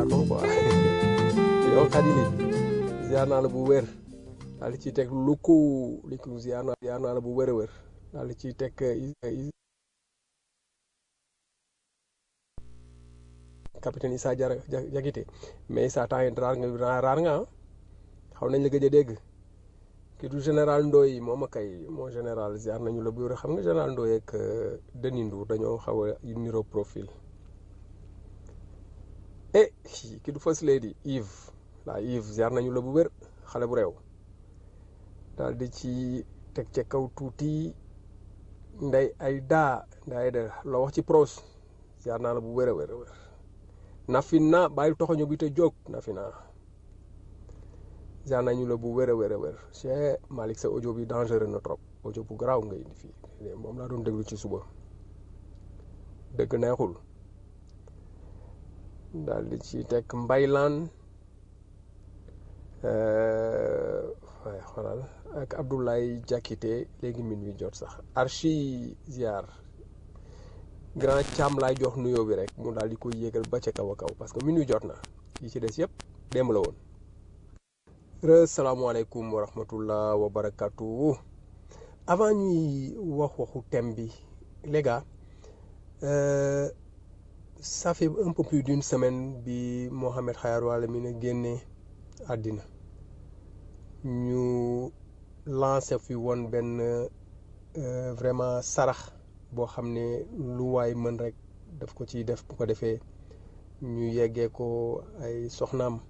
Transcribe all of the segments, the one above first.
pardon quoi yow xadi li ziar naa la bu wér daal di ciy teg lu ko li ko ziar naa ziar naa la bu wér a wér daal di ciy teg capitaine Issa Diarra Diakité mais Issa temps yi raar nga raar nga ah xaw nañ la gëj a dégg kii du général Ndoye moom a kay moo général ziar nañu la bu wér xam nga général Ndoye ak Denis Ndour dañoo xaw a niroo profil eh kii du first lady Yves la Yves ziar nañu la bu wér xale bu réew daal di ci teg ca kaw tuuti nday ay daa nday ay da loo wax ci pros ziar naa la bu wér a wér a wér Nafina bàyyi toxoño bi te jóg Nafina ziar nañu la bu wér a wér a wér Cheikh Malick sa audio bi dangereux na trop audio bu garaaw nga indi fii moom laa doon déglu ci suba dëgg neexul daal di ci teg mbaylaan waaye xoolal ak Abdoulaye Diakité léegi min wi jot sax archi ziar grand Thiam laay jox nuyoo bi rek mu daal di koy yéegal ba ca kaw a kaw parce que min wi jot na yi ci des yëpp démb la woon re salaamaaleykum wa rahmatullah wa barakatu avant ñuy wax waxu thème bi les gars euh, ça fait un peu plus d'une semaine bi Mohamed Khayar Wala mi ne génne àddina ñu lancé fi woon benn euh, vraiment sarax boo xam ne lu waay mën rek daf ko ciy def bu ko defee ñu yeggee ko ay soxnaam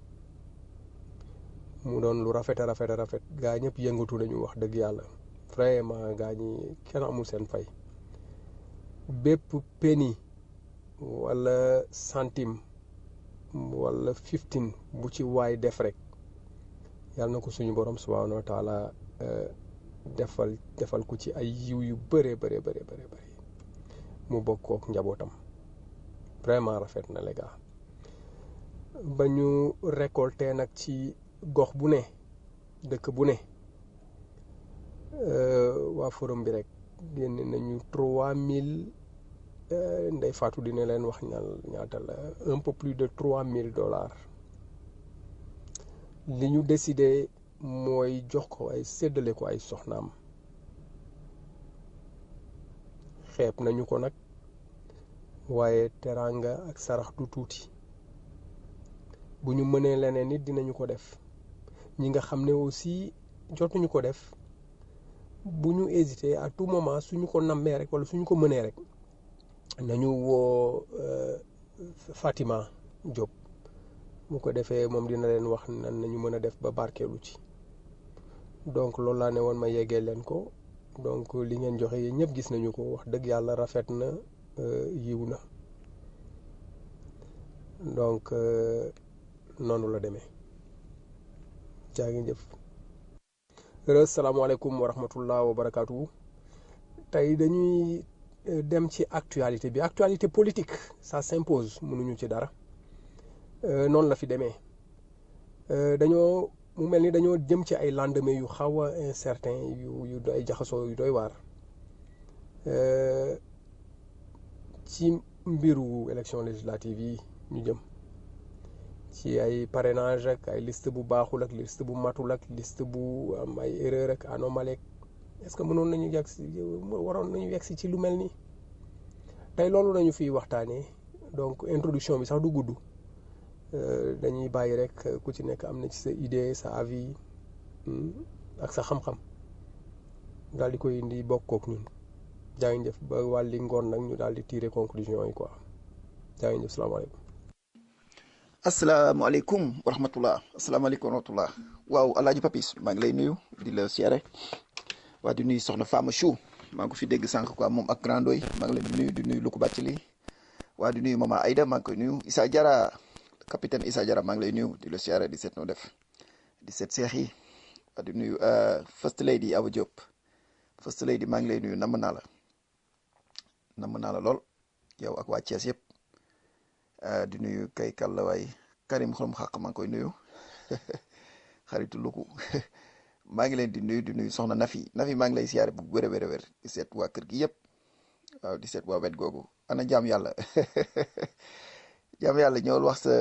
mu doon lu rafet a rafet a rafet gaa ñëpp yëngatu nañu wax dëgg yàlla vraiment gaa ñi kenn amul seen fay bépp penny wala centime wala fifteen bu ci waay def rek yàlla na ko suñu borom subhanahu wa taala defal defal ko ci ay yiw yu bëree bëree bëree bëri bëri mu bokkook njabootam vraiment rafet na les gars ba ñu récolté nag ci gox bu ne dëkk bu ne waa forum bi rek génne nañu trois mille ndey Fatou dina leen wax ñal ñaata la un peu plus de trois mille dollars li ñu décidé mooy jox ko ay séddale ko ay soxnaam xeeb nañu ko nag waaye teraanga ak sarax du tuuti bu ñu mënee leneen nit dinañu ko def ñi nga xam ne aussi jotuñu ko def bu ñu hésité à tout moment suñu ko nammee rek wala suñu ko mënee rek nañu woo Fatima Diop mu ko defee moom dina leen wax nan nañu mën a def ba barkeelu ci donc loolu laa ne woon ma yeggee leen ko donc li ngeen joxe yéen ñëpp gis nañu ko wax dëgg yàlla rafet na yiw na donc noonu la demee jaa ngi jëf salaamaaleykum wa rahmatullah wa barakaatu tey dañuy dem ci actualité bi actualité politique ça s'impose mënuñu ci dara noonu la fi demee dañoo mu mel ni dañoo jëm ci ay lendemain yu xaw a incertain yu yu ay jaxasoo yu doy waar ci mbiru élection législative yi ñu jëm ci ay parrainage ak ay liste bu baaxul ak liste bu matul ak liste bu am ay erreur ak anomalie est-ce que mënoon nañu yegg si waroon nañu yegg si ci lu mel nii tey loolu nañu fiy waxtaanee donc introduction bi sax du gudd dañuy bàyyi rek ku ci nekk am na ci sa idée sa avis ak sa xam-xam daal di koy indi bokkook ñun jaa ngi jëf ba wàlli ngoon nag ñu daal di tirer conclusion yi quoi jaa ngi jëf salaamaaleykum asalaamaaleykum wa rahmatullah asalaamaaleykum wa rahmatullah waaw alaaji papis maa ngi lay nuyu di la siyaare waa di nuyu soxna Fama Chou maa ngi ko fi dégg sànq quoi moom ak grand doy maa ngi leen di nuyu di nuyu Luku Bàccali waa di nuyu mama Aïda maa ngi koy nuyu Issa Diarra capitaine Issa Diarra maa ngi lay nuyu di la siyaare di seet noo def di seet seex yi waa di nuyu first lady Awa Diop first lady maa ngi lay nuyu namm naa la namm naa la lool yow ak waa Thiès yëpp di nuyu kay kàlla waay Karim xorom xaq maa ngi koy nuyu xaritu Luku maa ngi leen di nuyu di nuyu soxna Nafi Nafi maa ngi lay siyaare bu wér a wér a wér di seet waa kër gi yëpp waaw di seet waa wet googu ana jaam yàlla jaam yàlla ñëwal wax sa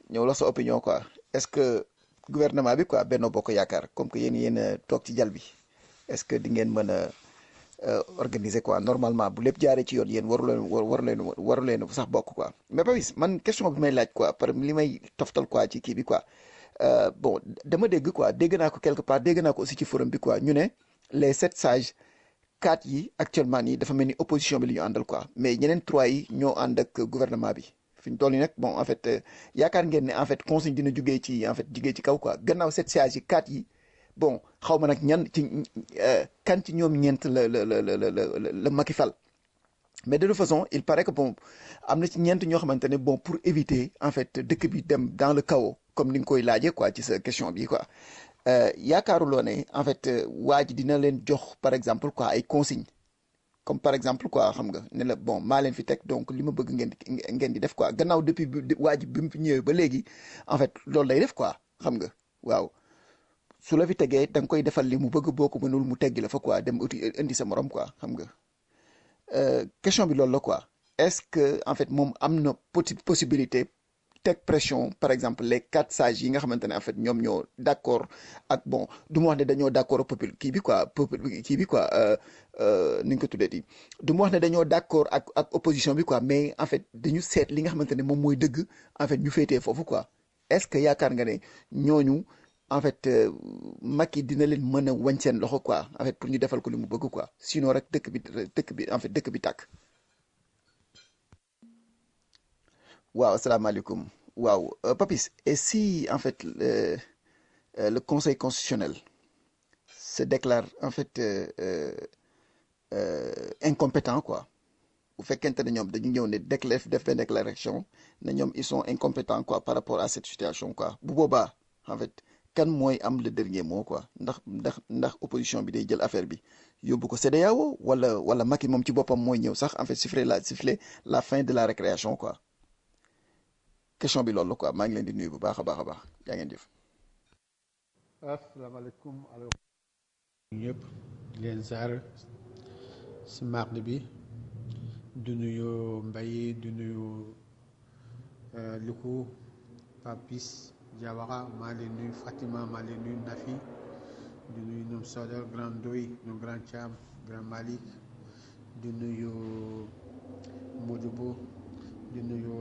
ñëw la sa opinion quoi est-ce que gouvernement bi quoi Benno Bokk Yaakaar comme que yéen yéen a toog ci jal bi est-ce que di ngeen mën a organiser quoi normalement bu lépp jaaree ci yoon yéen waru leen waru leen waru leen sax bokk quoi mais Papis man question bi may laaj quoi par li may toftal quoi ci kii bi quoi bon dama dégg quoi dégg naa ko quelque part dégg naa ko aussi ci forum bi quoi ñu ne les sept sages quatre yi actuellement nii dafa mel ni opposition bi li ñu àndal quoi mais ñeneen trois yi ñoo ànd ak gouvernement bi fi ñu toll nii nag bon en fait yaakaar ngeen ne en fait consigne dina jugee ci en fait jugee ci kaw quoi gannaaw sept sages yi quatre yi bon xaw ma nag ñan ci kan ci ñoom ñeent la la la la la la Macky fal mais de toute façon il paraît que bon am na ci ñeent ñoo xamante ne bon pour éviter en fait dëkk bi dem dans le chaos comme ni nga koy laajee quoi ci sa question bi quoi yaakaaruloo ne en fait waa ji dina leen jox par exemple quoi ay consignes comme par exemple quoi xam nga ne la bon maa leen fi teg donc li ma bëgg ngeen di ngeen di def quoi gannaaw depuis bi waa ji bi mu fi ñëwee ba léegi en fait loolu lay def quoi xam nga waaw. su la fi tegee da nga koy defal li mu bëgg boo ko mënul mu teggi la fa quoi dem uti indi sa morom quoi xam nga question bi loolu la quoi est-ce que en fait moom am na possibilité teg pression par exemple les quatre sages yi nga xamante ne en fait ñoom ñoo d'accord ak bon du ma wax ne dañoo d'accord ak peuple kii bi quoi peuple kii bi quoi ni nga ko tuddee di du ma wax ne dañoo d'accord ak ak opposition bi quoi mais en fait dañu seet li nga xamante ne moom mooy dëgg en fait ñu féetee foofu quoi est-ce que yaakaar nga ne ñooñu. en fait Macky dina leen mën a wañ seen loxo quoi en fait pour ñu defal ko li mu bëgg quoi sinon rek dëkk bi dëkk bi en fait dëkk bi tàkk. waaw asalaamaaleykum waaw Papis et si en fait le, le conseil constitutionnel se déclare en fait euh, euh, incompétent quoi bu fekkente ne ñoom dañu ñëw ne déclare def benn déclaration ne ñoom ils sont incompétents quoi par rapport à cette situation quoi bu boobaa en fait. kan mooy am le dernier mot quoi ndax ndax ndax opposition bi day jël affaire bi yóbbu ko CEDEAO wala wala Macky moom ci boppam mooy ñëw sax en fait siffler la siffler la fin de la récréation quoi question bi loolu la quoi maa ngi leen di nuyu bu baax a baax a baax yaa ngeen jëf. asalaamaaleykum alors ñëpp di leen ziar si mardi bi du nuyu Mbaye du nuyu Luku Papis Diawara maa leen nuyu Fatima maa leen nuyu Nafi di nuyu ñoom Sodor Grand Doy ñoom Grand Thiam Grand Malick di nuyu Modibo di nuyu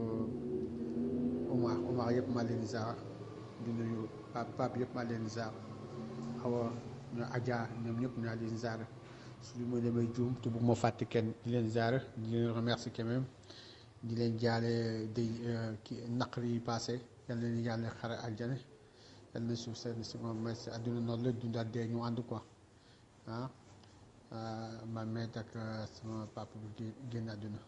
Omar Omar yëpp maa leen ziar di nuyu Pape Pape yëpp maa leen ziar Awa ñoo Adja ñoom ñëpp ñaa leen ziar su ma demee juum te bu ma fàtte kenn di leen ziar di leen remercier quand même di leen jaale day ki naqar yi passé yal na yàlla xare aljane yal na suuf seen si moom mais si àdduna noonu la dundaat dee ñu ànd quoi ah ma met ak sama papa bi génn àdduna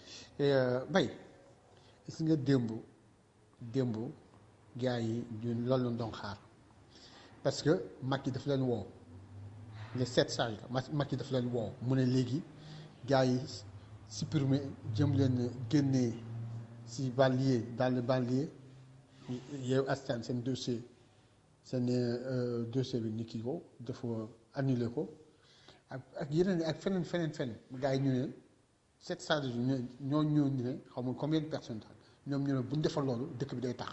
bay gis nga démb démb gars yi ñun loolu lañ doon xaar parce que Macky daf leen woo les sept sages la Macky daf leen woo mu ne léegi gars yi supprimer jëm leen génnee si banlieue dans le banlieue yow askan seen dossier seen dossier bi ni kii ko dafa annulé ko ak ak yeneen ak feneen feneen feneen gars yi ñu ne sept sages yi ñoo ñoo ñu ne xaw ma combien de personnes ñoom ñu ne bu ñu defal loolu dëkk bi day tax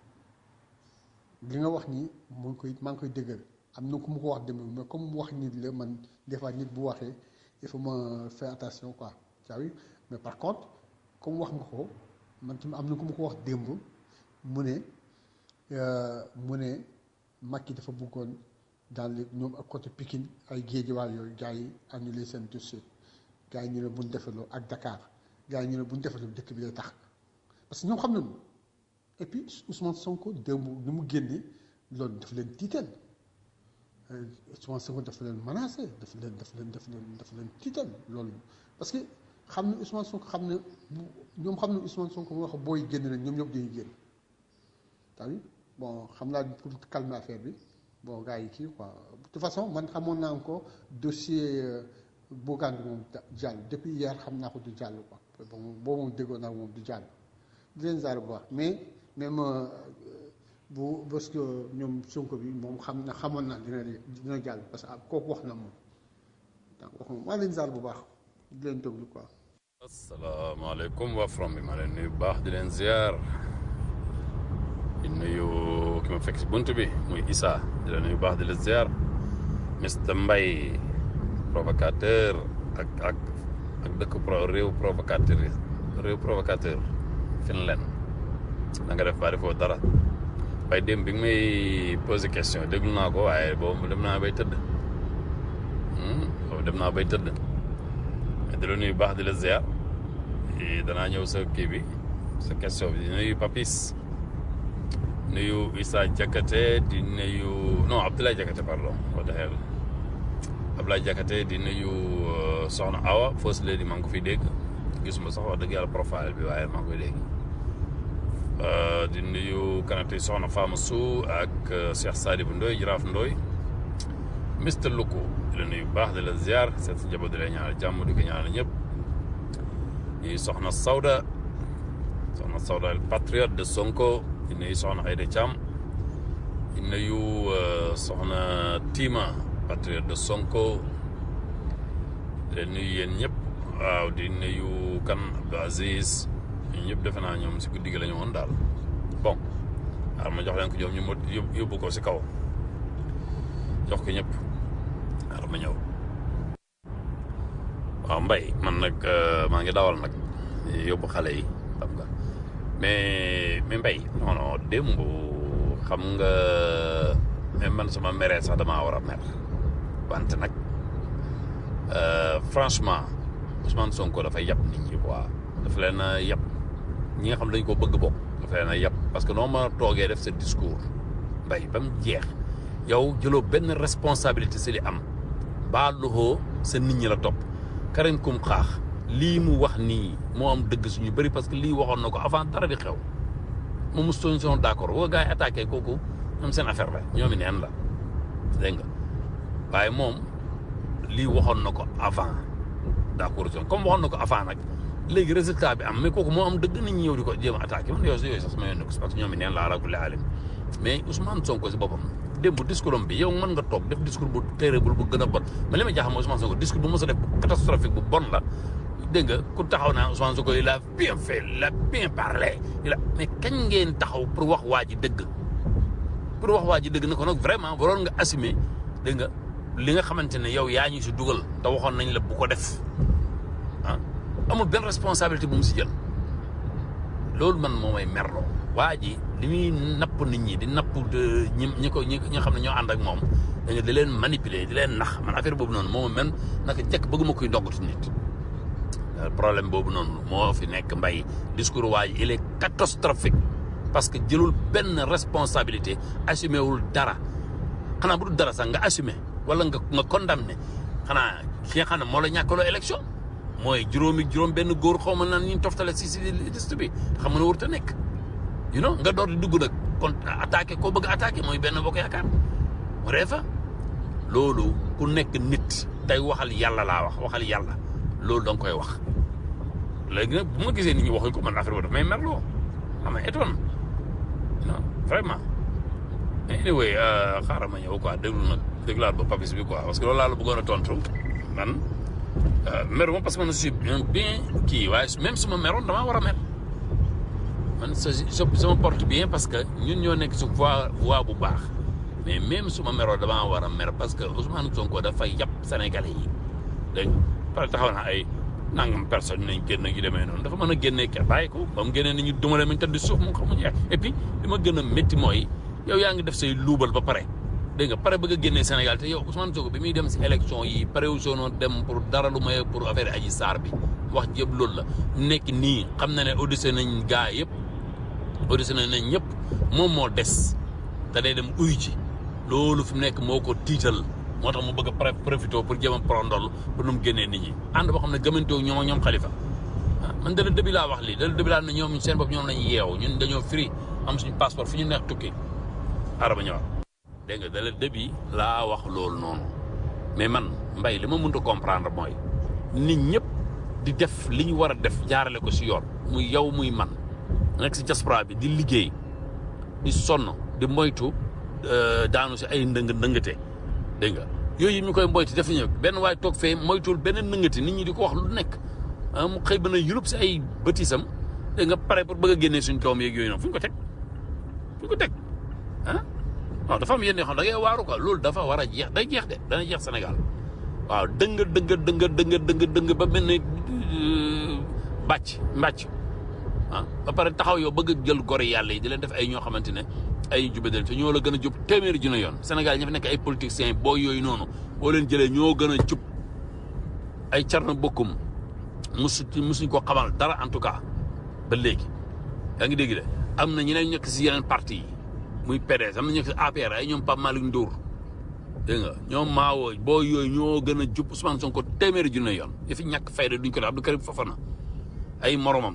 li nga wax nii mu ngi koy maa ngi koy dëggal am na ku mu ko wax dem mais comme mu wax nit la man des fois nit bu waxee il faut ma faire attention quoi tu as vu mais par contre comme wax nga ko man tamit am na ku mu ko wax démb mu ne mu ne Macky dafa bëggoon dans le ñoom ak côté Pikine ay géejewaay yooyu gars yi annulé seen dossier gars yi ñu ne bu ñu defaloo ak Dakar gars yi ñu ne bu ñu defaloo dëkk bi lay tax parce que ñoom xam nañu et puis Ousmane Sonko démb ni mu génne loolu dafa leen tiital Ousmane Sonko dafa leen menacé dafa leen dafa leen dafa leen dafa leen tiital loolu parce que xam ne Ousmane Sonko xam ne ñoom xam ne Ousmane Sonko mu wax booy génn nañ ñoom ñëpp dañuy génn tamit bon xam naa pour calmer affaire bi bon gars yi kii quoi de toute façon man xamoon naa ko dossier Bougane bi moom jàll depuis hier xam naa ko du jàll quoi bon boobu moom déggoon naa moom du jàll di leen zaar bu baax mais même bu parce que ñoom Sonko bi moom xam na xamoon naa dina dina jàll parce que kooku wax na moom donc wax moom maa leen zaar bu baax di leen déglu quoi. asalaamaaleykum waa from bi ma leen nuyu bu baax di leen ziar nuyu ki ma fekk si bunt bi muy Issa di la nuyu baax di la ziar Mr Mbaye provocateur ak ak ak dëkk pro réew provocateur yi réew provocateur Finlande na nga def ba defoo dara waaye démb bi nga may posé question déglu naa ko waaye boobu dem naa bay tëdd boobu dem naa bay tëdd di la nuyu baax di la ziar danaa ñëw sa kii bi sa question bi di nuyu Papis nuyu Issa Diakhaté di nuyu non Abdoulaye Diakhaté pardon what the hell Abdoulaye Diakhaté di nuyu Soxna Awa First Lady maa ngi ko fiy dégg gisuma sax wax dëgg yàlla profile bi waaye maa ngi koy dégg di nuyu kanate Soxna Fama Sou ak Cheikh Sadibou Ndoye Jaraaf Ndoye Mister Luku di la nuyu baax di la ziar seet si njaboot di la ñaanal jàmm di ko ñaanal ñëpp di Soxna Sawda Soxna Sawda el patriote de Sonko di nuyu Soxna Aïda Thiam di nuyu Soxna Tima patriote de Sonko di leen nuyu yéen ñëpp waaw di nuyu kan Abdou Aziz ñun ñëpp defe naa ñoom si guddi gi la ñu woon daal bon waaw ma jox leen ko ñoom ñu mot yóbbu ko si kaw jox ko ñëpp waaw ma ñëw waaw mbay man nag maa ngi dawal nag yóbbu xale yi xam nga mais mais mbay non non démb xam nga même man sama meree sax damaa war a mer wante nag franchement Ousmane Sonko dafay yab nit ñi quoi dafa leen a yab ñi nga xam dañ ko bëgg bokk dafa leen a yab parce que noo ma toogee def sa discours mbay ba mu jeex yow jëloo benn responsabilité si li am baa loxoo sa nit ñi la topp Karim Kum xaax lii mu wax nii moo am dëgg suñu bëri parce que lii waxoon na ko avant dara di xew moom mu soñ son d'accord woo gars yi attaqué kooku ñoom seen affaire la ñoomi neen la dégg nga waaye moom lii waxoon na ko avant d'accord comme waxoon na ko avant nag léegi résultat bi am mais kooku moo am dëgg nit ñi ñëw di ko jéem a attaqué man yooyu yooyu sax sama yoon ko parce que ñoom neen la ala kulli alim mais Ousmane Sonko si boppam démb discours am bi yow mën nga toog def discours bu terrible bu gën a bon mais li ma jaaxal mooy Ousmane Sonko discours bu mos a def bu catastrophique bu bon la dégg nga ku taxaw naa Ousmane Sonko il a bien fait il a bien parlé il a mais kañ ngeen taxaw pour wax waa ji dëgg pour wax waa ji dëgg na ko nag vraiment waroon nga assumer dégg nga li nga xamante ne yow yaa ñu si dugal te waxoon nañ la bu ko def ah amul benn responsabilité bu mu si jël loolu man moo may merloo waa ji li muy napp nit ñi di napp ñi ñi ko ñi nga xam ne ñoo ànd ak moom da nga di leen manipuler di leen nax man affaire boobu noonu moo ma mel naka jekk bëgguma koy ndoggatu nit problème boobu noonu moo fi nekk mbay discours waa ji il est catastrophique parce que jëlul benn responsabilité assumé wul dara xanaa bu dul dara sax nga assumé wala nga nga condamné xanaa ki nga xam ne moo la ñàkkaloo élection mooy juróomi juróom benn góor xaw ma naan ñu toftale si si liste bi xam nga ne warut a nekk you know nga door di dugg nag kon attaqué koo bëgg attaqué mooy benn bokk yaakaar mu ree fa loolu ku nekk nit tey waxal yàlla laa wax waxal yàlla loolu da nga koy wax léegi nag bu ma gisee nit ñi waxuñ ko man affaire boobu daf may merloo xam nga étonne non vraiment mais anyway xaaral ma ñëw quoi déglu nag déglaat ba papis bi quoi parce que loolu laa la bëggoon a tontu man meru ma parce que man je suis bien kii waaye même su ma meroon damaa war a mer man sa sama porte bien parce que ñun ñoo nekk si voie voie bu baax mais même su ma meroo damaa war a mer parce que Ousmane Sonko dafay yàpp Sénégalais yi dégg nga pare taxaw na ay nangam personne nañ génn yu demee noonu dafa mën a génnee kenn bàyyi ko ba mu génnee ni ñu dumale mañ tëdd suuf mu xamuñu et puis li ma gën a métti mooy yow yaa ngi def say luubal ba pare dégg nga pare bëgg a génnee Sénégal te yow Ousmane Sonko bi muy dem si élection yi pare wu soonoon dem pour dara lu may pour affaire Adji Sarr bi wax jëpp loolu la nekk nii xam na ne auditionné nañ gaa yëpp auditionné nañ ñëpp moom moo des te day dem uyu ji loolu fi mu nekk moo ko tiital moo tax mu bëgg a profité pour jéem a prondol pour nu mu génnee nit ñi ànd boo xam ne gëmantoo ñoom ak ñoom xalifa ah man dala dëbi laa wax lii dala dëbi laa ne ñoom seen bopp ñoom lañ yeew ñun dañoo free am suñu passeport fu ñu neex tukki araba ñëwaat dégg nga dala dëbi laa wax loolu noonu mais man mbay li ma mënta comprendre mooy nit ñëpp di def li ñu war a def jaarale ko si yoon muy yow muy man nekk si diaspora bi di liggéey di sonn di moytu daanu si ay ndëng ndëngate dégg nga yooyu ñu koy moytu def nañu benn waay toog fee moytuwul benn ndëngate nit ñi di ko wax lu nekk mu xëy ba na yulub si ay bëtisam dégg nga pare pour bëgg a génnee suñ doom yeeg yooyu noonu fu ñu ko teg fu ñu ko teg ah non dafa am yenn yoo xam da ngay waaru quoi loolu dafa war a jeex day jeex de dana jeex Sénégal waaw dëng dëng dëng dëng dëng dëng ba mel ni bàcc mbàcc ah ba pare taxaw yow bëgg jël gor yàlla yi di leen def ay ñoo xamante ne ay jubadal te ñoo la gën a jub téeméeri junne yoon Sénégal ña fi nekk ay politiciens boo yooyu noonu boo leen jëlee ñoo gën a jub ay carna bokkum musu musuñ ko xamal dara en tout cas ba léegi yaa ngi dégg de am na ñeneen ñekk si yeneen parti yi muy PDS am na ñu nekk si APR ay ñoom Pape Malick Ndour dégg nga ñoom maawoo boo yooyu ñoo gën a jub Ousmane Sonko téeméeri junne yoon yi fi ñàkk fayda duñ ko def Abdou Karim Fofana ay moromam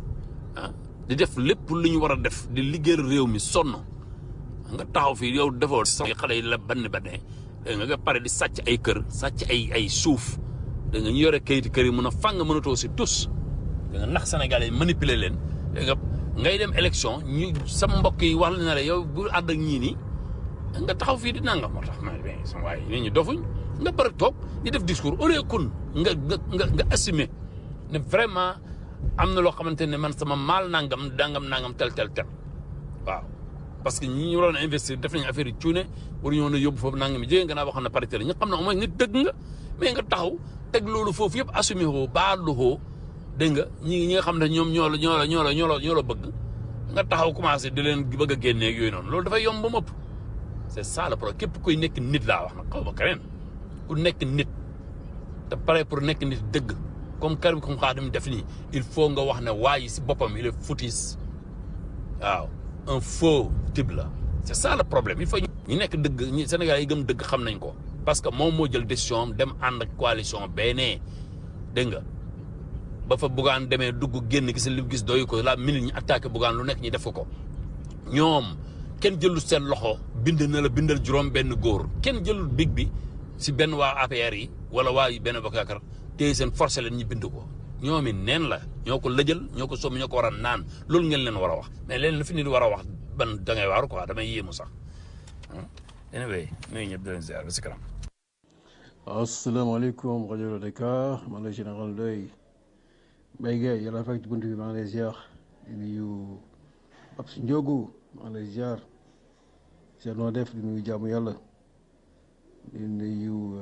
ah di def lépp lu ñu war a def di liggéeyal réew mi sonn nga taxaw fii yow defoo sax xale yi la bann banne dégg nga nga pare di sàcc ay kër sàcc ay ay suuf dégg nga ñu yore kayiti kër yi mun a fàng mënatoo si tus dégg nga nax Sénégalais yi manipuler leen dégg nga ngay dem élection ñu sa mbokk yi wax la ne la yow bu àdd ak ñii nii nga taxaw fii di nangam moo tax ma ne sama waay nit ñi dofuñ nga pare toog di def discours au lieu kun nga nga nga nga assumer ne vraiment am na loo xamante ne man sama maal nangam dangam nangam tel tel tel waaw. parce que ñi ñu waroon a investir def nañu affaire yi cuune waru ñoo na yóbbu foofu nangam yi jege nga naa waxoon na parité la ñu xam ne au moins nit dëgg nga mais nga taxaw teg loolu foofu yëpp assumé woo baalu woo dégg nga ñi ñi nga xam ne ñoom ñoo la ñoo la ñoo la ñoo la ñoo la bëgg nga taxaw commencé di leen bëgg a génnee ak yooyu noonu loolu dafay yomb ba mu ëpp c'est ça le problème képp kuy nekk nit laa wax nag xaw ma keneen ku nekk nit te pare pour nekk nit dëgg comme Karim Xrum Xax def nii il faut nga wax ne waa yi si boppam il est foutis waaw un faux type la c'est ça le problème il faut ñu nekk dëgg ñi Sénégal yi gëm dëgg xam nañ ko parce que moom moo jël décision am dem ànd ak coalition benee dégg nga ba fa Bougane demee dugg génn gis li gis doyu ko la minute ñi attaqué Bougane lu nekk ñi def ko ñoom kenn jëlul seen loxo bind na la bindal juróom benn góor kenn jëlul big bi si benn waa APR yi wala waa benn bokk yaakaar téye seen forcé leen ñi bind ko ñoom it neen la ñoo ko lëjal ñoo ko sommi ñoo ko war a naan loolu ngeen leen war a wax mais leen la fi nit war a wax ban da ngay waaru quoi damay yéemu sax anyway nuyu ñëpp di leen ziar ba si kanam asalaamaaleykum rajo Dakar man la général Ndoye Mbaye Gueye yàlla fekk ci bunt bi maa ngi lay ziar di nuyu Pape Ndiogu maa ngi lay ziar seet noo def di nuyu jaamu yàlla di nuyu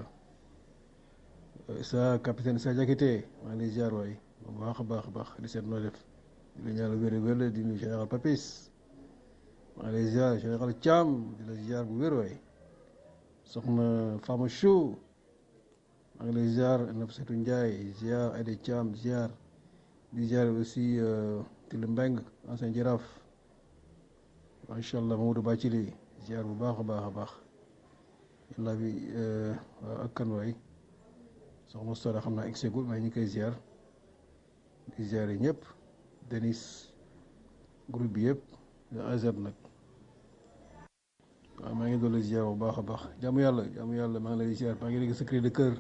sa capitaine sa Diakité maa ngi lay ziar waay bu baax a baax a baax di seet noo def di la ñaanal wér wér di nuyu général Papis maa ngi lay ziar général Thiam di la ziar bu wér waay soxna Fama Chou maa ngi lay ziar Nafissatou Ndiaye ziar Aïda Thiam ziar di ziar aussi Tile Mbeng ancien jaraaf macha allah Mamadou Bacili ziar bu baax a baax a baax yàlla bi ak kan waay soxna Sora xam naa egsegul mais ñu ngi koy ziar di ziar yi ñëpp Denis groupe bi yëpp AZ nag waaw maa ngi doon la ziar bu baax a baax jaamu yàlla jaamu yàlla maa ngi lay ziar maa ngi dégg sa cri de cœur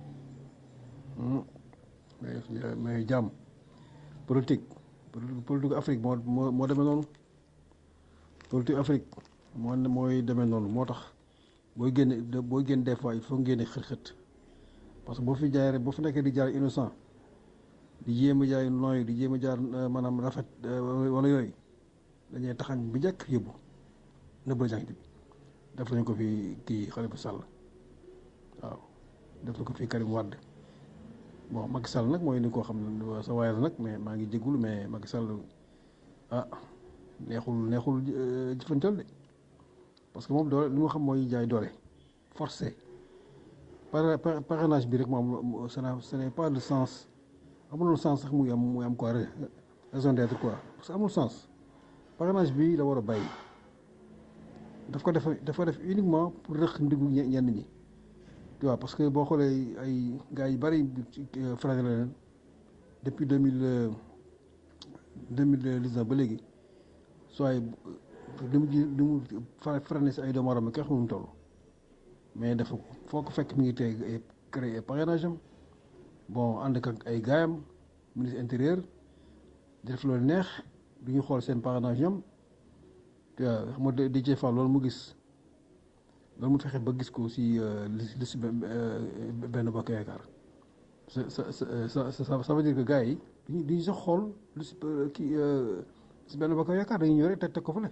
mais jàmm politique politique Afrique moo moo moo demee noonu politique Afrique moo mooy demee noonu moo tax booy génne booy génn des fois il faut génne xët-xët parce que boo fi jaay rek boo fi nekkee di jaar innocent di jéem a jaay nooy di jéem a jaar maanaam rafet wala yooyu dañuy taxañ bu njëkk yóbbu nëbbal jàng bi def nañ ko fi kii Khalifa Sall waaw def na ko fi Karim Wade bon Macky Sall nag mooy ni koo xam ne sa waay la nag mais maa ngi jéggul mais Macky Sall ah neexul neexul jëfantal de parce que moom doole li ma xam mooy jaay doole forcé par parrainage bi rek moom ce n'est pas le sens amul sens sax muy am muy am quoi raison d'être quoi parce que amul sens parrainage bi la war a bàyyi daf ko def daf ko def uniquement pour rëq ndigu ñenn ñi tu vois parce que boo xoolee ay gars yu bëri frappé la leen depuis deux mille deux mille dix-neuf ba léegi soit li mu ji li mu freiné si ay doomu aadama kenn xamul mu toll mais dafa ko foo ko fekk mi ngi tey créé parrainage am bon ànd ak ay gaayam ministre intérieur di def loolu neex du ñu xool seen parrainage ñoom tu vois xam nga di Fall loolu mu gis loolu mu fexe ba gis ko si li si benn bokk yaakaar ça ça ça ça veut dire que gars yi duñu duñu sax xool lu si kii si benn bokk yaakaar dañuy ñëw rek teg teg ko fële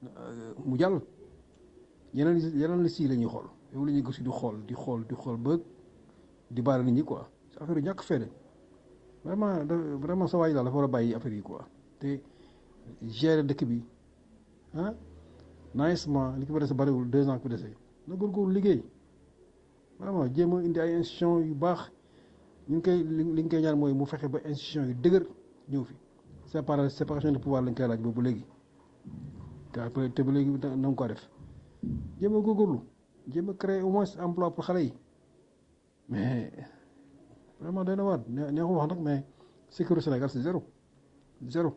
mu jàll yeneen yeneen liste yi la ñuy xool yow la ñuy gëstu di xool di xool di xool ba di baare nit ñi quoi affaire yu ñàkk fayda vraiment vraiment sa waay daal dafa war a bàyyi affaire yi quoi te gérer dëkk bi ah nicement li ko fa dese bariwul deux ans ko dese na góorgóorlu liggéey vraiment jéem a indi ay institution yu baax ñu ngi koy li li ñu koy ñaan mooy mu fexe ba institution yu dëgër ñëw fi sépara séparation de pouvoir lañ koy laaj boobu léegi te te ba léegi na nga ko def jéem a góorgóorlu jéem a créer au moins emploi pour xale yi mais vraiment doy na waar neexu wax nag mais sécurité Sénégal c'est zéro zéro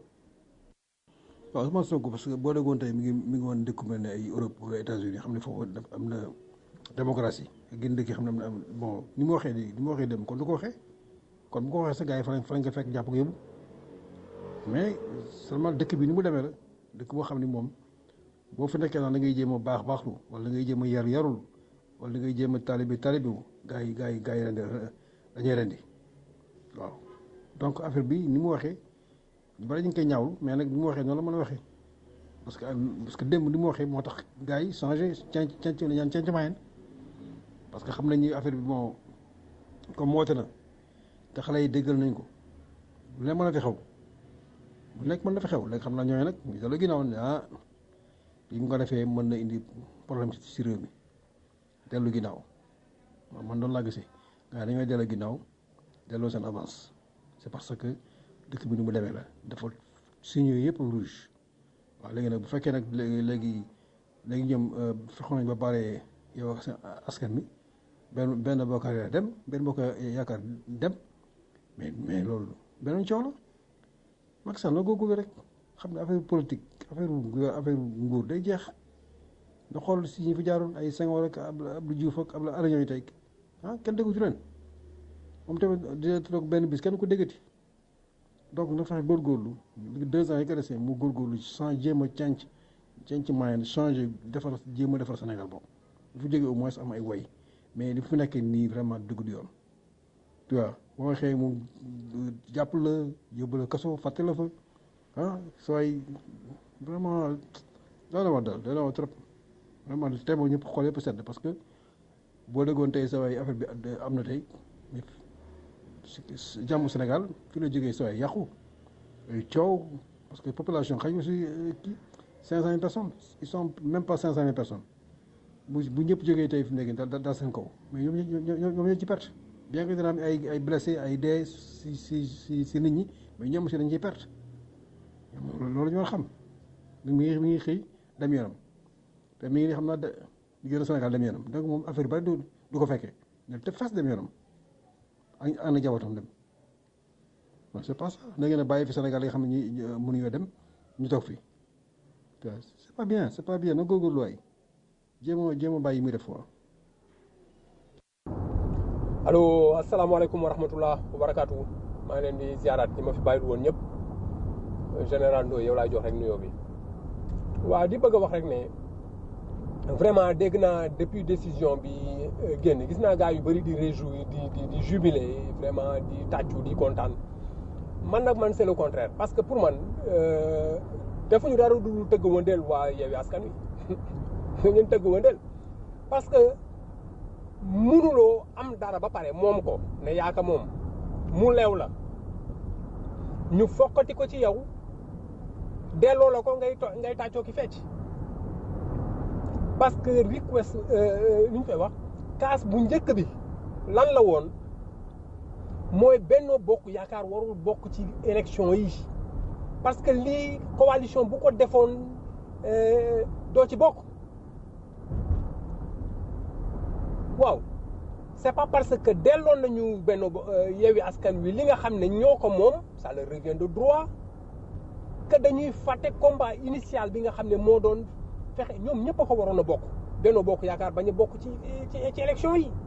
waaw Ousmane Sonko parce que boo déggoon tey mi ngi mi ngi woon dëkku mel ne ay Europe wala États-Unis xam ne foofu am na démocratie gën dëkk yi xam ne am na bon ni mu waxee nii ni mu waxee dem kon du ko waxee kon bu ko waxee sa gars yi fa lañ fa lañ ko fekk jàpp ko yóbbu mais seulement dëkk bi ni mu demee la dëkk boo xam ne moom boo fi nekkee nag da ngay jéem a baax baaxlu wala da ngay jéem a yar yarul wala da ngay jéem a taalibi taalibi wu gars yi gars yi gars yi rendi dañuy rendi waaw donc affaire bi ni mu waxee ñu bari ñu ngi koy ñaawlu mais nag ni mu waxee noonu la mën a waxee parce que parce que démb ni mu waxee moo tax gars yi changé cenc cenc la ñaan cenc mayen parce que xam nañ ni affaire bi bon comme woote na te xale yi déggal nañ ko lu ne mën a fi xew bu nekk mën na fi xew léegi xam naa ñooñu nag ñu dala ginnaaw ne ah li mu ko defee mën na indi problème si réew mi dellu ginnaaw man doon laa gisee gars yi dañoo dellu ginnaaw delloo seen avance c'est parce que dëkk bi ni mu demee la dafa signe yëpp rouge waaw léegi nag bu fekkee nag léegi léegi léegi ñoom fexoon nañ ba pare yow ak seen askan mi benn benn bokk dem benn bokk yaakaar dem mais mais loolu beneen coow la Macky Sall na góorgóorlu rek xam ne affaire politique affaire affaire nguur day jeex nga xool si ñi fi jaaroon ay Senghor ak Abdou Diouf ak Abdoulaye Alain ñooy tey ah kenn déggu ci leen moom tamit dina toog benn bis kenn ko déggati donc na fexe góorgóorlu deux ans yi ko desee mu góorgóorlu sans jéem a cenc cenc moyen changé defar jéem a defar Sénégal boobu bu fi jógee au moins am ay woy mais li fi nekk nii vraiment dugg di yoon tu vois boo waxee mu jàpp la yóbbu la kaso fàtte la fa ah sooy vraiment daana wax daal daana wax trop vraiment tey moom ñëpp xool yëpp sedd parce que boo déggoon tey sa waay affaire bi am na tey jàmm Sénégal fi la jógee sa waay yàqu ay coow parce que population xëy na si kii cinq cent mille personnes ils sont même pas cinq cent mille personnes bu bu ñëpp jógee tey fi mu nekk daal daal seen kaw mais ñoom ñoom ñoo ci perte bien que dina am ay ay blessé ay dee si si si si nit ñi mais ñoom aussi dañ ciy perte loolu ñu war a xam mi ngi mi ngi xëy dem yoonam te mi ngi xam naa de mi ngi Sénégal dem yoonam donc moom affaire bari du du ko fekkee ne te fas dem yoonam ak ànd jabootam dem non c'est pas ça da ngeen a bàyyi fi Sénégal yi nga xam ne ñi mënuñoo dem ñu toog fii c'est pas bien c'est pas bien na góorgóorlu waay jéem a jéem a bàyyi muy def quoi. allo asalaamaaleykum wa rahmatullah wa barakaatu maa ngi leen di ziaraat ñi ma fi bàyyiwul woon ñëpp général Ndoye yow laay jox rek nuyoo bi waaw di bëgg a wax rek ne vraiment dégg naa depuis décision bi génn gis naa gars yu bëri di réjouir di di di jubiler vraiment di tàccu di kontaan man nag man c'est le contraire parce que pour man defuñu dara du tëgg wëndeel waa Yewwi Askan Wi ñun tëgg wëndeel parce que munuloo am dara ba pare moom ko ne yaaka moom mu leew la ñu fokkati ko ci yow delloo la ko ngay ngay tàccoo ki fecc parce que request li ñu koy wax kaas bu njëkk bi lan la woon mooy Benno Bokk Yaakaar warul bokk ci élection yi parce que lii coalition bu ko defoon doo ci bokk waaw c'est pas parce que delloon nañu benn Yewwi Askan Wi li nga xam ne ñoo ko moom ça leur revient de droit que dañuy fàtte combat initial bi nga xam ne moo doon fexe ñoom ñëpp a ko waroon a bokk Benno Bokk Yaakaar bañ a bokk ci ci ci élection yi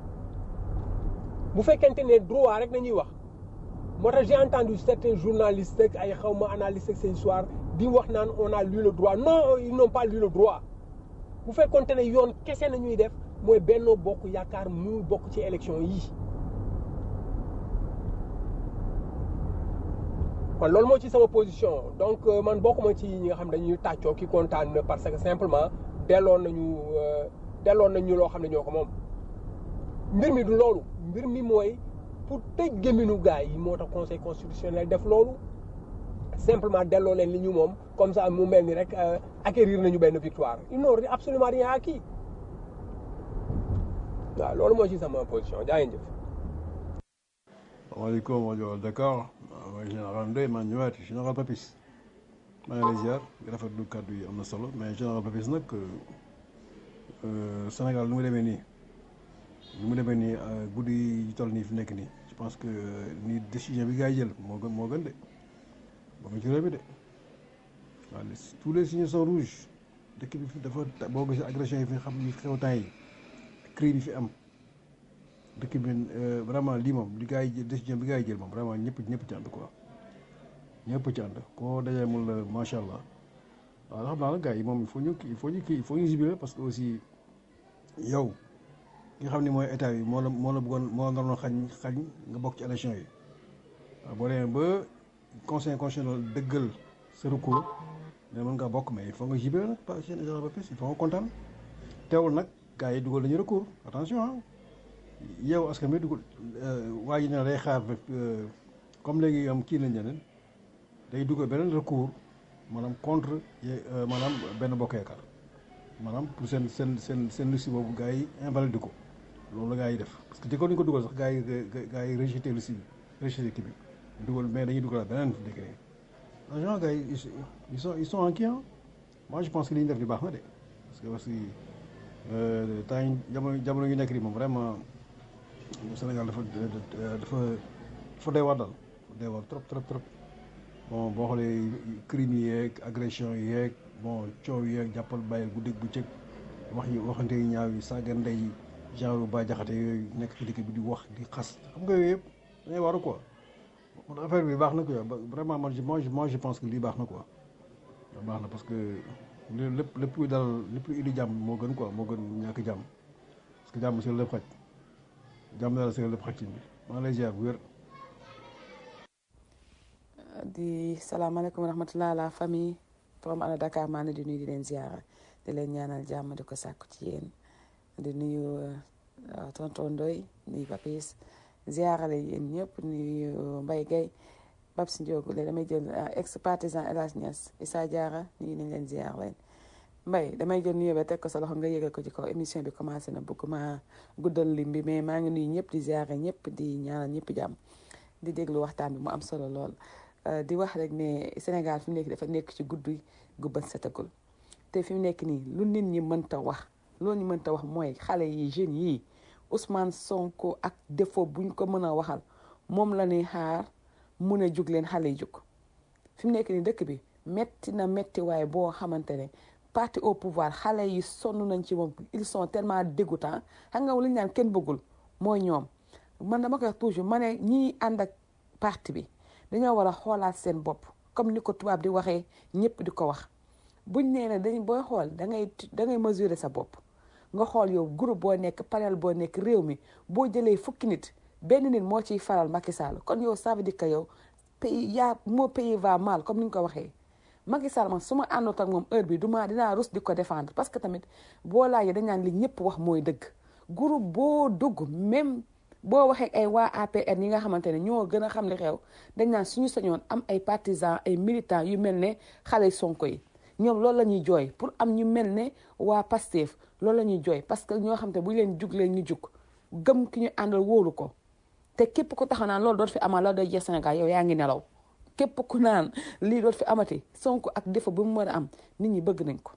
bu fekkente ne droit rek nañuy wax moo tax j'ai entendu certains journalistes ak ay xawma analystes ak ces soirs di wax naan on a lu le droit non ils n'ont pas lu le droit bu fekkonte ne yoon kese nañuy def mooy Benno Bokk Yaakaar mu bokk ci élection yi man loolu moo ci sama position donc euh, man bokkuma ci ñi nga xam dañuy tàccoo ki kontaan na parce que simplement delloon nañu euh, delloon nañu loo xam ne ñoo ko moom mbir mi du loolu mbir mi mooy pour tëj gémminu gars yi moo tax conseil constitutionnel def loolu simplement delloo leen li ñu moom comme ça mu mel ni rek euh, acquérir nañu benn victoire ils n'ont absolument rien acquis waaw loolu moo ci sama position jaa ngeen jëf salaamaaleykum rajo Dakar mooy général Ndoye maa ñëwaat général Papis maa ngi lay ziar di rafetlu kàddu yi am na solo mais général Papis nag euh, Sénégal nu mu demee nii nu mu demee nii euh, guddi yi toll nii fi nekk nii je pense que ni décision bi gars yi jël moo gën moo gën de moo gën ci réew mi de waaw les- tous les signes sont rouges dëkk bi fi dafa boo gisee agression yi fi xam yi xew temps yi crime yi fi am dëkk bi euh, vraiment lii moom li gars yi jël décision bi gars yi jël moom vraiment ñëpp ñëpp ci ànd quoi ñëpp ci ànd koo dajee mun la macha allah waaw xam naa nag gars yi moom il faut ñu il faut ñu kii il faut ñu jubiler parce que aussi yow nga xam ne mooy état bi moo la moo la bëggoon moo la naroon xañ xañ nga bokk ci élection yi waaw boo demee ba conseil constitutionnel dëggal sa recours ne mën ngaa bokk mais il faut nga jubiler nag pas seen état ba plus il faut nga kontaan teewul nag gars yi dugal nañu recours attention ah yow askan bi dugal waa ji ne day xaar euh, comme léegi am kii lañ ñeneen day dugal beneen recours maanaam contre ye- euh, maanaam benn bokk yaakaar maanaam pour seen seen seen seen liste boobu gars yi invalide ko loolu la gars yi def parce que jëkkoon ñu ko dugal sax gars yi gars yi rejeté liste bi rejeté kii bi dugal mais dañuy dugal beneen décret agent gars yi ils ils sont ils sont en qui ah moi je pense que li ñu def di baax na de parce que aussi euh, temps yi jamono jamono yu nekk nii moom vraiment Sénégal dafa dafa dafa doy waar daal dafa doy waar trop trop trop bon boo xoolee crime yi yeeg agression yi yeeg bon coow yi yeeg jàppal bàyyil guddeeg bu cëg wax yi waxante yu ñaaw yi saaga ndey yi genre ba jaxate yooyu nekk ci dëkk bi di wax di xas xam nga yooyu yëpp dañuy waru quoi man affaire bi baax na quoi ba- vraiment man je moi je moi je pense que lii baax na quoi baax na parce que li lépp lépp luy dal lépp luy indi jàmm moo gën quoi moo gën ñàkk jàmm parce que jàmm si la lépp xaj jàmm daal si la lépp xaj ci bi maa ngi lay ziar bu wér di salaamaaleykum wa rahmatulah la famille from ana Dakar maa ngi di nuyu di leen ziara di leen ñaanal jàmm di ko sàkku ci yéen di nuyu uh, tonton Ndoy nuyu Papis ziarale yéen ñëpp nuyu Mbaye Gueye Babs Ndiogu léegi damay jël uh, ex partisan El Hadj Niass Issa Diarra nuyu nañ leen ziar leen Mbaye damay jël nuyu ba teg ko sa loxo nga yëgal ko ci kaw émission bi commencé na bëgguma guddal lim bi mais maa ngi nuyu ñëpp di ziare ñëpp di ñaanal ñëpp jàmm di déglu waxtaan bi mu am solo lool. Uh, di wax rek ne Sénégal fi mu nekk dafa nekk ci guddi gu bët setagul te fi mu nekk nii lu nit ñi mënta wax loolu ñu mënta wax mooy xale yi jeunes yii Ousmane Sonko ak défaut buñ ko mën a waxal moom la ñuy xaar mun a jug leen xale yi jug fi mu nekk nii dëkk bi metti na metti waaye boo xamante ne parti au pouvoir xale yi sonn nañ ci moom ils sont tellement dégoûtants xam nga li ñu naan kenn bëggul mooy ñoom man dama koy wax toujours ma ne ñii ànd ak parti bi dañoo war a xoolaat seen bopp comme ni ko tubaab di waxee ñëpp di ko wax buñ nee ne dañ booy xool da ngay da ngay mesurer sa bopp nga xool yow groupe boo nekk panel boo nekk réew mi boo jëlee fukki nit benn nit moo ciy faral Macky Sall kon yow ça veut dire que yow pays yaa moo pays va mal comme ni nga ko waxee Macky Sall man su ma àndoot ak moom heure bi du ma dinaa rus di ko défendre parce que tamit boo laajee dañ naan li ñëpp wax mooy dëgg groupe boo dugg même boo waxee ay waa APR yi nga xamante ne ñoo gën a xam li xew dañ naan suñu sañoon am ay partisans ay militants yu mel ne xale Sonko yi ñoom loolu la ñuy jooy pour am ñu mel ne waa Pastef loolu la ñuy jooy parce que ñoo xam te bu leen jug leen ñu jug gëm ki ñu àndal wóolu ko te képp ku taxaw naan loolu doot fi amal la doy jeex Sénégal yow yaa ngi nelaw képp ku naan lii doot fi amati Sonko ak défaut bu mu mën a am nit ñi bëgg nañ ko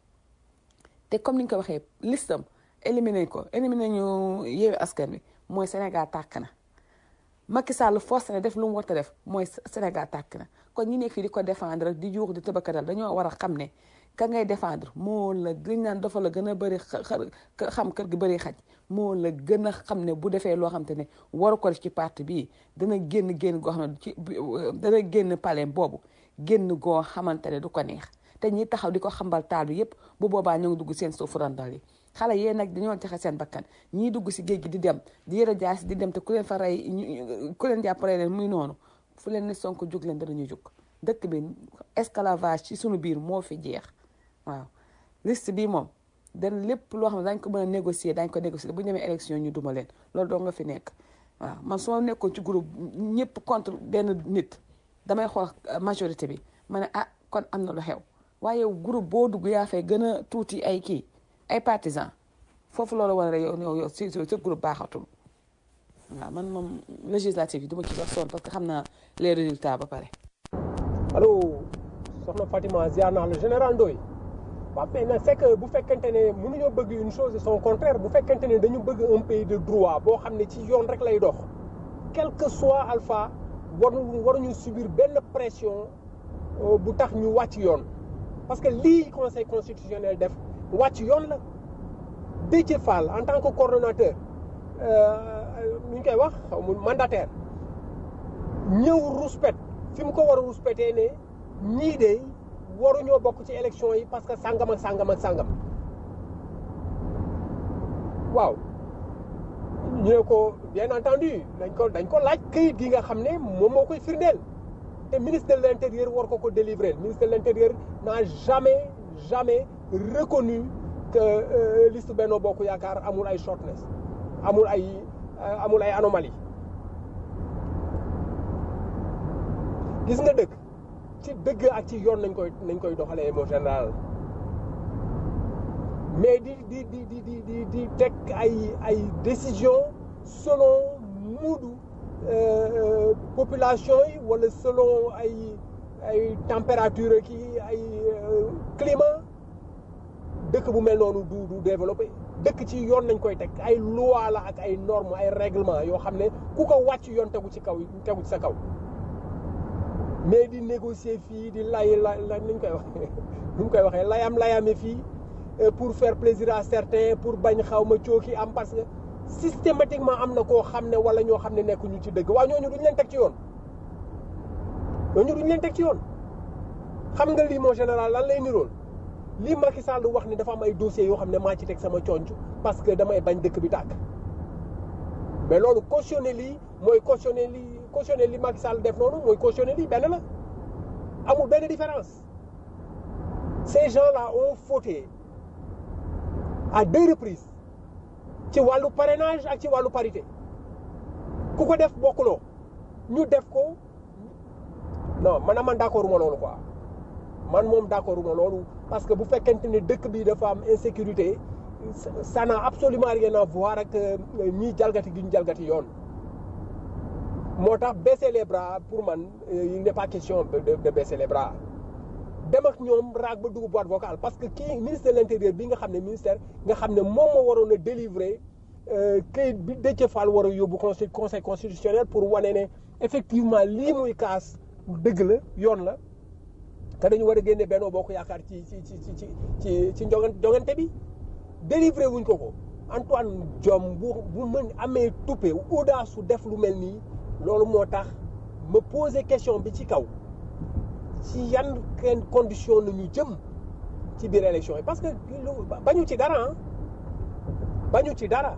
te comme ni nga ko waxee listam éliminé ko éliminé ñu yeewi askan wi mooy Sénégal tàkk na Macky Sall forcé na def lu mu war a def mooy Sénégal tàkk na kon ñi nekk fii di ko défendre di juux di tëbakadal dañoo war a xam ne ka ngay défendre moo la liñ naan dafa la gën a bëri xam kër gi bëri xaj moo la gën a xam ne bu defee loo xam te ne waru ko def ci parti bii dana génn génn goo xam ne ci dana génn palais boobu génn goo xamante ne du ko neex te ñi taxaw di ko xambal taal bi yépp bu boobaa ñoo ngi dugg seen suufu randal yi xale yee nag dañoo joxe seen bakkan ñii dugg si géej gi di dem di yëre jaasi di dem te ku leen fa rey ku leen jàpp rey leen muy noonu fu leen ne Sonko jug leen danañu jug dëkk bi esclavage ci sunu biir moo fi jeex waaw liste bi moom dañ lépp loo xam ne dañ ko mën a négocier dañ ko négocier bu ñu demee élection ñu duma leen loolu doo nga fi nekk waaw man su ma nekkoon ci groupe ñëpp contre benn nit damay xool majorité bi ma ne ah kon am na lu xew waaye groupe boo dugg yaa fay gën a tuuti ay kii ay partisans foofu loolu war a yow yow yow si sa groupe baaxatul waaw man moom législative yi du ma ci sax sonn parce que xam naa les résultats ba pare. allo soxna Fatima ziar naa la général Ndoye waaw mais nag c'est que bu fekkente ne mënuñoo bëgg une chose et son contraire bu fekkente ne dañu bëgg un pays de droit boo xam ne ci yoon rek lay dox quel que soit alpha waruñu waruñu subir benn pression bu tax ñu wàcc yoon parce que lii conseil constitutionnel def wàcc yoon la Déthié Fall en tant que coordonnateur nu ñu koy wax xaw ma mandataire ñëw ruspet fi mu ko war a ruspetee ne ñii de waruñoo bokk ci élection yi parce que sàngam ak sàngam ak sàngam waaw ñu ne ko bien entendu dañ ko dañ ko laaj këyit gi nga xam ne moom moo koy firndeel te ministre de l'intérieur war ko ko délivrer ministre de l'intérieur n'a jamais jamais reconnu que liste Benno Bokk Yaakaar amul ay shortness amul ay amul ay anomalie gis nga dëgg ci dëgg ak ci yoon nañ koy nañ koy doxalee mon général mais di di di di di di di teg ay ay décision selon muudu population yi wala selon ay ay température ki ay climat dëkk bu mel noonu du du développé dëkk ci yoon nañ koy teg ay loi la ak ay normes ay règlement yoo xam ne ku ko wàcc yoon tegu ci kaw tegu ci sa kaw mais di négocier fii di lay la la ni ñu koy waxee ni ñu koy waxee layam layame fii pour faire plaisir à certains pour bañ xaw ma cooki am parce que systématiquement am na koo xam ne wala ñoo xam ne nekkuñu ci dëgg waaw ñooñu duñ leen teg ci yoon ñooñu duñ leen teg ci yoon xam nga lii moo général lan lay nirool lii Macky Sall wax ni dafa am ay dossiers yoo xam ne maa ci teg sama conc parce que damay bañ dëkk bi tàkk mais loolu cautionné lii mooy cautionné lii cautionné li Macky Sall def noonu mooy cautionné lii benn la amul benn différence ces gens-là ont fauté à deux reprises ci wàllu parrainage ak ci wàllu parité ku ko def bokkuloo ñu def ko non man man d'accord uma loolu quoi man moom d'accord uma loolu parce que bu fekkente ne dëkk bi dafa am insécurité ça n'a absolument rien à voir ak ñii jalgati gi ñu jalgati yoon moo tax baisser les bras pour man il n'est pas question de de baisser les bras dem ak ñoom raag ba dugg boîte vocale parce que kii ministre de l'intérieur bi nga xam ne ministère nga xam ne moom moo waroon a délivrer këyit bi Déthié Fall war a yóbbu conseil conseil constitutionnel pour wane ne effectivement lii muy kaas dëgg la yoon la te dañu war a génne Benno Bokk Yaakaar ci ci ci ci ci ci jongante bi délivré wuñ ko ko Antoine Diome bu bu mën amee tuppe audace su def lu mel nii loolu moo tax ma poser question bi ci kaw ci yan kenn condition la ñu jëm ci biir élection yi parce que bañu ci dara bañu ci dara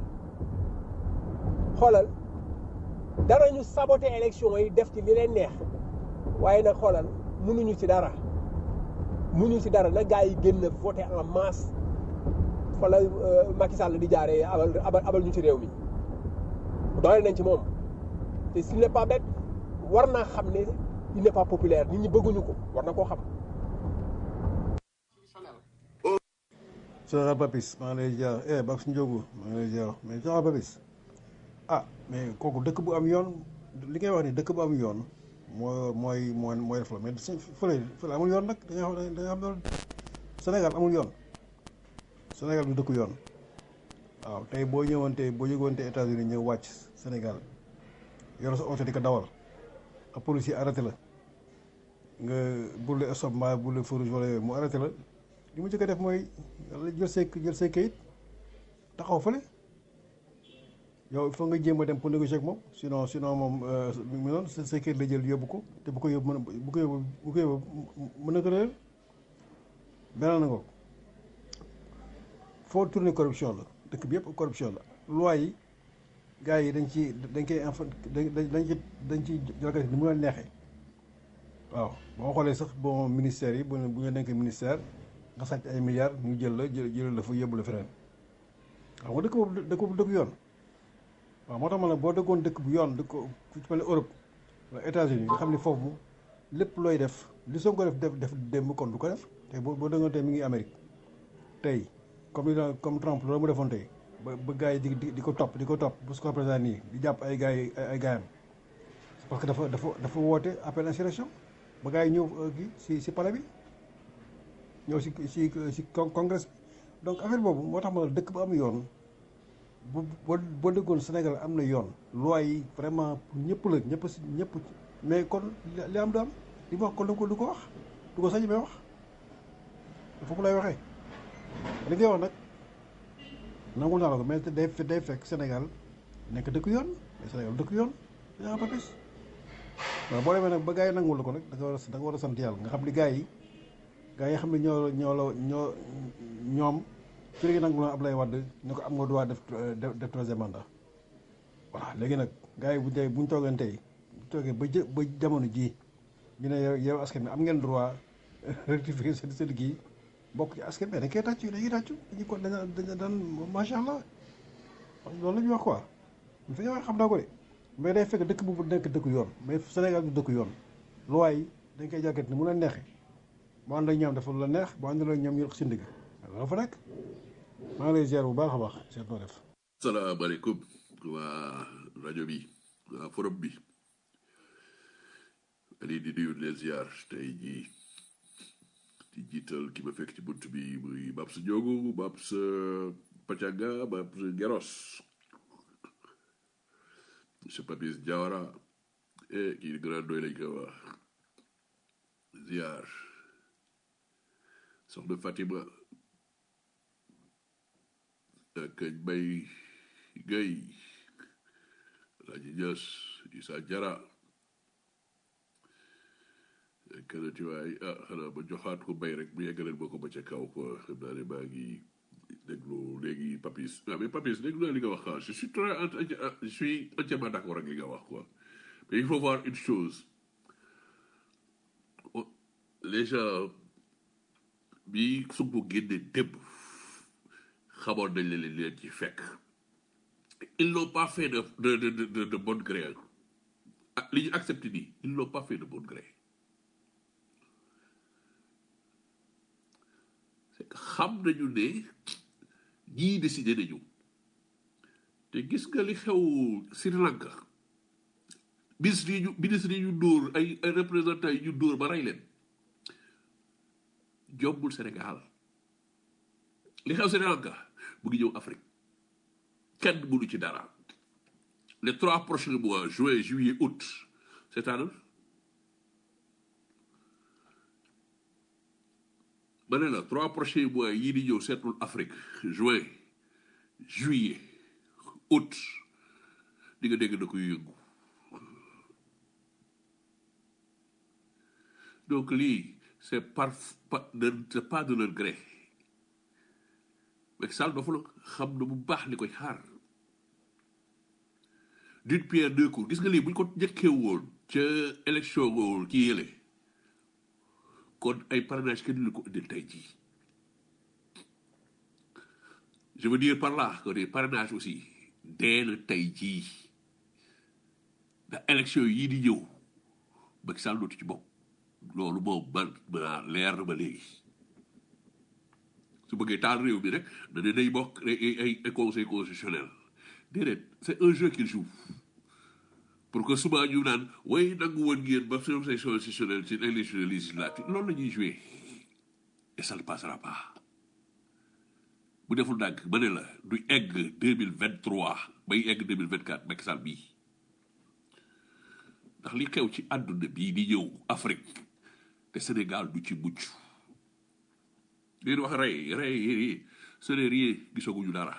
xoolal dara ñu saboter élection yi def ci li leen neex waaye nag xoolal mënuñu ci dara mënuñu ci dara na gars yi génn voter en masse fa la Macky Sall di jaaree abal abal ñu ci réew mi doole nañ ci moom te s'il n'est pas bête war naa xam ne il n'est pas populaire nit ñi bëgguñu ko war na koo xam. Général Papis maa ngi lay jaar eh Babs Ndiogu maa ngi lay jaar mais Général Papis ah mais kooku dëkk bu am yoon li ngay wax ni dëkk bu am yoon moo mooy mooy mooy def la mais su fële fële amul yoon nag da nga xam da nga xam loolu Sénégal amul yoon Sénégal du dëkku yoon waaw tey boo ñëwante boo yëgoonte États-Unis ñëw wàcc Sénégal yor sa oto di ko dawal ak policier arrêté la nga burle stop mbaa burle feu rouge wala yooyu mu arrêté la li mu njëkk a def mooy jël say jël say kayit taxaw fële yow il faut nga jéem a dem pour négocier ak moom sinon sinon moom mu noonu sa say kayit la jël yóbbu ko te bu ko yóbbu mën a bu ko yóbbu bu ko yóbbu mën na ko réer beneen na ko foo tourner corruption la dëkk bi yëpp corruption la loi yi gars yi dañ ci dañ koy infa dañ dañ ci dañ ci jalgati ni mu la neexee waaw boo xoolee sax bon ministère yi bu bu nga nekkee ministère nga sàcc ay milliards ñu jël la jël jël la fa yóbbu la feneen xam nga dëkk boobu dëkk boobu dëkk yoon waaw moo tax ma ne boo dëkkoon dëkk bu yoon dëkk ku ci mel ne Europe wala États-Unis nga xam ne foofu lépp looy def li soo ko def def def démb kon du ko def tey boo boo dëggoon tey mi ngi Amérique tey comme li la comme Trump loolu mu defoon tey ba ba gars yi di di di ko topp di ko topp bu su ko président nii di jàpp ay gars yi ay gaayam parce que dafa dafa dafa woote appel insurrection ba gars yi ñëw kii si si palais bi ñëw si si si congrès bi donc affaire boobu moo tax ma ne dëkk bu am yoon bu boo boo dëggoon Sénégal am na yoon loi yi vraiment pour ñëpp la ñëpp si ñëpp mais kon li am du am li ma wax kon du ko du ko wax du ko sañ may wax foofu lay waxee li ngay wax nag nangul naa la ko mais day day fekk Sénégal nekk dëkk yoon mais Sénégal dëkk yoon yaa ba bis waaw boo demee nag ba gars yi nangul la ko nag da nga war a da nga war a sant yàlla nga xam ni gars yi gars yi xam ne ñoo ñoo la ñoo ñoom ci léegi nangul na Ablaye Wade ne ko am nga droit def def troisième mandat voilà léegi nag gars yi bu dee bu ñu toogee tey bu toogee ba jë ba jamono jii ñu ne yow yow askan bi am ngeen droit rectifier seen seen kii bokk ci askan bi dañ koy tàccu dañuy tàccu dañuy ko dañu dañu daan macha allah loolu la ñuy wax quoi bu fekkee wax xam naa ko de mais day fekk dëkk bu nekk dëkk yoon mais Sénégal du dëkk yoon loi yi dañ koy jàkkat ni mu la neexee boo ànd ak ñoom dafa la neex boo ànd ak ñoom ñu si ndigg loolu fa nekk maa ngi lay ziar bu baax a baax seet noo def. salaamaaleykum waa rajo bi waa forum bi ali di nuyu leen ziar tey jii di jiital ki ma fekk ci bunt bi muy Babs Ndiogu Babs Pacanga Babs Geros monsieur Papis Diawara eh kii grand doy lañ ko wax ziar soxna Fatima ak Mbay Gay Alaaji Ñas Isa Jara kanati waay ah xanaa ba joxaat ko bay rek bu yeggaleen boo ko ba ca kaw quoi xam naa ne maa ngi déglu léegi Papis ah mais Papis déglu naa li nga wax ah je suis très je suis entièrement d'accord ak li nga wax quoi mais il faut voir une chose les gens bi Sonko génne démb xamoon nañ leen leen ci fekk ils n'ont pas fait de de de de de bon gré li ñu accepté nii ils n'ont pas fait de bon gré c'est que xam nañu ne ñii décidé nañu te gis nga li xew Sri Lanka ministre yi ñu ministre yi ñu dóor ay ay représentants yi ñu dóor ba rey leen jombul Sénégal li xew Sri Lanka mu ngi ñëw Afrique kenn mënu ci dara les trois prochains mois juin juillet août c'est-à-dire ma ne la trois prochains mois yii di ñëw seetul Afrique juin juillet août di nga dégg na koy yëngu donc lii c'est par c'est pas de leur gré Macky Sall dafa la xam na bu baax li koy xaar d'une pierre deux coups gis nga lii bu ñu ko njëkkee woon ca élection woon kii yële kon ay parrainage kenn lu ko indil tey jii je veux dire par là que des parrainages aussi dee na tey jii ndax élection yii di ñëw Macky Sall dootu ci bopp loolu moom man ma leer na ma léegi su bëggee taal réew mi rek da ne day bokk ay ay conseil constitutionnel déedéet c'est un jeu qu'il joue pour que suba ñu naan way nangu woon ngeen ba conseil constitutionnel ci élection législative loolu la ñuy jouer et ça ne passera pas bu deful ndànk ma ne la du egg deux mille vingt trois bay egg deux mille vingt quatre Macky Sall bii ndax li xew ci àdduna bii di ñëw Afrique te Sénégal du ci mucc li wax rey rey ce n'est rien gisaguñu dara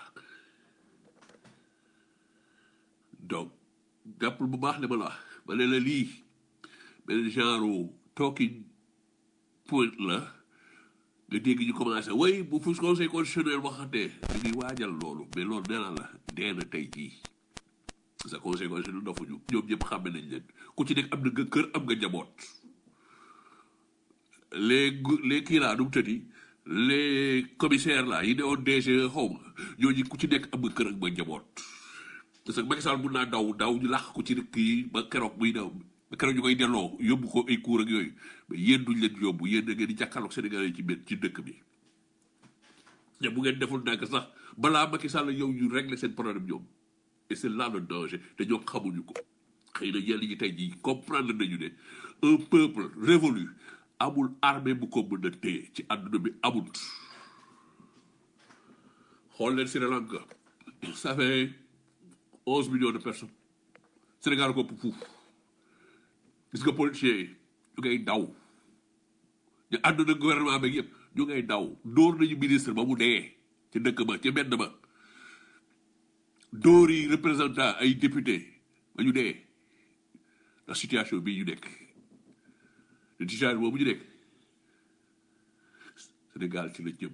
donc jàppal bu baax li ma la wax ma ne la lii benn genre talking point la nga dégg ñu commencé way bu fu conseil constitutionnel waxatee ñu ngi waajal loolu mais loolu nee naa la dee na tey jii sa conseil constitutionnel dofuñu ñoom ñëpp xàmme nañ leen ku ci nekk am na nga kër am nga njaboot les gu- les kii laa nu mu tëddi les commissaires là yi ne woon DG xaw ma ñooñu ku ci nekk am nga kër ak ba njaboot parce que Macky Sall mun naa daw daw ñu làq ko ci dëkk yi ba keroog muy daw ba keroog ñu koy delloo yóbbu ko ay cour ak yooyu mais yéen duñ leen yóbbu yéen da ngeen di jàkkaarloog Sénégalais yi ci biir ci dëkk bi te bu ngeen deful ndànk sax balaa Macky Sall yow ñu régler seen problème ñoom et c'est là le danger te ñoom xamuñu ko xëy na ñenn ñi tey jii comprendre nañu ne un peuple révolu amul armée bu ko mën a téye ci àdduna bi amul xool leen Sri Lanka ça fait onze millions de personnes Sénégal ko ëpp fuuf gis nga policiers yi ñu ngay daw ñu àdduna gouvernement beeg yëpp ñu ngay daw dóor nañu ministre ba mu dee ci dëkk ba ci mbedd ba dóor yi représentant ay député ba ñu dee la situation bii ñu nekk le situation boobu ñu nekk Sénégal ci la jëm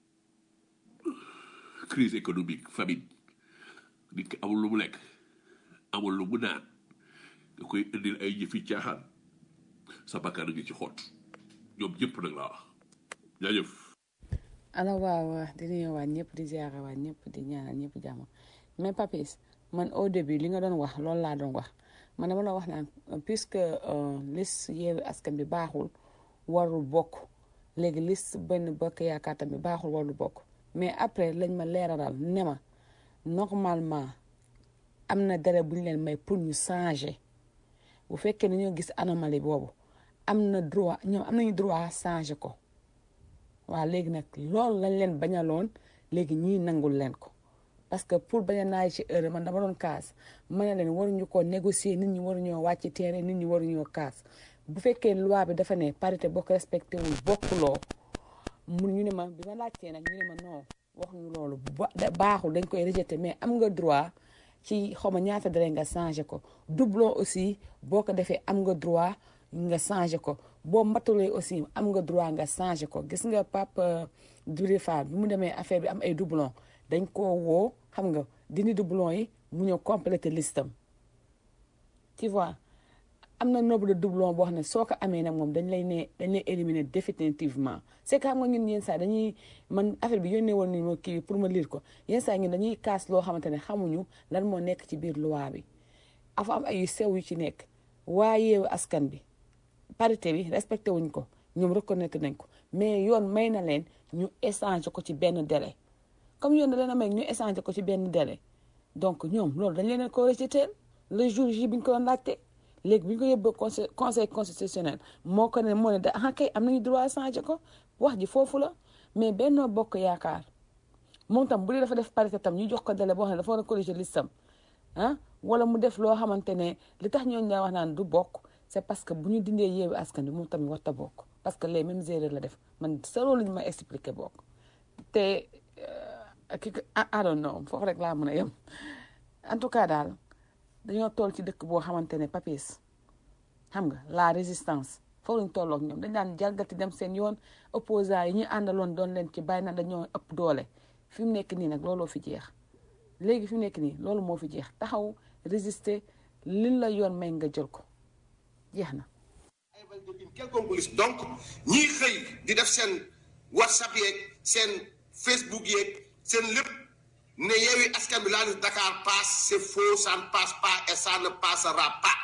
crise économique famine nit ki amul lu mu lekk amul lu mu naan nga koy indil ay yëfi caaxaan sa bakkan a ngi ci xott ñoom ñëpp nag laa wax jaajëf ala waaw di nuyu waa ñëpp di ziare waa ñëpp di ñaanal ñëpp jàmm mais papis man au début li nga doon wax loolu laa doon wax man dama la wax naan puisque euh, liste yeewu askan bi baaxul warul bokk léegi liste benn bokk yaakaar tamit baaxul warul bokk mais après lañ ma leeralal ne ma normalement am na délai bu ñu leen may pour ñu changer bu fekkee ne ñoo gis anomalie boobu am na droit ñoom am nañu droit changer ko waaw léegi nag loolu lañ leen bañaloon léegi ñii nangul leen ko parce que pour bañ a naaj ci heure man dama doon kaas ma ne leen waruñu ko négocier nit ñi waruñoo wàcc terrain nit ñi waruñoo kaas bu fekkee loi bi dafa ne parité boo ko respecté wul bokkuloo mu ñu ne ma bi ma laajtee nag ñu ne ma non waxuñu loolu ba baaxul dañ koy rejeté mais am nga droit ci xaw ma ñaata dara nga changé ko doublon aussi boo ko defee am nga droit nga changé ko boo matalee aussi am nga droit nga changé ko gis nga Pape Diouré Fall bi mu demee affaire bi am ay doublon dañ koo woo xam nga dindi doublon yi mu ñëw complété listam tu vois am na nombre de doublon boo xam ne soo ko amee nag moom dañ lay ne dañ lay éliminer définitivement c'est que xam nga ñun yenn saa dañuy man affaire bi yónnee woon nañu ma kii bi pour ma lire ko yenn saa ñun dañuy kaas loo xamante ne xamuñu lan moo nekk ci biir loi bi afa am ay yu sew yu ci nekk waaye askan bi parité bi respecté wuñ ko ñoom reconnaître nañ ko mais yoon may na leen ñu échanger ko ci benn délai comme yoon da leen a may ñu échanger ko ci benn délai donc ñoom loolu dañ leen ko rejeté le jour ji bi ñu ko doon laajte léegi bi ñu ko yóbboo conseil conseil constitutionnel moo ko ne moo ne da ah kay am nañu droit changer ko wax ji foofu la mais Benno Bokk Yaakaar moom tam bu dee dafa def parité tam ñu jox ko délai boo xam ne dafa war a corriger listam ah wala mu def loo xamante ne li tax ñooñu lay wax naan du bokk c'est parce que bu ñu dindee yeewu askan bi moom tamit warta bokk parce que les mêmes erreurs la def man sa loolu ñu ma expliqué bokk te ki I don't know foofu rek laa mën a yem en tout cas daal dañoo toll ci dëkk boo xamante ne papis xam nga la résistance foofu lañ tolloog ñoom dañ daan jalgati dem seen yoon opposants yi ñu àndaloon doon leen ci bàyyi na dañoo ëpp doole fi mu nekk nii nag looloo fi jeex léegi fi mu nekk nii loolu moo fi jeex taxaw résister liñ la yoon may nga jël ko jeex na une quelconque liste donc ñiy xëy di def seen whatsapp yeeg seen facebook yeeg seen lépp ne yeewi askan bi la liste Dakar passe c'est faux ça ne passe pas et ça ne passera pas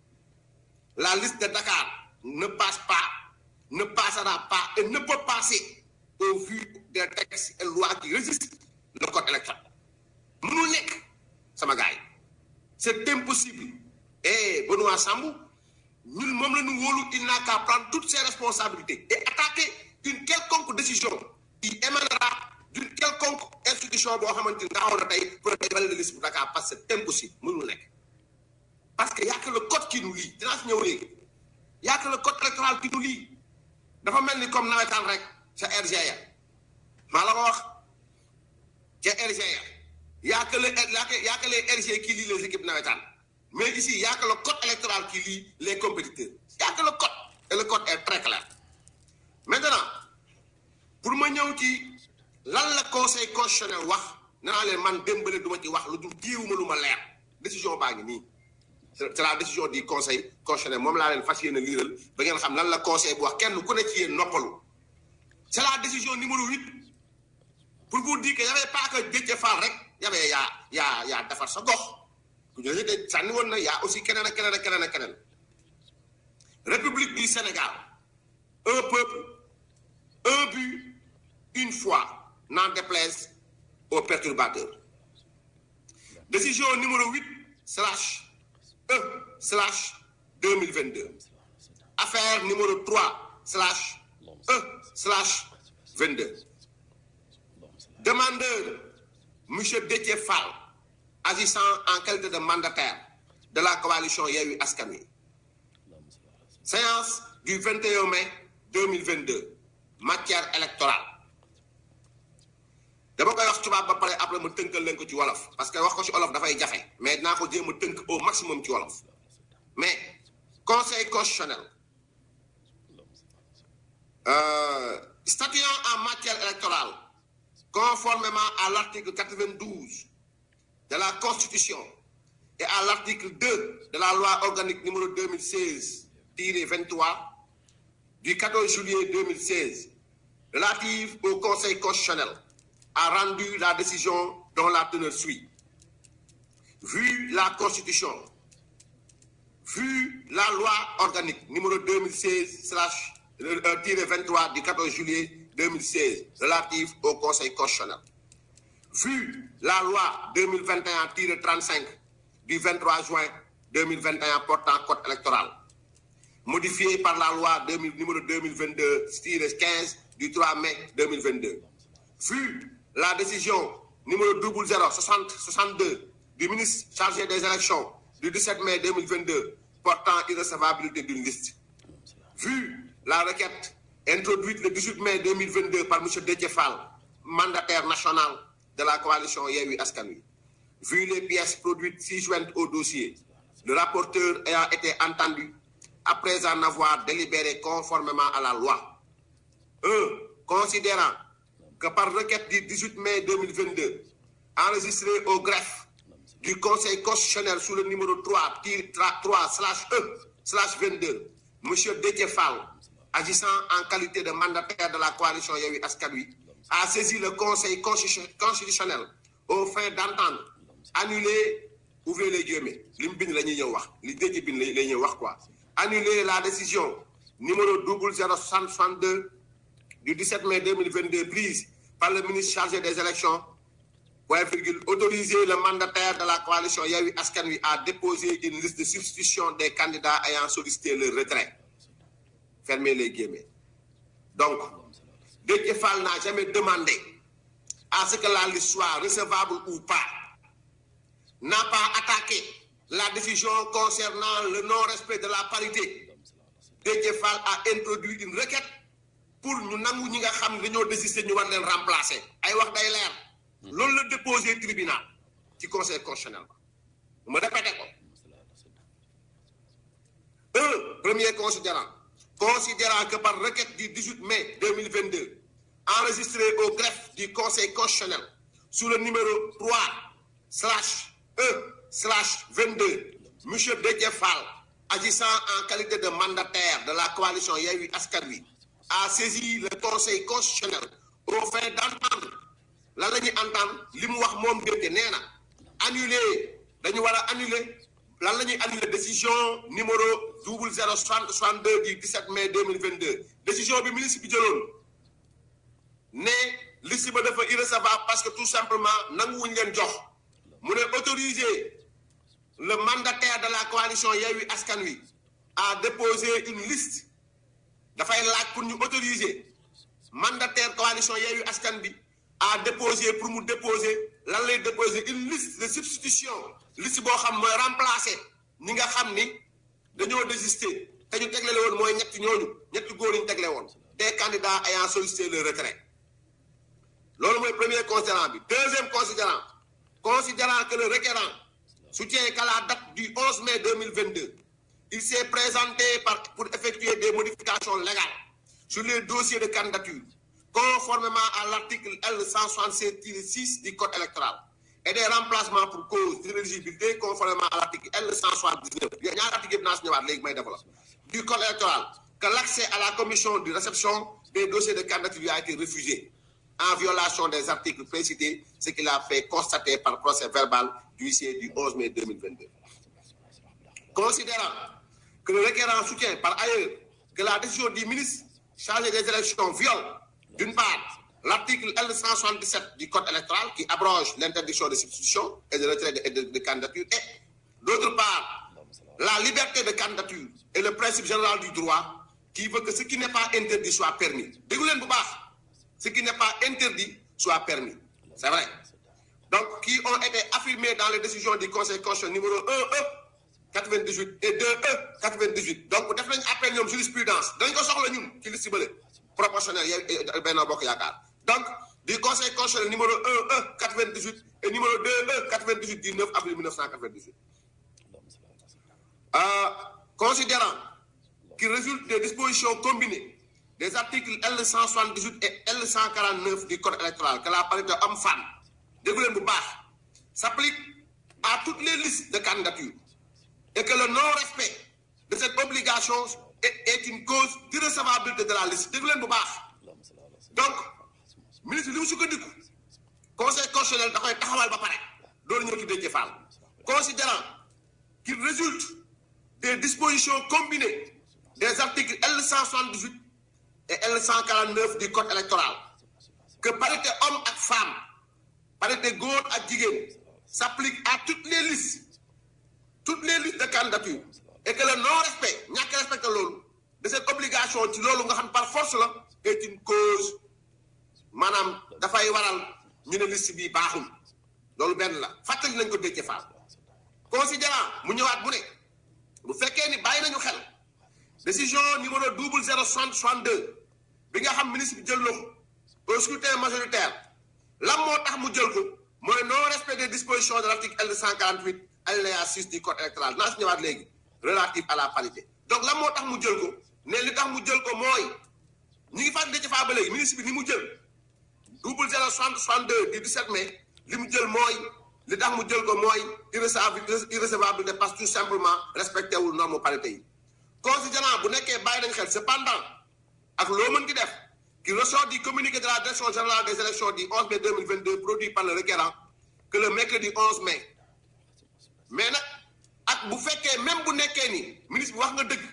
la liste de Dakar ne passe pas ne passera pas et ne peut passer au vu des textes et lois qui régissent le code électoral mënul nekk sama gars yi c'est impossible et Benoît Sambou ñun moom la ñu wóolu il n'a qu'à prendre toutes ses responsabilités et attaquer une quelconque décision qui émanera d'une quelconque institution boo xamante ni taxaw na tey pour day valider liste bu Dakar parce que c'est impossible mënul nekk parce que y a que le code qui nous lie dinaa si ñëw léegi y a que le code électoral qui nous lie dafa mel ni comme nawetaan rek sa RGA maa la ko wax ca RGA y a que le y a que les RG qui lient les équipes nawetaan mais ici il y a que le code électoral qui lie les compétiteurs il y a que le code et le code est très clair maintenant pour ma ñëw ci lan la conseil constitutionnel wax nee naa leen man démbale du ma ci wax lu dul jiwuma lu ma leer décision baa ngi nii c'est la décision du conseil constitutionnel moom laa leen fas yéene liiral ba ngeen xam lan la conseil bu wax kenn ku ne ci yéen noppalu c'est la décision numéro huit pour vous dire que y avait pas que Déthié Fall rek y avait yaa yaa yaa defar sa gox ku ñu de sànni woon na yaa aussi keneen ak keneen ak keneen ak keneen République du Sénégal un peuple un but une foi n'en déplaise aux perturbateurs décision numéro huit slash E slash deux mille vingt deux affaire numéro trois slash E slash vingt deux demandeur monsieur Déthié Fall agissant en qualité de mandataire de la coalition Yewwi Askan Wi séance du 21 mai 2022 matière électorale dama koy wax tubaab ba pare après ma tënkal leen ko ci wolof parce que wax ko ci wolof dafay jafe mais dinaa ko jéem a tënk au maximum ci wolof mais conseil constitutionnel euh, statuant en matière électorale conformément à l'article 92 de la constitution et à l'article 2 de la loi organique numéro 2016-23 du 14 juillet 2016 relative au conseil constitutionnel a rendu la décision dont la teneur suit. Vu la Constitution, vu la loi organique numéro 2016-23 du 14 juillet 2016 relative au Conseil constitutionnel, vu la loi 2021-35 du 23 juin 2021 portant code électoral, modifiée par la loi 2000, numéro 2022-15 du 3 mai 2022, vu la décision numéro 006062 du ministre chargé des élections du 17 mai 2022 portant irrecevabilité d'une liste. Vu la requête introduite le 18 mai 2022 par M. Déthié Fall, mandataire national de la coalition Yewwi Askan Wi. Vu les pièces produites si jointes au dossier, le rapporteur ayant été entendu après en avoir délibéré conformément à la loi. 1. Considérant que par requête du 18 mai 2022, enregistré au greffe du Conseil constitutionnel sous le numéro 3, 3 slash E slash 22, M. Déthié Fall, agissant en qualité de mandataire de la coalition Yewwi Askan Wi, a saisi le Conseil constitutionnel au fin d'entendre annuler, ouvrez les guillemets, li mu bind la ñuy ñëw wax li Déthié bind la ñuy wax quoi, annuler la décision numéro 0062 du 17 mai 2022 prise par le ministre chargé des élections, point virgule, autoriser le mandataire de la coalition Yewwi Askan Wi à déposer une liste de substitution des candidats ayant sollicité le retrait. Fermez les guillemets. Donc, Déthié Fall n'a jamais demandé à ce que la liste soit recevable ou pas, n'a pas attaqué la décision concernant le non-respect de la parité. Déthié Fall a introduit une requête pour ñu nangu ñi nga xam ne dañoo désister ñu war leen remplacer ay wax day leer loolu la déposé tribunal ci conseil constitutionnel ma répété ko un premier considérant considérant que par requête du 18 mai 2022 enregistré au greffe du conseil constitutionnel sous le numéro 3 slash E slash 22 monsieur Déthié Fall agissant en qualité de mandataire de la coalition Yewwi Askan Wi a saisi le conseil constitutionnel au fin d'entendre lan la ñuy entendre li mu wax moom Déthié nee na annuler dañu war a annuler lan la ñuy annuler décision numéro double zéro soixante soixante deux du 17 mai 2022 décision bi ministre bi jëloon ne liste ba dafa irrecevable parce que tout simplement nanguwuñ leen jox mu ne autoriser le mandataire de la coalition Yewwi Askan Wi à déposer une liste dafay laaj pour ñu autoriser mandataire coalition Yewwi Askan Wi à déposer pour mu déposer lan lay déposer une liste de substitution liste boo xam mooy remplacer ñi nga xam ni dañoo désister te ñu tegle woon mooy ñetti ñooñu ñetti góor ñu tegle woon des candidats ayant sollicité le retrait loolu mooy premier considérant bi deuxième considérant considérant que le requérant soutient qu'à la date du 11 mai 2022 il s'est présenté par, pour effectuer des modifications légales sur les dossiers de candidature conformément à l'article L176-6 du code électoral et des remplacements pour cause d'inéligibilité conformément à l'article L179 il y a ñaari article yëpp naa si ñëwaat léegi may développe du code électoral que l'accès à la commission de réception des dossiers de candidature a été refusé en violation des articles précités, ce qu'il a fait constater par procès verbal d'huissier du 11 mai 2022. Considérant que le requérant soutient par ailleurs que la décision du ministre chargé des élections viole, d'une part, l'article L177 du Code électoral qui abroge l'interdiction de substitution et de retrait de, de, de candidature, et d'autre part, la liberté de candidature et le principe général du droit qui veut que ce qui n'est pas interdit soit permis. Déglu leen bu baax ce qui n'est pas interdit soit permis. C'est vrai. Donc, qui ont été affirmés dans les décisions du Conseil constitutionnel numéro 1E 98 et 2E 98. Donc, def nañ appel ñoom jurisprudence dañ ko soxla ñun ci liste bële proportionnel yow Benno Bokk Yaakaar. Donc, du Conseil constitutionnel numéro 1E 98 et numéro 2E 98 du 9 avril 1998. Euh, considérant qu'il résulte des dispositions combinées des articles L178 et L149 du Code électoral que la parité homme-femme, déglu leen bu baax, s'applique à toutes les listes de candidature et que le non-respect de cette obligation est, est une cause d'irrecevabilité de la liste. Déglu leen bu baax. Donc, ministre li mu sukkandiku conseil constitutionnel da koy taxawal ba pare doolu ñëw ci Déthié Fall considérant qu'il résulte des dispositions combinées des articles L178 et L149 du code électoral que parité homme ak femme parité góor ak jigéen s'applique à toutes les listes toutes les listes de candidature et que le non-respect ñàkk respecté loolu de cette obligation ci loolu nga xam par force la est une cause maanaam dafay waral ñu ne liste bi baaxul loolu benn la fàttali nañ ko Déthié Fall considérant mu ñëwaat bu ne bu fekkee ni bàyyi nañu xel décision numéro double zéro soixante soixante deux bi nga xam ministre bi jël na ko au scrutin majoritaire lan moo tax mu jël ko mooy non respect des dispositions de l'article L cent quarante huit alinéa six du code électoral naa si ñëwaat léegi relatif à la parité donc lan moo tax mu jël ko ne li tax mu jël ko mooy ñi ngi fàttali Déthié Fall ba léegi ministre bi ni mu jël double zéro soixante soixante deux du 17 mai li mu jël mooy li tax mu jël ko mooy irrecevable irrecevable de parce que tout simplement respecté wul norme parité yi considérant bu nekkee bàyyi nañ xel cependant ak loo mën di def qui ressort du communiqué de la direction générale des élections du 11 mai 2022 produit par le requérant que le mercredi 11 mai mais nag ak bu fekkee même bu nekkee ni ministre bi wax nga dëgg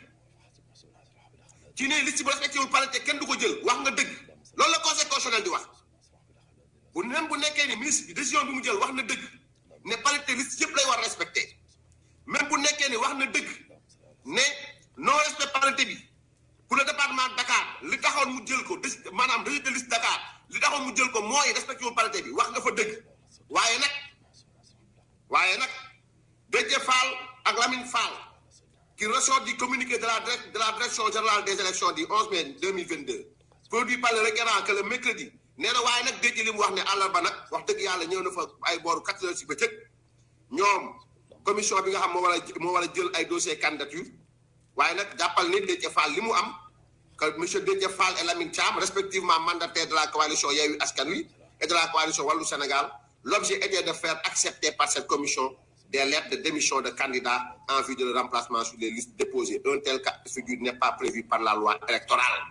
ci ne liste bu respecté wul parité kenn du ko jël wax nga dëgg loolu la conseil constitutionnel di wax bu même bu nekkee ni ministre bi décision bi mu jël wax na dëgg ne parité liste yëpp lay war respecté même bu nekkee ni wax na dëgg ne non respect parité bi pour le département de Dakar li taxoon mu jël ko des maanaam registre de liste Dakar li taxoon mu jël ko mooy respecté wu parité bi wax nga fa dëgg waaye nag waaye nag Déthié Fall ak Lamine Fall qui ressort du communiqué de la de la direction générale des élections du 11 mai 2022 produit par le requérant que le mercredi nee na waaye nag Déthié li mu wax ne àllarba nag wax dëgg yàlla ñëw na fa ay booru quatre heures si bëccëg ñoom commission bi nga xam moo war a moo war a jël ay dossier candidature waaye nag jàppal ni Déthié Fall li mu am que monsieur Déthié Fall et Lamine Thiam respectivement mandataires de la coalition Yewwi Askan Wi et de la coalition Wallu Sénégal l'objet était de faire accepter par cette commission des lettres de démission de candidats en vue de le remplacement sur les listes déposées un tel cas de figure n'est pas prévu par la loi électorale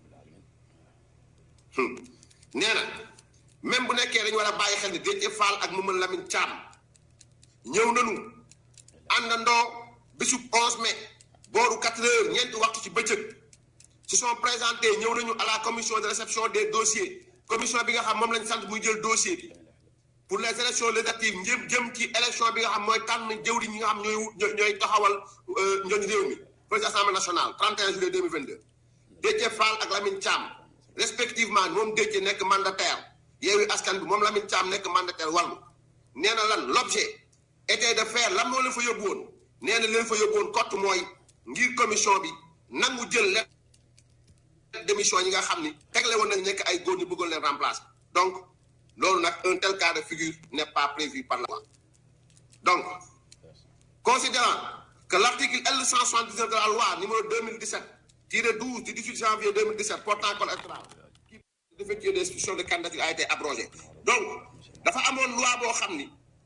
nee na même bu nekkee dañu war a bàyyi xel ni Déthié Fall ak Mamadou Lamine Thiam ñëw nañu àndandoo bésub 11 mai booru 4 heures ñeenti waxtu ci bëccëg se sont présentés ñëw nañu à la commission de réception des dossiers commission bi nga xam moom lañ sant muy jël dossier bi pour les élections législatives njëm jëm ci élection bi nga xam mooy tànn jëwriñ ñi nga xam ñooy ñooy taxawal ñooñu réew mi président assemblée nationale 31 juillet 2022 Déthié Fall ak Lamine Thiam respectivement moom Déthié nekk mandataire Yewwi Askan bi moom Lamine Thiam nekk mandataire Wallu nee na lan l'objet était de faire lan moo leen fa yóbbu woon nee na leen fa yóbbu woon kott mooy ngir commission bi nangu jël lettre démission yi nga xam ni tegle woon nañ nekk ay góor ñu bëggoon leen remplacer donc loolu nag un tel cas de figure n'est pas prévu par la loi donc considérant que l'article L179 de la loi numéro 2017 tiré 12 du 18 janvier 2017 portant code électoral qui d'effectuer des institutions de candidature a été abrogé donc dafa amoon loi boo xam ni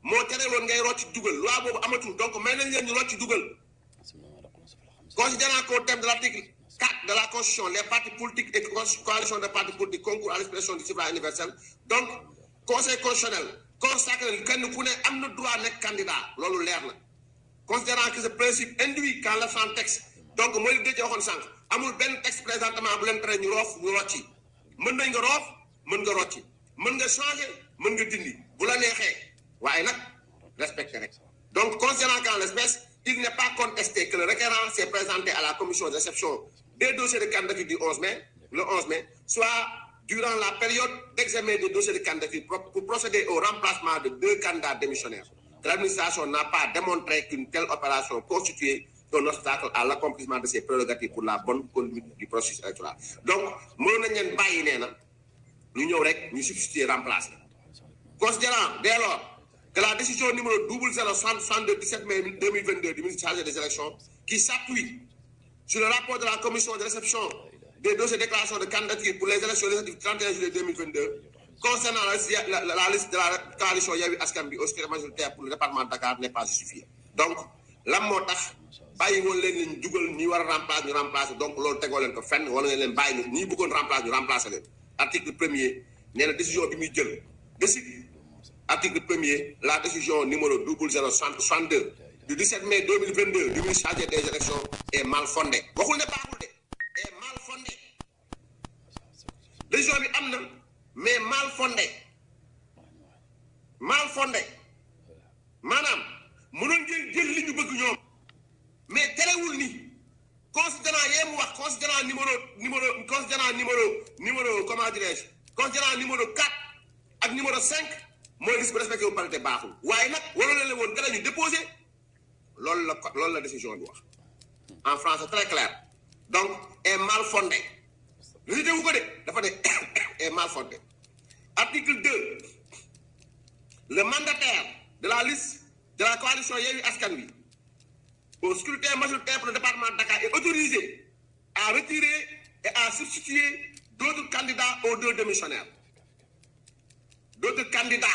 moo tere woon ngay rocci dugal loi boobu amatul donc may nañ leen ñu rocci dugal considérant qu'au terme de l'article 4 de la Constitution, les partis politiques et coalitions de partis politiques concourent à l'expression du suffrage universel. Donc, Conseil constitutionnel consacre que nous pouvons droit d'être candidat. loolu leer na. Considérant que ce principe induit qu'en l'absence texte, donc mooy li dëjee waxoon sànq amul benn texte présentement bu leen tere ñu roof ñu rocci mën nañ nga roof mën nga rocci mën nga changer mën nga dindi bu la neexee waaye nag respecté rek. Donc, considérant qu'en l'espèce, il n'est pas contesté que le requérant s'est présenté à la commission de réception des dossiers de candidature du 11 mai, le 11 mai, soit durant la période d'examen des dossiers de candidature pour, pour procéder au remplacement de deux candidats démissionnaires. Que l'administration n'a pas démontré qu'une telle opération constituait un obstacle à l'accomplissement de ses prérogatives pour la bonne conduite du processus électoral. Donc, mënoon nañ leen bàyyi nee na ñu ñëw rek ñu substituer remplacer. Considérant dès lors que la décision numéro 0062 17 mai 2022 du ministre chargé des élections, qui s'appuie sur le rapport de la commission de réception des dossiers de déclaration de candidature pour les élections législatives du 31 juillet 2022, concernant la, liste- la- la- la liste de la coalition Yewwi Askan Wi au scrutin majoritaire pour le département de Dakar n'est pas justifiée. Donc, lan moo tax bàyyi woon leen leen dugal ñi war a remplacer ñu remplacer donc loolu tegoo leen ko fenn wala ngeen leen bàyyi ñu ñi bëggoon remplacer ñu remplacer leen article premier nee na décision bi muy jël décide Article 1er, la décision numéro 0062 du 17 mai 2022 du ministre chargé des élections est mal fondée. waxul ne baaxul de est mal fondée. décision bi am na mais mal fondée mal fondée maanaam mënoon ngeen jël li ñu bëgg ñoom mais terewul ni considérant yee mu wax considérant numéro numéro considérant numéro numéro comment dirais-je considérant numéro 4 ak numéro 5 mooy liste bu respecté wu parité baaxul waaye nag waroon na leen woon gën a ñu déposé loolu la ko- loolu la décision bi wax en français très clair donc est mal fondé li wu ko de dafa ne est mal fondé article 2 le mandataire de la liste de la coalition Yewwi Askan Wi au scrutin majoritaire pour le département de Dakar est autorisé à retirer et à substituer d'autres candidats aux deux démissionnaires d'autres candidats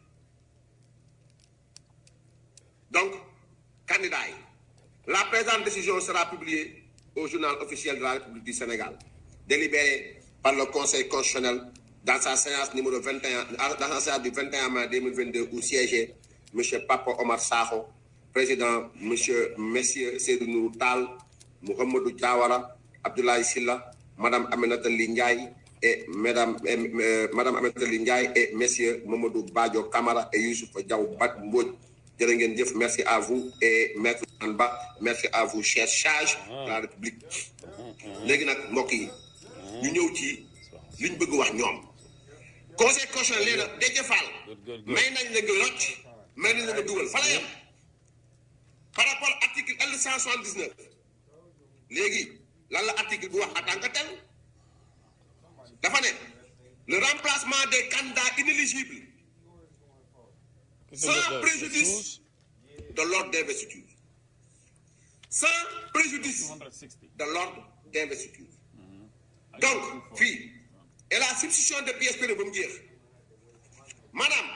donc candidats yi la présente décision sera publiée au journal officiel de la République du Sénégal délibéré par le Conseil constitutionnel dans sa séance numéro 21 dans sa séance du 21 mai 2022 où siégeait monsieur Papa Omar Sakho président monsieur messieurs Seydou Nourou Tall Mouhamadou Diawara Abdoulaye Sylla madame Aminata Ly Ndiaye et madame et, euh, madame Aminata Ly Ndiaye et messieurs Mamadou Badio Camara et Youssouf Diaw Bat Mbodj jërë ngeen jëf merci à vous et maître Anba merci à vous cher sage de la République léegi nag mbokk yi ñu ñëw ci liñ bëgg wax ñoom conseil constitutionnel nee na Déthié Fall may nañ la nga rocc may nañ la nga dugal fa la yem par rapport article L 179 léegi lan la article bu wax en tant que tel dafa ne le remplacement des candidats inéligibles sans préjudice de l'ordre d'investiture sans préjudice de l'ordre d'investiture donc fii et la substitution de pièces périmées ba mu jeex maanaam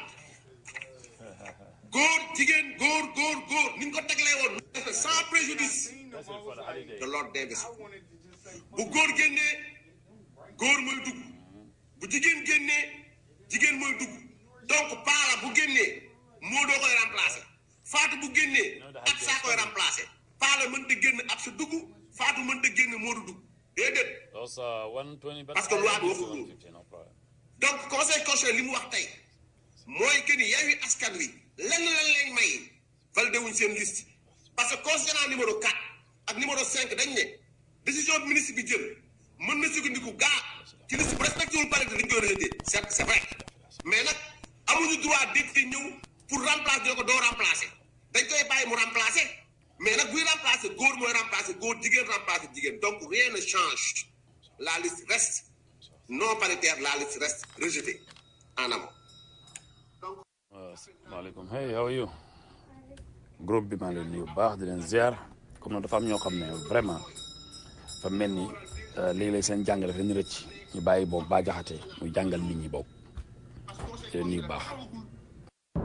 góor jigéen góor góor góor ni ñu ko teglee woon sans préjudice de l'ordre d'investiture bu góor génnee góor mooy dugg bu jigéen génnee jigéen mooy dugg donc paala bu génnee moo doo koy remplacer faatu bu génnee ak saa koy remplacer paala mënta génn ab sa dugg faatu mënta génn moo du dugg déedéet parce que loi bi waxul loolu donc conseil constitutionnel li mu wax tey mooy que ni Yewwi Askan Wi lenn lan lay may validé wuñ seen liste parce que considérant numéro 4 ak numéro 5 dañ ne décision bi ministre bi jël mën na sukkandiku gaa ci liste bu respecté wul parité dañ koy rejeté c'est c'est vrai mais nag amuñu droit député ñëw pour remplacer dina ko doo remplacer dañ koy bàyyi mu remplacer mais nag buy remplacer góor mooy remplacer góor jigéen remplacer jigéen donc rien ne change la liste reste non paritaire la liste reste rejetée en amont. asalaamaaleykum hey how are you groupe bi maa ngi leen nuyu bu baax di leen ziar comme nag dafa am ñoo xam ne vraiment dafa mel ni léeg-léeg seen jàng dafa leen rëcc ñu bàyyi boog ba jaxate muy jàngal nit ñi boog di leen nuyu bu baax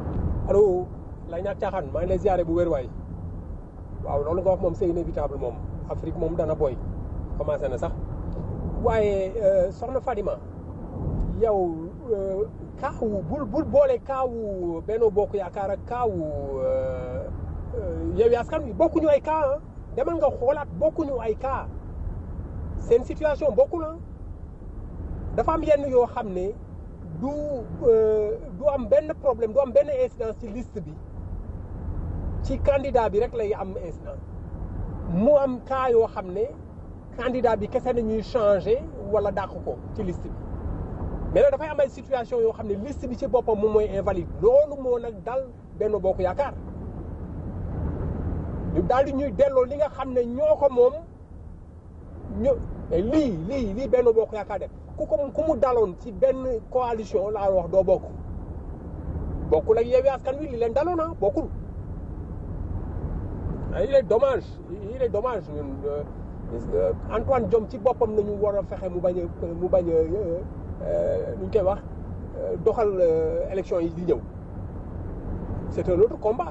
allo lay ñaak caaxaan maa ngi lay ziare bu wér waay waaw loolu nga wax moom c'est inévitable moom Afrique moom dana boy commencé na sax waaye soxna Fadima yow kaawu bul bul boole kaawu Benno Bokk Yaakaar ak kaawu Yewwi Askan Wi bokkuñu ay cas ah demal nga xoolaat bokkuñu ay cas seen situation bokkul ah dafa am yenn yoo xam ne du du am benn problème du am benn incidence ci liste bi ci candidat bi rek lay am incidence mu am cas yoo xam ne candidat bi kese nañuy changé wala dàq ko ci liste bi mais nag dafay am ay situation yoo xam ne liste bi ci boppam moom mooy invalide loolu moo nag dal Benno Bokk Yaakaar ñu daal di ñuy delloo li nga xam ne ñoo ko moom ñu lii lii lii Benno Bokk Yaakaar def ku ko ku mu daloon ci benn coalition laa wax doo bokk bokkul ak Yewwi Askan Wi li leen daloon ah bokkul il est dommage il est dommage ñun Antoine Diome ci boppam nañu war a fexe mu bañ a mu bañ a nu ñu koy wax doxal élection yi di ñëw c'est un autre combat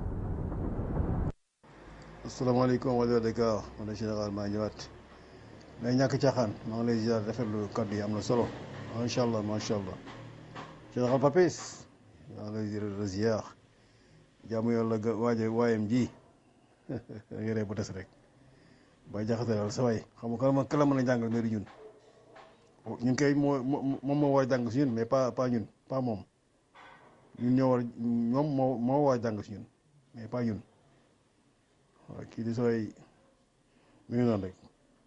asalaamaaleykum wa Dakar man la général maa ñëwaat mais ñàkk caaxaan maa ngi lay ziar rafetlu kaddu yi am na solo macha allah macha allah général Papis maa ngi lay ziar jaamu yàlla ga waaje waayam ji yore bu des rek bay jaxate daal sa waay xam nga kala kala mën a jàngal mais du ñun ñun kay moo moom moo war a jàng si ñun mais pas pas ñun pas moom ñun ñoo war ñoom moo moo war a jàng si ñun mais pas ñun waaw kii di sooy mi ngi noonu rek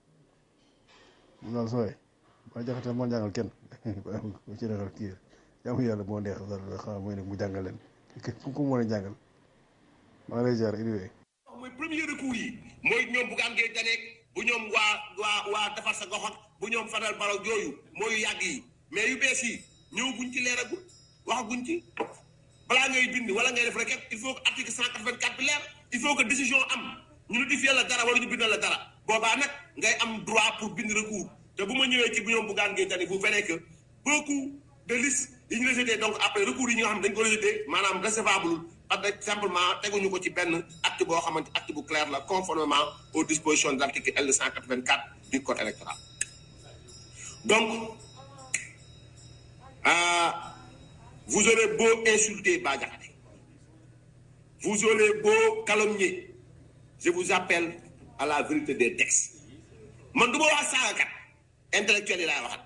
mu daal sooy ba jaxate moo jàngal kenn ba ci defal kii jaamu yàlla moo neex daal xam mooy nag mu jàngal leen ku ko mën a jàngal maa ngi lay ziar anyway mooy premier recours yi mooy ñoom Bougane Gueye Dany bu ñoom waa waa waa defar sa gox ak bu ñoom Fadel Barro yooyu mooy yu yàgg yi mais yu bees yi ñëwaguñ ci leeragul waxaguñ ci balaa ngay bind wala ngay def requête il faut que article cent quatre-vingt-quatre bi leer il faut que décision am ñu notifier la dara wala ñu bindal la dara boobaa nag ngay am droit pour bind recours te bu ma ñëwee ci bu ñoom Bougane Gueye Dany vous verrez que beaucoup de listes yi ñu rejeté donc après recours yi nga xam ne dañ ko rejeté maanaam recevable parce que simplement teguñu ko ci benn acte boo xamante acte bu clair la conformément aux dispositions de l'article L 184 du code électoral donc euh, vous aurez beau insulter Bah Diakhaté vous aurez beau calomnier je vous appelle à la vérité des textes man du ma wax saagakat intellectuel yi laay waxat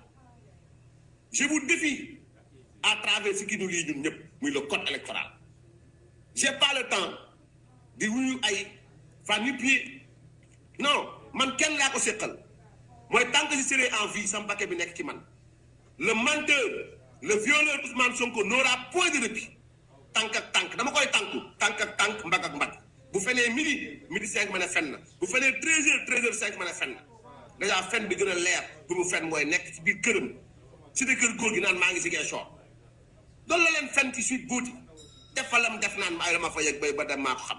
je vous défie à travers ce qui nous lie ñun ñëpp muy le code électoral j'ai pas le temps di wuyu ay fan ni pied non man kenn laa ko séqal mooy tant que je serai en vie sama paquet bi nekk ci man le menteur le violeur Ousmane Sonko n'aura point de répit tànk ak tànk dama koy tànku tànk ak tànk mbagg ak mbagg bu fenee midi midi cinq ma ne fen na bu fenee treize heures treize heures cinq ma ne fen na déjà fen bi gën a leer bu mu fen mooy nekk ci biir këram si de kër góor gi naan maa ngi si gee soor doolu la leen fen ci suite góoti defalam def naan ay dama fa yegg bay ba dem maa ko xam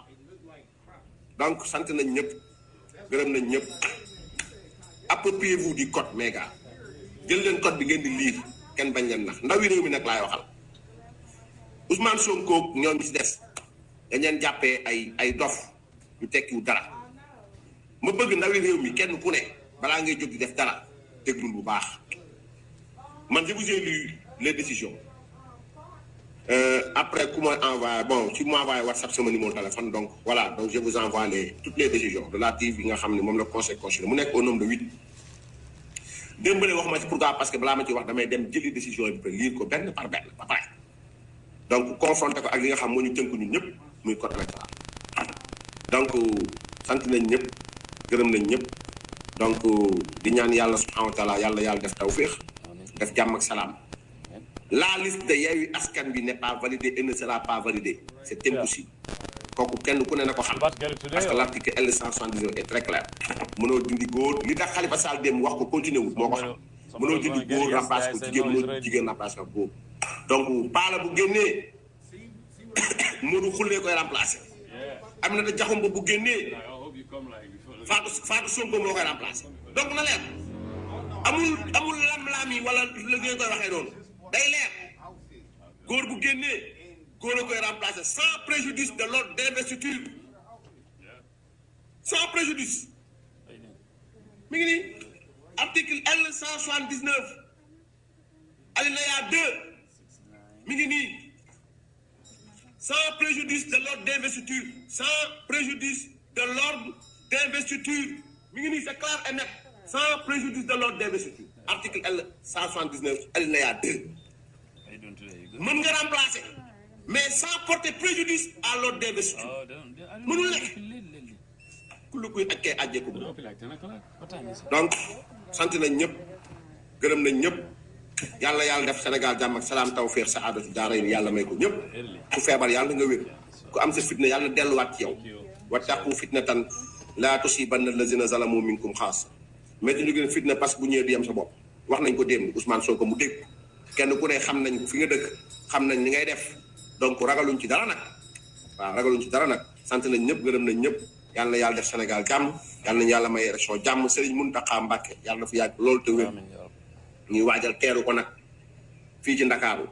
donc sant nañ ñëpp gërëm nañ ñëpp appropriez-vous du code mes gars jël leen code bi ngeen di lire kenn bañ leen nax ndawi réew mi nag laay waxal Ousmane Sonko ñoom ci des dañ leen jàppee ay ay dof ñu tekkiwu dara ma bëgg ndawi réew mi kenn ku ne balaa ngay jóg di def dara déglul bu baax man je vous ai lu les décisions Euh, après ku ma envoyé bon ci ma envoyé WhatsApp sama numéro téléphone donc voilà donc je vous envoie les toutes les décisions relatives yi nga xam ne moom la conseil constitutionnel mu nekk au nombre de huit démbale wax ma ci pourquoi parce que balaa ma ci wax damay dem jëli décision yi ba lire ko benn par benn ba pare donc confronté ko ak li nga xam moo ñu tënk ñun ñëpp muy code électoral donc sant nañ ñëpp gërëm nañ ñëpp donc di ñaan yàlla subhanahu wa taala yàlla yàlla def tawféex def jàmm ak salaam la liste de Yewwi Askan Wi n'est pas validée et ne sera pas validée c'est impossible kooku kenn ku ne na ko xam parce que l'article L 179 est très clair mënoo dindi góor li tax Khalifa Sall dem wax ko continuer wul moo ko xam mënoo dindi góor remplace ko jigéen mënoo jigéen remplace ko góor donc paala bu génnee Modou Xullee koy remplacer Aminata Diakhoumpa bu génnee Fatou Fatou Sonko moo koy remplacer donc na leer amul amul lam-lam yi wala la ngeen koy waxee noonu day leer góor bu génnee koo la koy remplacer sans préjudice de l'ordre d'investiture sans préjudice mi ngi nii article L 179 alinéa 2 mi ngi nii sans préjudice de l'ordre d'investiture sans préjudice de l'ordre d'investiture mi ngi nii c'est clair et net sans préjudice de l'ordre d'investiture article L 179 alinéa 2 mën nga remplacer mais sans porter préjudice à l'ordre d'investiture mënul nekk ku lu kuy akkee ajjee ko donc sant nañ ñëpp gërëm nañ ñëpp yàlla yàlla def Sénégal jàmm ak salaam tawfeex sa aadatu daara yi yàlla may ko ñëpp ku feebar yàlla nga wér ku am sa fitna yàlla na delluwaat ci yow wattaqu fitnatan laa tusibanna allazina zalamu minkum xaas mais ñu gën fitna parce que bu ñëwee du yem sa bopp wax nañ ko démb Ousmane Sonko mu dégg kenn ku ne xam nañ fi nga dëkk xam nañ li ngay def donc ragaluñ ci dara nag waaw ragaluñ ci dara nag sant nañ ñëpp gërëm nañ ñëpp yàlla na yàlla def Sénégal jàmm yàlla nañu yàlla may élection jàmm Serigne Mountakha Mbacké yàlla na fi yàgg loolu te wér ñuy waajal teeru ko nag fii ci Ndakaaru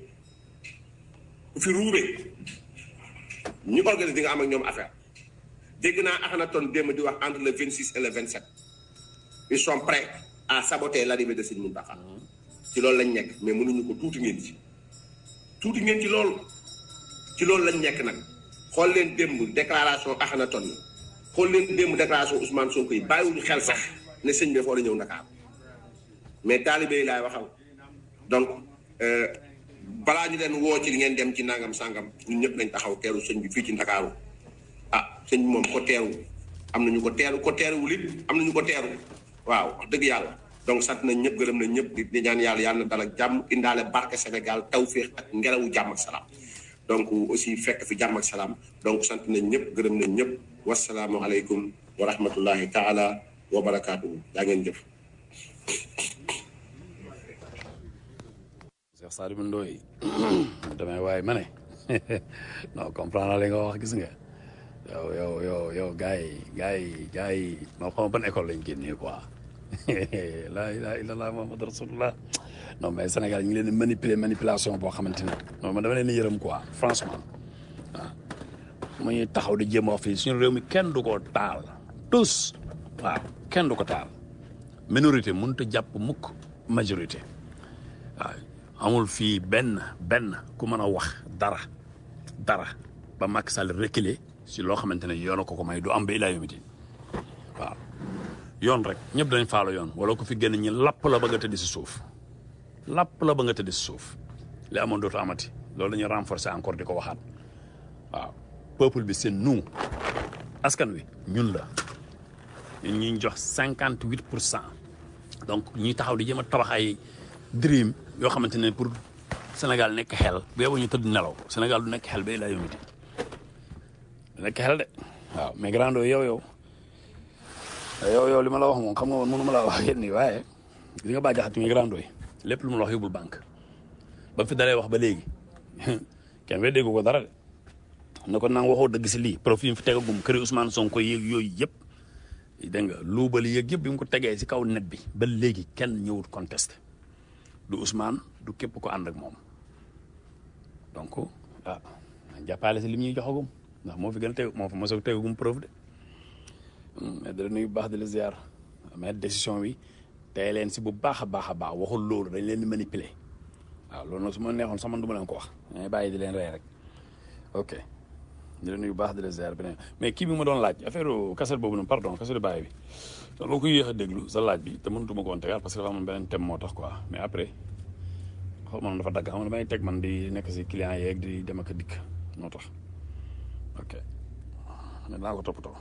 ku fi ruube ñu organise di nga am ak ñoom affaire dégg naa Akhenaton démb di wax entre le 26 et le 27 ils sont prêts à saboter l'arrivée de Serigne Mountakha ci loolu lañ nekk mais mënuñu ko tuuti ngeen ci tuuti ngeen ci loolu ci loolu lañ nekk nag xool leen démb déclaration Akhenaton yi xool leen démb déclaration Ousmane Sonko yi bàyyiwuñu xel sax ne sëñ bi dafa war a ñëw Ndakaar mais taalibe yi laay waxal donc balaa ñu leen woo ci li ngeen dem ci nangam sangam ñun ñëpp nañ taxaw teeru sëñ bi fii ci Ndakaaru ah sëñ bi moom ko teeru am nañu ko teeru ko teeruwul it am nañu ko teeru waaw wax dëgg yàlla donc sant nañ ñëpp gërëm nañ ñëpp di ñaan yàlla yàlla na dal ak jàmm indaale barke Sénégal tawféex ak ngelawu jàmm ak salaam donc aussi fekk fi jàmm ak salaam donc sant nañ ñëpp gërëm nañ ñëpp wasalaamualeykum wa rahmatullahi taala wa barakaatuhu yaa ngeen jëf. Cheikh Sadibou Ndoye damay waaye ma ne non comprendre li nga wax gis nga yow yow yow yow gars yi gars yi gars yi ma xam ban école lañ génnee quoi laa ilaha illallah muhammad rasulullah non mais Sénégal ñu ngi leen di manipuler manipulation boo xamante ne non man dama leen di yërëm quoi franchement waaw mu ñuy taxaw di jéem a wax fii suñu réew mi kenn du ko taal tous waaw kenn du ko taal minorité mënut a jàpp mukk majorité waaw amul fii benn benn ku mën a wax dara dara ba Macky Sall reculer si loo xamante ne yoon ko ko may du am ba ilaa yomiti waaw yoon rek ñëpp dañ faalo yoon wala ko fi génn ñi lapp la ba nga tëdd si suuf lapp la ba nga tëdd si suuf li amoon dootu amati loolu dañuy renforcer encore di ko waxaat waaw peuple bi c'est nous askan wi ñun la ñun ñuy jox cinquante huit pour cent donc ñuy taxaw di jéem a tabax ay dream yoo xamante ne pour Sénégal nekk xel bu yeboo ñu tëdd nelaw Sénégal du nekk xel ba ilaa yomiti du nekk xel de waaw mais grando yow yow yow yow li ma la wax moom xam nga woon mënu ma laa wax yéen nii waaye li nga baa jaxat mi grando yi lépp lu mu la wax yóbbul banque ba fi dalee wax ba léegi kenn we déggu ko dara de na ko nang waxoo dëgg si lii profil yi fi tegagum këri Ousmane Sonko yéeg yooyu yëpp dégg nga luubal yéeg yëpp bi mu ko tegee si kaw net bi ba léegi kenn ñëwut contesté du Ousmane du képp ko ànd ak moom donc ah jàppale si li ñuy joxagum ndax moo fi gën a teg moo fi mos a tegagum preuve de mais dara nuyu bu baax di la ziar mais décision bi tey leen si bu baax a baax a baax waxul loolu dañ leen di manipuler waaw loolu nag su ma neexoon sax man du ma leen ko wax dañuy bàyyi di leen rey rek ok di la nuyu bu baax di la ziar beneen mais kii bi ma doon laaj affaire kaset boobu noonu pardon kaset bàyyi bi dama ko yéex a déglu sa laaj bi te mënutuma ko woon tegaat parce que dafa amoon beneen thème moo tax quoi mais après xaw ma dafa dagg xam nga damay teg man di nekk si client yeeg di dem ak a dikk moo tax ok mais naa ko toppatoo.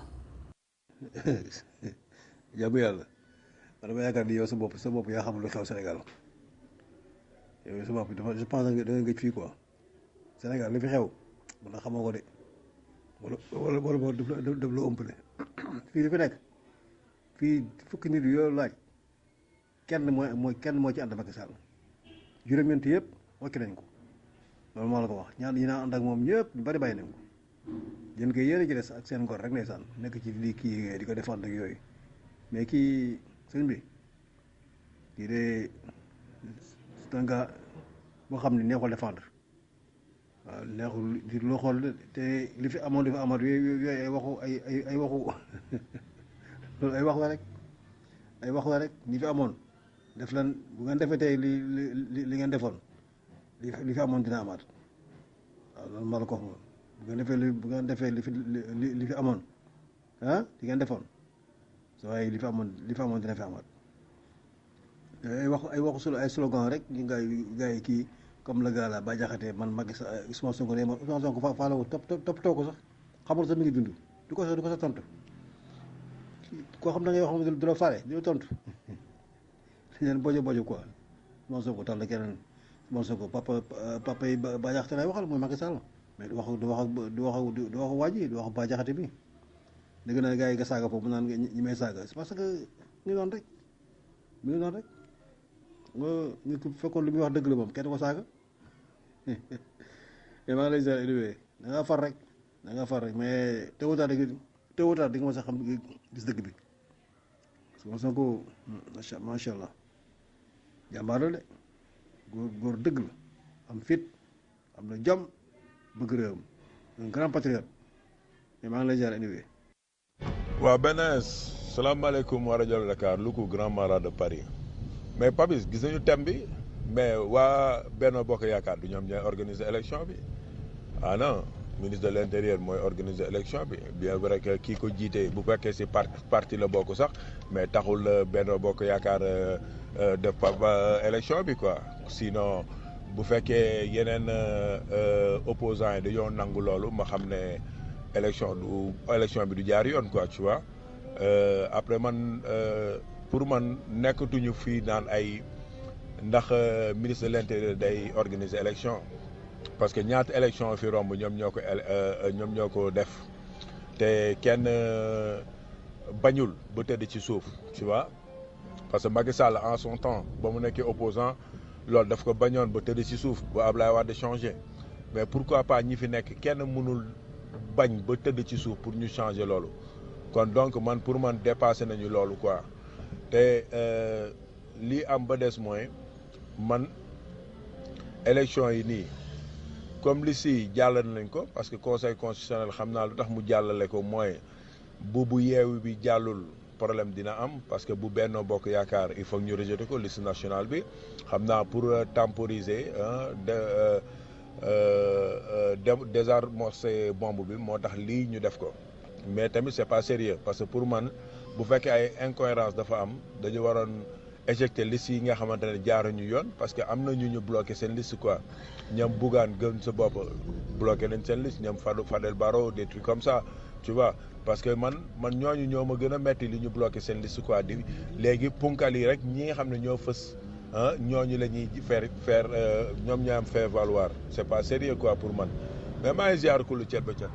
jàmm yàlla man dama yaakaar ni yow sa bopp sa bopp yaa xam lu xew Sénégal yow sa bopp dafa je pense que da nga gëj fii quoi Sénégal li fi xew man na xamoo ko de wala wala wala boo daf la daf la ëmpale fii li fi nekk fii fukki nit yoo laaj kenn mooy mooy kenn moo ci ànd ak Macky Sall juróom-ñeent yëpp wàcc nañ ko loolu moo la ko wax ñaan ñi naan ànd ak moom ñëpp ñu bari bàyyi nañ ko yéen koy yéen a ci des ak seen ngor rek ndeysaan nekk ci lii kii di ko défendre ak yooyu mais kii sëñ bi kii de c'est un gars boo xam ne neexul défendre waaw neexul di loo xool de te li fi amoon dafa amaat yooyu yooyu ay waxu ay ay ay waxu loolu ay wax la rek ay wax la rek ñi fi amoon def lan bu ngeen defee tey li li li ngeen defoon li li fi amoon dina amaat waaw loolu ma la ko wax moom bu ngeen defee li bu ngeen defee li fi li li fi amoon ah li ngeen defoon so waaye li fi amoon li fi amoon dina fi amaat ay wax ay waxu solo ay slogan rek ñu ngay gars yi kii comme le gars là ba jaxatee man Macky Sall Ousmane Sonko ne ma Ousmane Sonko fa faala ko topp toppatoo ko sax xamul sax mi ngi dund du ko sax du ko sax tontu koo xam da ngay wax du la faale du la tontu dañ leen bojo bojo quoi Ousmane Sonko tax la keneen Ousmane Sonko papa papa yi ba jaxate lay waxal mooy Macky Sall mais du wax du wax du wax du wax waa ji du wax ba jaxate bi dëgg na gars yi nga saaga foofu mu naan ñi may saaga c'est parce que ñu noonu rek mu ngi noonu rek nga ñu ko fekkoon lu muy wax dëgg la moom kenn ko saaga mais maa ngi lay ziar élevé da ngaa far rek da ngaa far rek mais teewutaat di teewutaat di nga mos a xam gis dëgg bi parce que mos na ko macha macha allah jàmbaar la de góor góor dëgg la am fit am na jom bëgg réewam un grand patriote mais maa ngi lay ziar élevé. waaw BNS salaamaaleykum wa rajo Dakar Louga grand marat de Paris. mais Papis gis nañu thème bi mais waa Benno Bokk Yaakaar du ñoom ñooy organiser élection bi ah non ministre de l' intérieur mooy organiser élection bi bien vrai que kii ko jiite bu fekkee si parti parti la bokk sax mais taxul Benno Bokk Yaakaar def pa élection bi quoi sinon bu fekkee yeneen opposants yi dañoo nangu loolu ma xam ne élection du élection bi du jaar yoon quoi tu vois après man. pour man nekkatuñu fii naan ay ndax ministre de l'intérieur day organiser élection parce que ñaata élection fi romb ñoom ñoo ko ñoom ñoo ko def te kenn bañul ba tëdd ci suuf tu vois parce que Macky Sall en son temps ba mu nekkee opposant loolu daf ko bañoon ba tëdd ci suuf ba Ablaye Wade changé mais pourquoi pas ñi fi nekk kenn mënul bañ ba tëdd ci suuf pour ñu changer loolu kon donc man pour man dépassé nañu loolu quoi te lii am ba des mooy man élection yi nii comme li si jàllale nañ ko parce que conseil constitutionnel xam naa lu tax mu jàllale ko mooy bu bu yeewu bi jàllul problème dina am parce que bu Benno Bokk Yaakaar il faut ñu rejeter ko liste nationale bi xam naa pour temporiser de désarmer bombe bi moo tax lii ñu def ko mais tamit c'est pas sérieux parce que pour man bu fekkee ay incohérence dafa am dañu waroon éjecter liste yi nga xamante ne jaaruñu yoon parce que am na ñu ñu bloqué seen liste quoi ñoom Bougane gën sa bopp bloqué nañ seen liste ñoom Fadou Fadel Barro des trucs comme ça tu vois parce que man man ñooñu ñoo ma gën a metti li ñu bloqué seen liste quoi di léegi punkal yi rek ñi nga xam ne ñoo fës ah ñooñu la ñuy faire faire ñoom ñoo am faire valoir c'est pas sérieux quoi pour man mais maa ngi ziar ku lu cet ba cet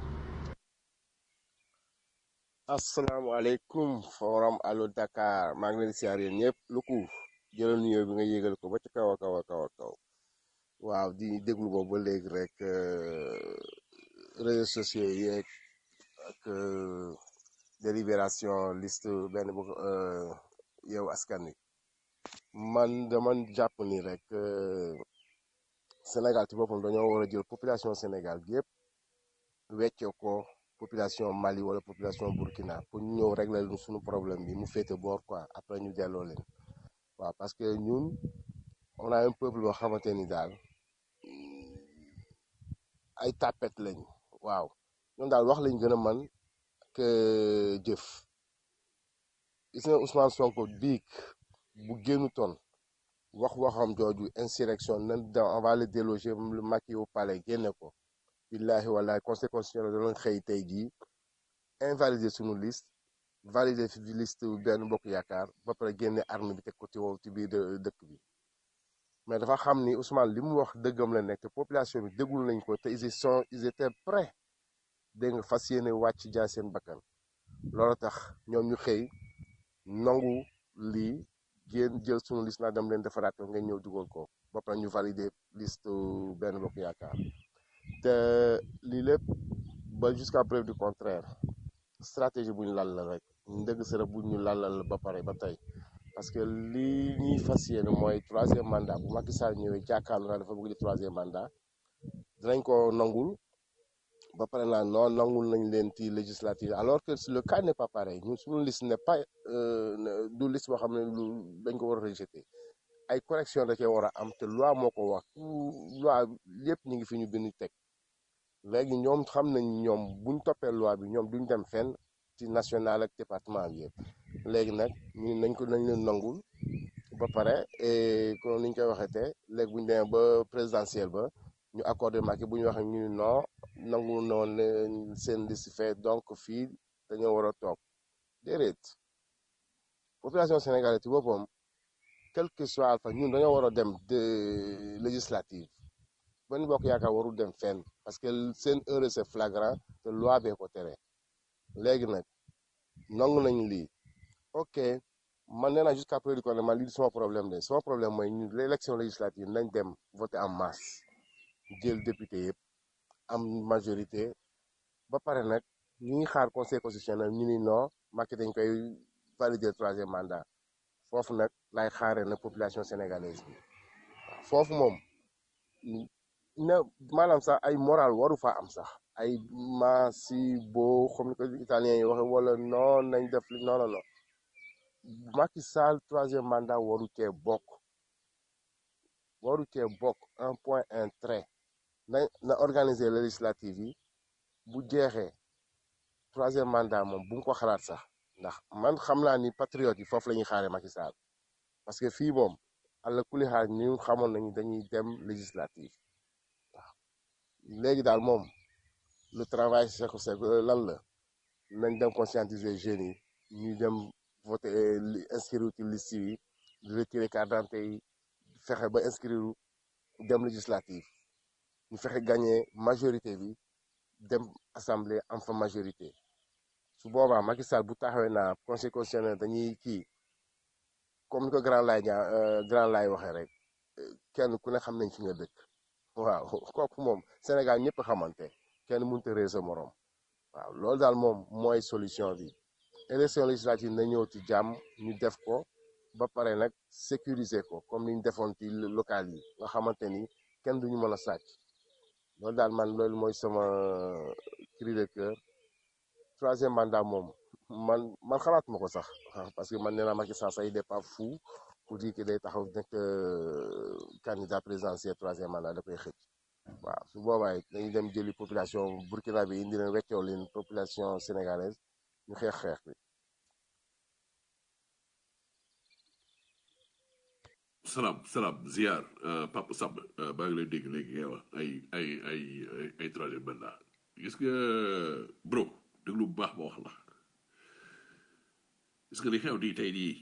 asalaamaaleykum forum allo Dakar maa ngi leen di siyaar yéen ñëpp lu ko jëlal nuyoo bi nga yégal ko ba ci kaw a kaw a kaw a kaw waaw di déglu boobu ba léegi rek réseaux sociaux yeeg ak délibération liste benn bu yow askan wi man dama jàpp ni rek Sénégal ci boppam dañoo war a jël population Sénégal gi yëpp weccee ko population Mali wala population Burkina pour ñu ñëw régler lu suñu problème bi mu féete boor quoi après ñu delloo leen waaw parce que ñun on a un peuple boo xamante ni daal ay tapet lañ waaw ñoom daal wax lañ gën a man que jëf gis nga Ousmane Sonko biig bu génnu toon wax waxam jooju insurrection nan da on va le déloger le Macky au palais génne ko billahi wallahi conseil constitutionnel danañ xëy tey jii invalider suñu liste valider fi liste benn bokk yaakaar ba pare génne arme bi teg ko ci wow ci biir dëkk bi mais dafa xam ni Ousmane li mu wax dëggam la nekk te population bi déggul nañ ko te ils sont ils étaient prêts dégg nga fas yéene wàcc jaay seen bakkan loolu tax ñoom ñu xëy nangu lii génn jël suñu liste naa dem leen defaraat ko ngeen ñëw dugal ko ba pare ñu valider liste benn bokk yaakaar te lii lépp ba jusqu'à preuve du contraire stratégie bu ñu lal la rek ndëgg sërë bu ñu lalal ba pare ba tey parce que lii ñuy fas yéene mooy troisième mandat bu Macky Sall ñëwee jàkkaarloo naa dafa bëgg di troisième mandat dinañ ko nangul ba pare naa non nangul nañ leen ci législative alors que le cas n'est pas pareil ñun suñu liste n'est pas euh, du liste boo xam ne lu dañ ko war a rejeter ay correction da cee war a am te loi moo ko wax tout loi yépp ñu ngi fi ñu bind teg léegi ñoom xam nañ ñoom buñ toppee loi bi ñoom duñ dem fenn ci national ak département bi yëpp léegi nag ñu nañ ko nañ leen nangul ba pare et comme niñ koy waxee te léegi buñ demee ba présidentielle ba ñu accordé Macky bu ñu waxee ñu ni non nangu noonu leen seen liste fait donc fii dañoo war a toog déedéet population sénégalaise ci boppam quel que soit alpha ñun dañoo war a dem de législative benn bokk yaakaar warul dem fenn parce que seen erreur c'est flagrant te loi bee ko tere léegi nag nangu nañ lii ok man nee naa jusqu'à preuve du contraire man lii du sama problème de sama problème mooy ñu l'élection législative nañ dem voter en masse jël député yëpp am majorité ba pare nag ñu ngi xaar conseil constitutionnel ñu ni non Macky dañ koy valider troisième mandat foofu nag lay xaaree na population sénégalaise bi waaw foofu moom na maanaam sax ay moral waru fa am sax ay maasi boo comme ni ko italien yi waxe wala non nañ def li non non non Macky Sall troisième mandat waru cee bokk waru cee bokk un point un trait na na organiser législative yi bu jeexee troisième mandat moom bu mu ko xalaat sax ndax man xam naa ni patriote yi foofu la ñuy xaaree Macky Sall parce que fii moom àlla kuli xaar ñu xamoon nañu dañuy dem législative waaw léegi daal moom le travail c'est c'est lan la nañ dem conscientiser jeunes yi ñu dem voter inscrire ci liste yi retirer carte d'identité yi fexe ba inscrire dem législative ñu fexe gagner majorité bi dem assemblée am fa majorité su boobaa Macky Sall bu taxawee naa conseil constitutionnel dañuy kii comme ni ko grand lay ñaa grand lay waxee rek kenn ku ne xam nañ fi nga dëkk waaw kooku moom Sénégal ñëpp xamante kenn mënut a réer sa morom waaw loolu daal moom mooy solution bi élection législative na ñëw ci jàmm ñu def ko ba pare nag sécuriser ko comme ni ñu defoon ci local yi nga xamante ni kenn duñu mën a sàcc loolu daal man loolu mooy sama cri de cœur troisième mandat moom man man xalaatuma ko sax parce que man nee naa Macky Sall sax il n'est pas fou pour dire que day taxaw nekk candidat présidentiel troisième mandat da koy xëcc waaw su boobaa it dañuy dem jëli population Burkina bi indi leen weccoo leen population sénégalaise ñu xeex xeex bi. salaam salaam ziar Papa Samba maa ngi lay dégg léegi ngay wax ay ay ay ay troisième mandat gis nga bro déglu bu baax ba wax la gis nga li xew nii tey nii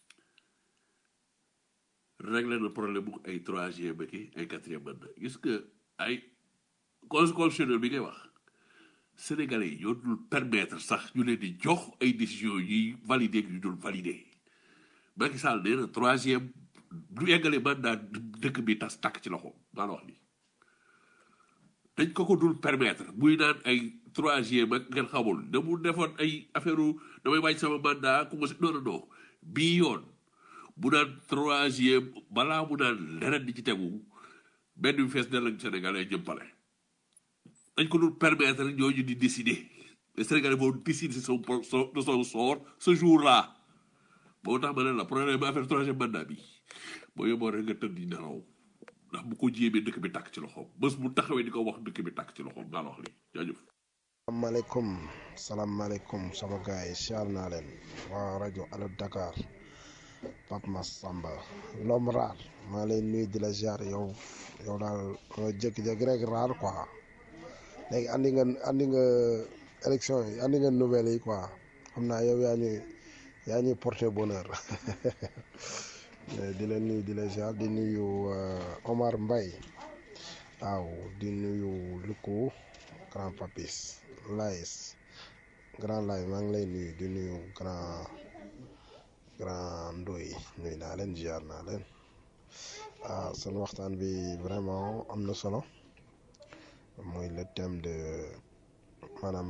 réglé na problème bu ay troisième ak ay quatrième mandat gis nga ay constitutionnel bi ngay wax sénégalais yi ñoo dul permettre sax ñu leen di jox ay décisions yi validé ñu dul validé Macky Sall nee na troisième du eggale mandat dëkk bi tas tàkk ci loxo maa la wax nii dañ ko ko dul permettre muy naan ay troisième ak ngeen xamul da mu defoon ay affaire damay wàññi sama mandat commencé non non non bii yoon bu naan troisième balaa mu naan leneen di ci tegu benn bi fees dell ak Sénégalais jëm pale dañ ko dul permettre ñooñu di décider les Sénégalais vont décider son de son sort ce jour là moo tax ma ne la problème bi affaire troisième mandat bi boo yóbboo rek nga tëdd di nelaw ndax bu ko jéemee dëkk bi tàkk ci loxoom bés bu taxawee di ko wax dëkk bi tàkk ci loxoom maa la wax lii jaajëf salaamaaleykum salaamaaleykum sama gars yi siyaar naa leen waa rajo Allo Dakar Pape Massamba l'homme rare maa lay nuyu di la ziar yow yow daal nga jékki-jékki rek rare quoi léegi andi nga andi nga élection yi andi nga nouvelle yi quoi xam naa yow yaa ñuy yaa ñuy porter bonheur di la nuyu di la ziar di nuyu Omar Mbaye waaw di nuyu Luku grand papis Lays grand Lay maa ngi lay nuyu di nuyu grand grand Ndoy nuyu naa leen ziar naa leen ah seen waxtaan bi vraiment am na solo mooy le thème de maanaam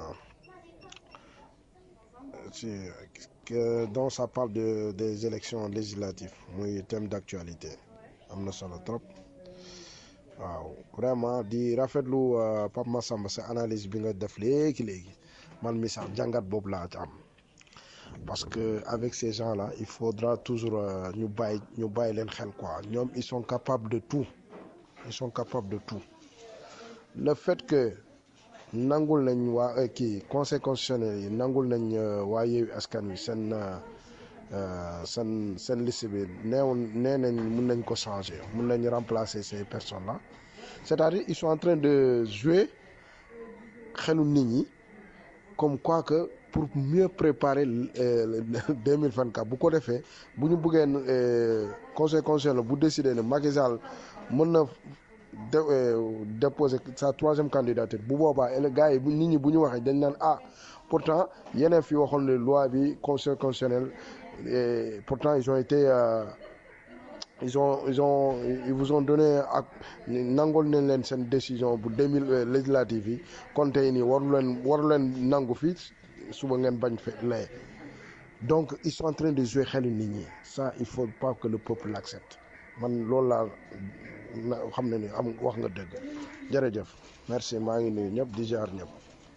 ci que dont ça parle de des élections législatives muy thème d'actualité am na solo trop waaw vraiment di rafetlu euh, Pape Massamba sa analyse bi nga def léegi léegi man mi sax jàngat boobu laa ci am parce que avec ces gens là il faudra toujours euh, ñu bàyyi ñu bàyyi leen xel quoi ñoom ils sont capables de tout ils sont capables de tout le fait que nangul nañ waa euh, kii conseil constitutionnel yi nangul nañ euh, waa Yewwi Askan Wi seen euh, euh, seen seen liste bi neew nee nañ mun nañ ko changer mun nañ remplacer ces personnes là c'est-à-dire ils sont en train de jouer xelu nit ñi comme quoi que pour mieux préparer euh, deux mille vingt quatre bu ko defee bu ñu bëggee euh, conseil constitutionnel bu décider ne Macky Sall mën na de euh, déposer sa troisième candidature bu boobaa ele gars yi bu nit ñi bu ñu waxee dañ naan ah pourtant yeneen fi waxoon ne loi bi conseil constitutionnel et pourtant ils ont été euh, ils ont ils ont ils vous ont donné ak nangol nañ leen seen décision bu deux mille législative yi kon tey nii waru leen waru leen nangu fii suba ngeen bañ fe lee donc ils sont en train de jouer xelu nit ñi ça il faut pas que le peuple l'accepte man loolu laa na xam ne ni am wax nga dëgg jërëjëf merci maa ngi nuyu ñëpp di jaar ñëpp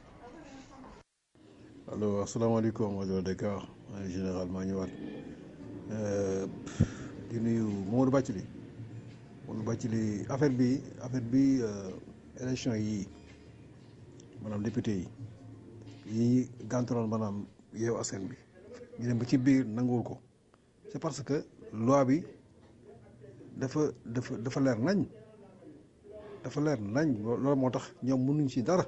allo asalaamaaleykum rajo Dakar maa ngi général maa ñëwaat di nuyu Mamadou Bathily Mamadou Bathily affaire bi affaire bi élection yi maanaam député yi yi gàntaloon maanaam yeewu askan bi ñu dem ba ci biir nanguwul ko c'est parce que loi bi dafa dafa dafa leer nañ dafa leer nañ loolu moo tax ñoom mënuñ ci dara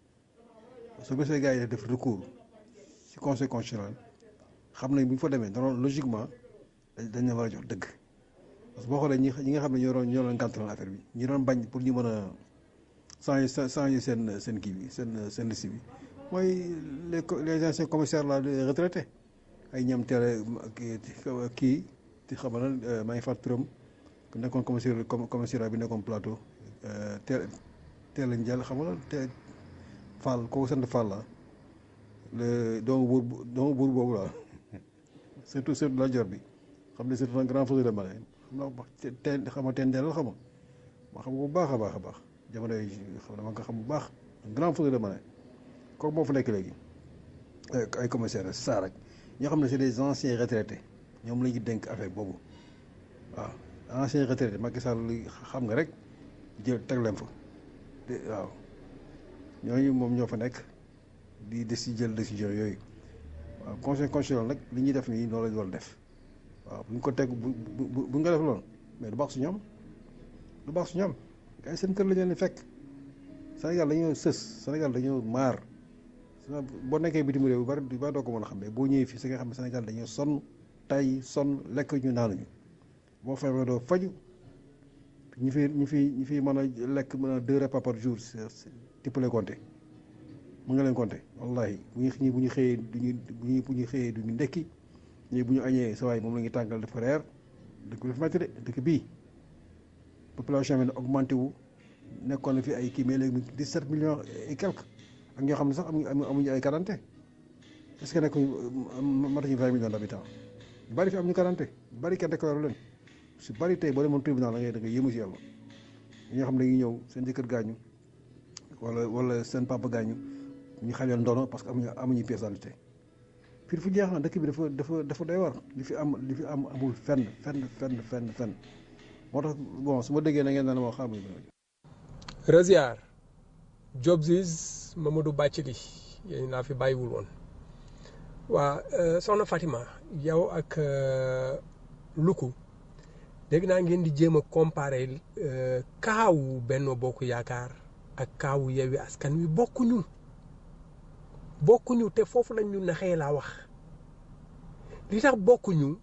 su gisee gars yi def recours ci conseil constitutionnel xam nañ bu ñu fa demee danoon logiquement dañ leen war a jox dëgg parce que boo xoolee ñi ñi nga xam ne ñoo doon ñoo doon gàntaloon affaire bi ñi doon bañ pour ñu mën a changer changer seen seen kii bi seen seen liste bi mooy les les anciens commissaires là les retraités ay ñoom teel a kii ti xam na maa ngi fàtt turam ku nekkoon commissaire commissariat bi nekkoon plateau teel teel a njël xam nga te Fall kooku sant Fall la le doomu buur doomu buur boobu la surtout surtout la jor bi xam ne c'est un grand faiseur de malin xam naa teen xam nga teen deel la xam nga ma xam ko bu baax a baax a baax jamono yi xam na ma nga xam bu baax un grand faiseur de malin kooku moo fa nekk léegi ay commissaires saa rek ñoo xam ne c'est des anciens retraités ñoom la ñu dénk affaire boobu waaw anciens retraités Macky Sall xam nga rek jël teg leen fa waaw ñooñu moom ñoo fa nekk di des ci jël décision yooyu waaw conseil constitutionnel nag li ñuy def nii noonu la ñu war def waaw bu ñu ko teg bu bu bu nga def loolu mais du baax su ñoom du baax su ñoom gars yi seen kër la ñu leen fekk Sénégal dañoo sës Sénégal dañoo maar boo nekkee bitim réew bu bari bu bari doo ko mën a xam mais boo ñëwee fii si nga xam ne Sénégal dañoo sonn tay sonn lekk ñu naanuñu boo feebaree doo faju ñu fi ñu fi ñu fi mën a lekk mën a deux repas par jour tu peux les compter mu nga leen compter wallahi bu ñu ñii bu ñu xëyee duñu bu ñu bu ñu xëyee duñu ndekki ñii bu ñu añee sa waay moom la ñuy tàngal dafa reer dëkk bi dafa metti de dëkk bii population bi ne augmenté wu nekkoon na fi ay kii mais léegi dix-sept millions et quelques ak ñoo xam ne sax amuñu amuñu ay quarante est-ce que nekk matuñu vingt millions d'habitants bari fi am ñu quarante bari kenn déclaré leen su bari tey boo demoon tribunal da ngay da ngay yéemu si yàlla ñoo xam ne dañuy ñëw seen jëkkër gaañu wala wala seen papa gaañu ñu xañoon ndono parce que amuñu amuñu pièce d'identité fii fu jeex na dëkk bi dafa dafa dafa doy war li fi am li fi am amul fenn fenn fenn fenn fenn moo tax bon su ma déggee na ngeen naan moo xam Rasiar Jobsis Mamadou Bathily yéen laa fi bàyyiwul woon waa soxna Fatima yow ak Luku dégg naa ngeen di jéem a comparer kaawu Benno Bokk Yaakaar ak kaawu Yewwi Askan Wi bokkuñu bokkuñu te foofu lañ ñu naxee laa wax li tax bokkuñu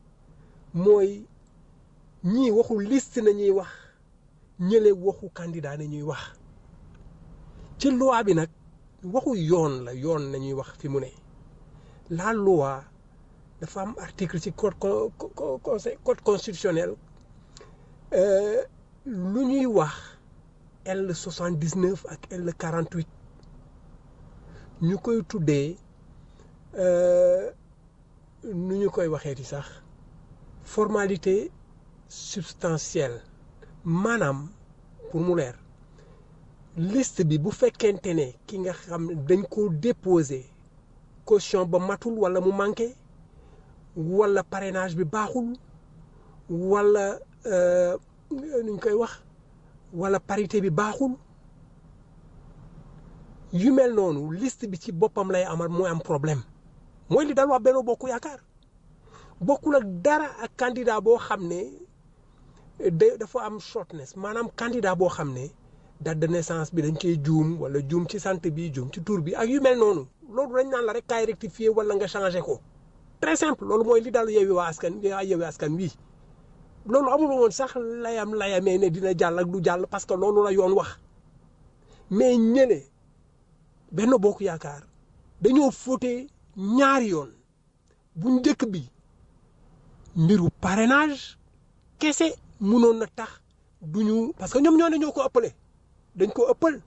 mooy ñii waxu liste na ñuy wax ñële waxu candidat na ñuy wax ci loi bi nag waxu yoon la yoon nañuy wax fi mu ne la loi dafa am article ci code code constitutionnel lu ñuy wax L soixante dix neuf ak L quarante huit ñu koy tuddee nu ñu koy waxeeti sax formalité substantielle maanaam pour mu leer liste bi bu fekkente ne ki nga xam ne dañ koo déposé caution ba matul wala mu manqué wala parrainage bi baaxul wala euh, nuñ koy wax wala parité bi baaxul yu mel noonu liste bi ci boppam lay amal mooy am problème mooy li dal waa Benno Bokk Yaakaar bokkul ak dara ak candidat boo xam ne da dafa am shortness maanaam candidat boo xam ne date de naissance bi dañ koy juum wala juum ci sant bi juum ci tur bi ak yu mel noonu loolu dañ naan la rek kaay rectifier wala nga changé ko très simple loolu mooy li dal Yewwi waa askan Yewwi askan wi loolu amul woon sax layam layamee ne dina jàll ak du jàll parce que loolu la yoon wax mais ñële Benno Bokk Yaakaar dañoo fóote ñaari yoon bu njëkk bi mbiru parrainage kese mënoon na tax duñu parce que ñoom ñoo ne ñoo ko ëppale dañ ko ëppal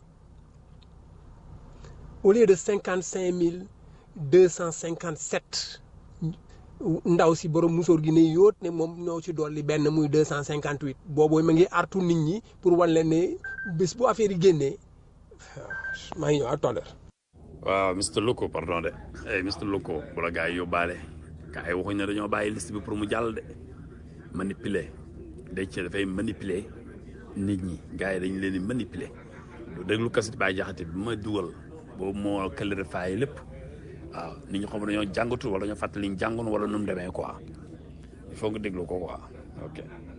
au lieu de cinquante cinq mille deux cent cinquante sept ndaw si borom musóor gi ne yóot ne moom ñoo ci dolli benn muy deux cent cinquante huit boobu ma ngi artu nit ñi pour wan leen ne bés bu affaire yi génnee maa ngi ñëw à tout à l'heure waaw Mr Loko pardon de hey Mr Loko bu la gars yi yóbbaale gars yi waxuñ ne dañoo bàyyi liste bi pour mu jàll de manipuler day ci dafay manipuler nit ñi gars yi dañ leen di manipuler lu déglu kasit Baye Jaxate bi ma dugal boobu moo clarifié lépp waaw nit ñi xam dañoo jàngatu wala dañoo fàttali ñu jàngoon wala nu mu demee quoi il faut nga déglu ko quoi ok.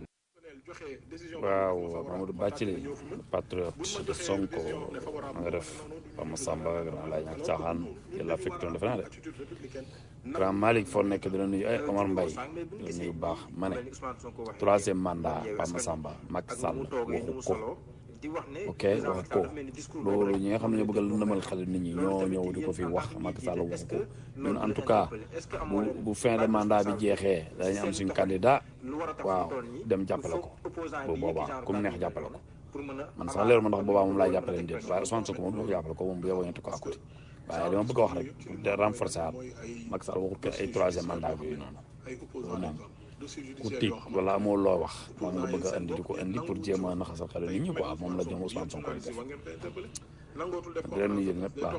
waaw Mamadou Bathily patriote de Sonko ma nga def Pama Samba grand laay ñàkk caaxaan yàlla affecté defe naa de grand Malick foo nekk dina nuyu ay Omar Mbaye dina nuyu bu baax ma ne troisième mandat Pama Samba Macky Sall waxu ko ok waxu ko loolu ñi nga xam ne ñoo bëgg a lëndëmal xale nit ñi ñoo ñëw di ko fi wax Macky Sall waxu ko ñun en tout cas bu bu fin de mandat bi jeexee dañu am suñu candidat waaw dem jàppale ko bu boobaa ku mu neex jàppale ko man sax leeru ma ndax boobaa moom laay jàppale déet waaye Ousmane Sonko moom du ma ko jàppale ko moom bu yeboo ñu teg ko à côté waaye dama bëgg a wax rek pour de renforcer at Macky Sall waxut kenn ay troisième mandat bi yooyu noonu loolu moom ku tiit wala amoo loo wax moom nga bëgg a indi di ko indi pour jéem a naxasal xel nit ñi quoi moom la ñoom Ousmane Sonko di def di leen nuyu ñëpp waaw.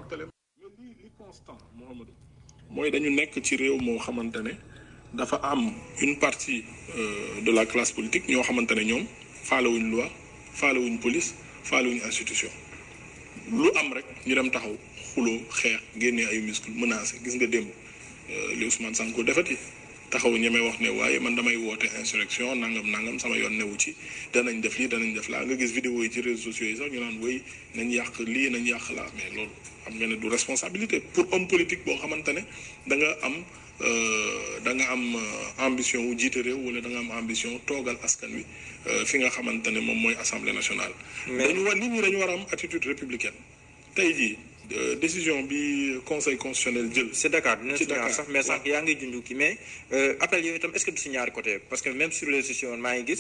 mooy dañu nekk ci réew moo xamante ne dafa am une partie euh, de la classe politique ñoo xamante ne ñoom faalewuñ loi faalewuñ police faalewuñ institution lu am rek ñu dem taxaw xuloo xeex génnee ay muscle menacé gis nga démb li Ousmane Sonko defati taxaw ñemee wax ne waaye man damay woote insurrection nangam nangam sama yoon newu ci danañ def lii danañ def laa nga gis vidéo yi ci réseaux sociaux yi sax ñu naan wéy nañ yàq lii nañ yàq laa mais loolu xam nga ne du responsabilité pour homme politique boo xamante ne da nga am da nga am ambition wu jiite réew wala da nga am ambition toogal askan wi fi nga xamante ne moom mooy assemblée nationale. dañu war nit ñi dañu war a am attitude républicaine tey jii. décision bi conseil constitutionnel jël. c'est Dakar dina ci si ñaar Dakar sax mais sànq yaa ngi junj kii mais appel yooyu itam est-ce que du si ñaari côté parce que même sur les sociaux maa ngi gis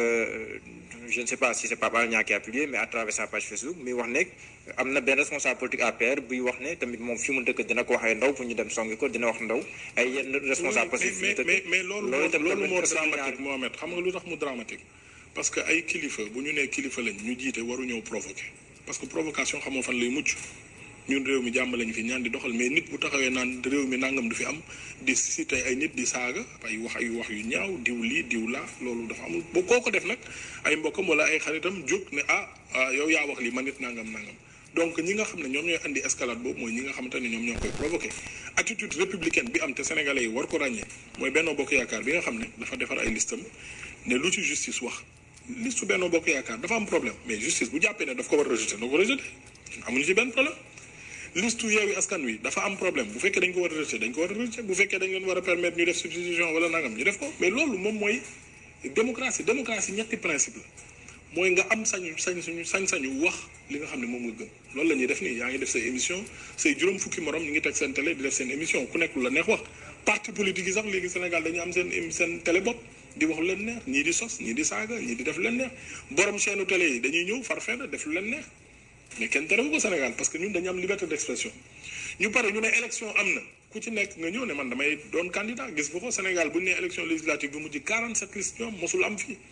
je ne sais pas si c'est Pape Alé Niang qui a publié mais à travers sa page Facebook mi wax ne am na benn responsable politique APR buy wax ne tamit moom fi mu dëkk dina ko waxee ndaw pour ñu dem songi ko dina wax ndaw ay yenn responsable mais politique fi mu mais dëkk mais mais loolu loolu itam loolu moo tamit dramatique Mohamed xam nga lu tax mu dramatique parce que ay kilifa bu ñu nee kilifa lañ ñu jiite waru ñëw provoquer parce que provocation xamoo fan lay mucc ñun réew mi jàmm lañ fi ñaan di doxal mais nit bu taxawee naan réew mi nangam du fi am di cité ay nit di saaga ay wax ay wax yu ñaaw diw lii diw laa loolu dafa amul boo koo ko def nag ay mbokkam wala ay xaritam jóg ne ah ah yow yaa wax lii man nit nangam nangam donc ñi nga xam ne ñoom ñooy andi escalade boobu mooy ñi nga xamante ne ñoom ñoo koy provoqué attitude républicaine bi am te sénégalais yi war ko ràññee mooy Benno Bokk Yaakaar bi nga xam ne dafa defar ay listam ne lu ci justice wax liste Benno Bokk Yaakaar dafa am problème mais justice bu jàppee ne daf ko war a rejeté na ko rejeté amuñu ci benn problème liste yeewi askan wi dafa am problème bu fekkee dañ ko war a rejeté dañ ko war a rejeté bu fekkee dañ leen war a permettre ñu def substitution wala nangam ñu def ko mais loolu moom mooy démocratie démocratie ñetti principe la mooy nga am sañu sañ suñu sañ-sañu wax li nga xam ne moom nga gëm loolu la ñuy def nii yaa ngi def say émission say juróom fukki morom ñu ngi teg seen télé di def seen émission ku nekk lu la neex wax parti politique yi sax léegi Sénégal dañu am seeném- seen télé bopp di wax lu leen neex ñii di sos ñii di saaga ñii di def lu leen neex borom chaîne télé yi dañuy ñëw far fenn def lu leen neex mais kenn terewu ko Sénégal parce que ñun dañu am liberté d'expression ñu pare ñu ne élection am na ku ci nekk nga ñëw ne man damay doon candidat gis nga ko Sénégal bu ñu nee élection législative bi mujj 47 listes ñoom mosul am fii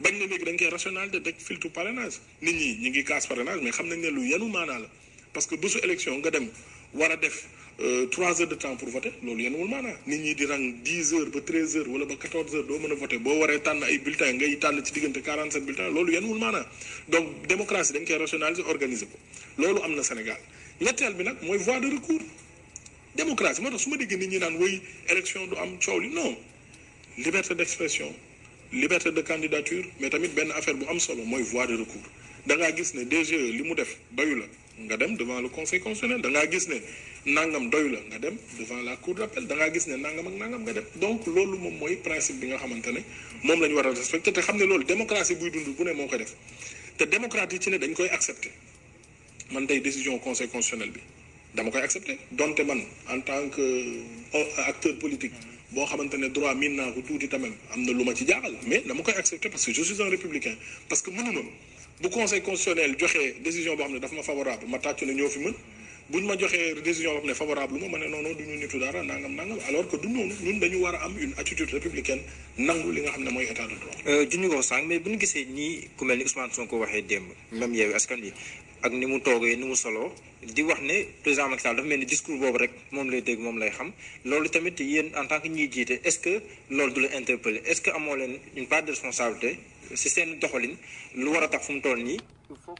bañ na léegi dañ koy rationalité daj filtre parrainage nit ñi ñu ngi casse parrainage mais xam nañ ne lu yanu maanaa la parce que bésu élection nga dem war a def trois heures de temps pour voter loolu yanuwul maanaa nit ñi di rang dix heures ba treize heures wala ba quatorze heures doo mën a voter boo waree tànn ay bulletins ngay tànn ci diggante quarante sept bulletins loolu yanuwul maanaa donc démocratie dañ koy rationaliser organiser ko loolu am na Sénégal ñetteel bi nag mooy voie de recours démocratie moo tax su ma déggee nit ñi naan woy élection du am coow li non liberté d'expression liberté de candidature mais tamit benn affaire bu am solo mooy voie de recours da ngaa gis ne DGE li mu def doyu la nga dem devant le conseil constitutionnel da ngaa gis ne nangam doyu la nga dem devant la cour d'appel da ngaa gis ne nangam ak nangam nga dem donc loolu moom mooy principe bi nga xamante ne moom la ñu war a respecté te xam ne loolu démocratie buy dund bu ne moo ko def te démocrate yi ci ne dañ koy accepté man tey décision conseil constitutionnel bi dama koy accepté donte man en tant que acteur politique boo xamante ne droit miin naa ko tuuti tamit am na lu ma ci jaaxal mais dama koy accepté parce que je suis un républicain parce que mënuma bu conseil constitutionnel joxee décision boo xam ne dafa ma favorable ma tàccu ne ñoo fi mën buñ ma joxee décision boo xam ne favorable lu ma ma ne non non du ñu nitu dara nangam nangam alors que du noonu ñun dañu war a am une attitude républicaine nangu li nga xam ne mooy état de droit. juñu ko sànq mais bu ñu gisee nii ku mel ni Ousmane Sonko waxee démb même Yewwi Askan Wi ak ni mu toogee ni mu soloo di wax ne président Macky Sall dafa mel ni discours boobu rek moom lay dégg moom lay xam loolu tamit yéen en tant que ñiy jiite est-ce que loolu du la interpeller est-ce que amoo leen une part de responsabilité si seen doxalin lu war a tax fu mu toll nii il faut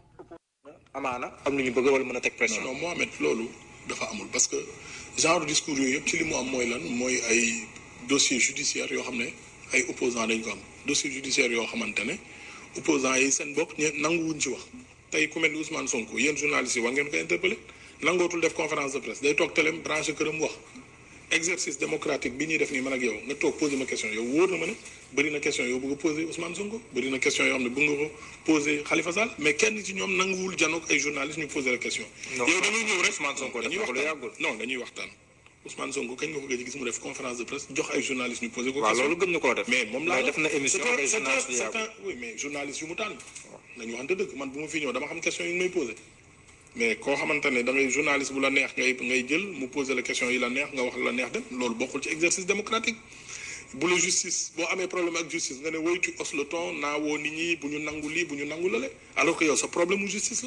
amaana am lu ñu bëgg wala mën a teg pression. non Mohamed loolu dafa amul parce que genre discours yooyu yëpp ci li mu am mooy lan mooy ay dossier judiciaire yoo xam ne ay opposants dañ ko am dossier judiciaire yoo xamante ne opposants yi seen bopp ñe nanguwuñ ci wax tey ku mel ni Ousmane Sonko yéen journalistes yi war ngeen ko interpeller nangootul def conférence de presse day toog télém branché këram wax exercice démocratique bi ñuy def nii man ak yow nga toog posé ma question yow wóor na ma ne bëri na question yow bëgg a posé Ousmane Sonko bëri na question yoo xam ne bëgg nga ko posé Khalifa Sall mais kenn ci ñoom nanguwul janoog ay journalistes ñu posé la question. yow dañuy ñëw rek Ousmane Sonko dañuy dafa ko lu waxtaan yàggul. non dañuy waxtaan Ousmane Sonko kañ nga ko gëj a gis mu def conférence de presse jox ay journalistes ñu posé ko waaw question loolu gën na koo def. mais moom laa mais def na émission c'est un- ak ay c'est un- journalistes yu c'est yàggul. un- oui mais journalistes yu mu tànn nañu waxante dëgg man bu ma fi ñëw dama xam question yi ñu may posé mais koo xamante ne da ngay journaliste bu la neex ngay ngay jël mu posé la question yi la neex nga wax la neex dem loolu bokkul ci exercice démocratique bu la justice boo amee problème ak justice nga ne woy tu hausses le ton naa woo nit ñi bu ñu nangu lii bu ñu nangu lale alors que yow sa problème mu justice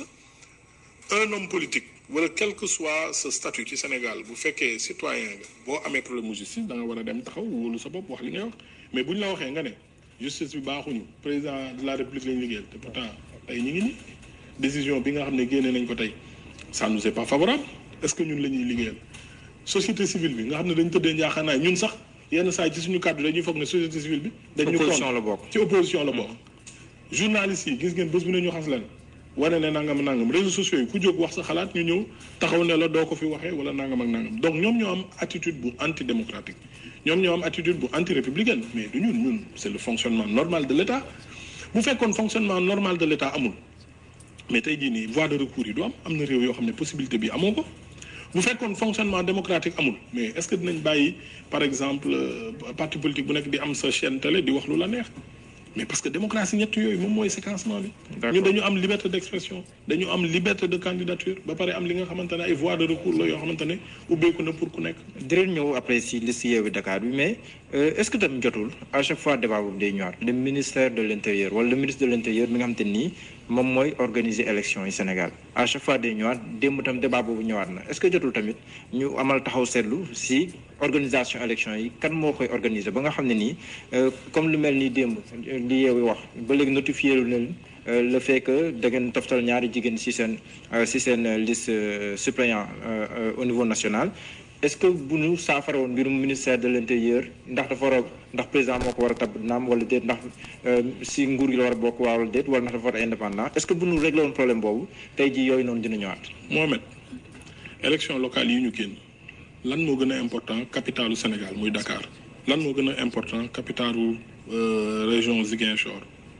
la un homme politique wala quel que soit ce statut ci Sénégal bu fekkee citoyen nga boo amee problème mu justice da nga war a dem taxaw wóolu sa bopp wax li ngay wax mais bu ñu la waxee nga ne justice bi baaxuñu président de la république lañu liggéeyal te pourtant tey ñu ngi nii décision bi nga xam ne génne nañ ko tey ça nous est pas favorable est-ce que ñun la ñuy liggéeyal société civile bi nga xam ne dañ tëddee njaaxaanaay ñun sax yenn saa yi ci suñu kàddu dañuy foog ne société civile bi. dañu Opposition la bokk. ci opposition la bokk. journalistes yi gis ngeen bés bu ne ñu xas leen wane ne nangam nangam réseaux sociaux yi ku jóg wax sa xalaat ñu ñëw taxaw ne la doo ko fi waxee wala nangam ak nangam donc ñoom ñoo am attitude bu anti démocratique ñoom ñoo am attitude bu anti républicaine mais du ñun ñun c'est le fonctionnement normal de l'État bu fekkoon fonctionnement normal de l'État amul mais tey jii nii voie de recours yi du am am na réew yoo xam ne possibilité bi amoo ko bu fekkoon fonctionnement démocratique amul mais est-ce que dinañ bàyyi par exemple euh, parti politique bu nekk di am sa chaîne télé di wax lu la neex mais parce que démocratie ñett yooyu moom mooy séquencement bi. ñun dañu am liberté d'expression dañu am liberté de candidature ba pare am li nga xamante ne ay voies de recours la yoo xamante ne ubbeeku na pour ku nekk. dinañ ñëw après si liste Yewwi Dakar bi mais euh, est-ce que tamit jotul à chaque fois débat boobu day ñëwaat le ministère de l'intérieur wala le ministre de l'intérieur mi nga xamante nii moom mooy organiser élection yi Sénégal à chaque fois day ñëwaat démb tam débat boobu ñëwaat na est-ce que jotul tamit ñu amal taxaw seetlu si organisation élection yi kan moo koy organiser ba nga xam ne nii euh, comme lu mel ni démb li Yewwi wax ba léegi notifié lu leen euh, le fait que da ngeen toftal ñaari jigéen si seen si seen liste euh, suppléant euh, euh, au niveau national est-ce que bu ñu saafara woon mbirum ministère de l'intérieur ndax dafa war a ndax président moo ko war a tab naam wala déet ndax euh, si nguur gi la war a bokk waa wala déet wala ndax dafa war a indépendant est-ce que bu ñu réglé woon problème boobu tey jii yooyu noonu dina ñëwaat. Mohamed élection locale yi ñu génn lan moo gën a important capitalu Sénégal muy Dakar lan moo gën a important capitalu euh, région Ziguinchor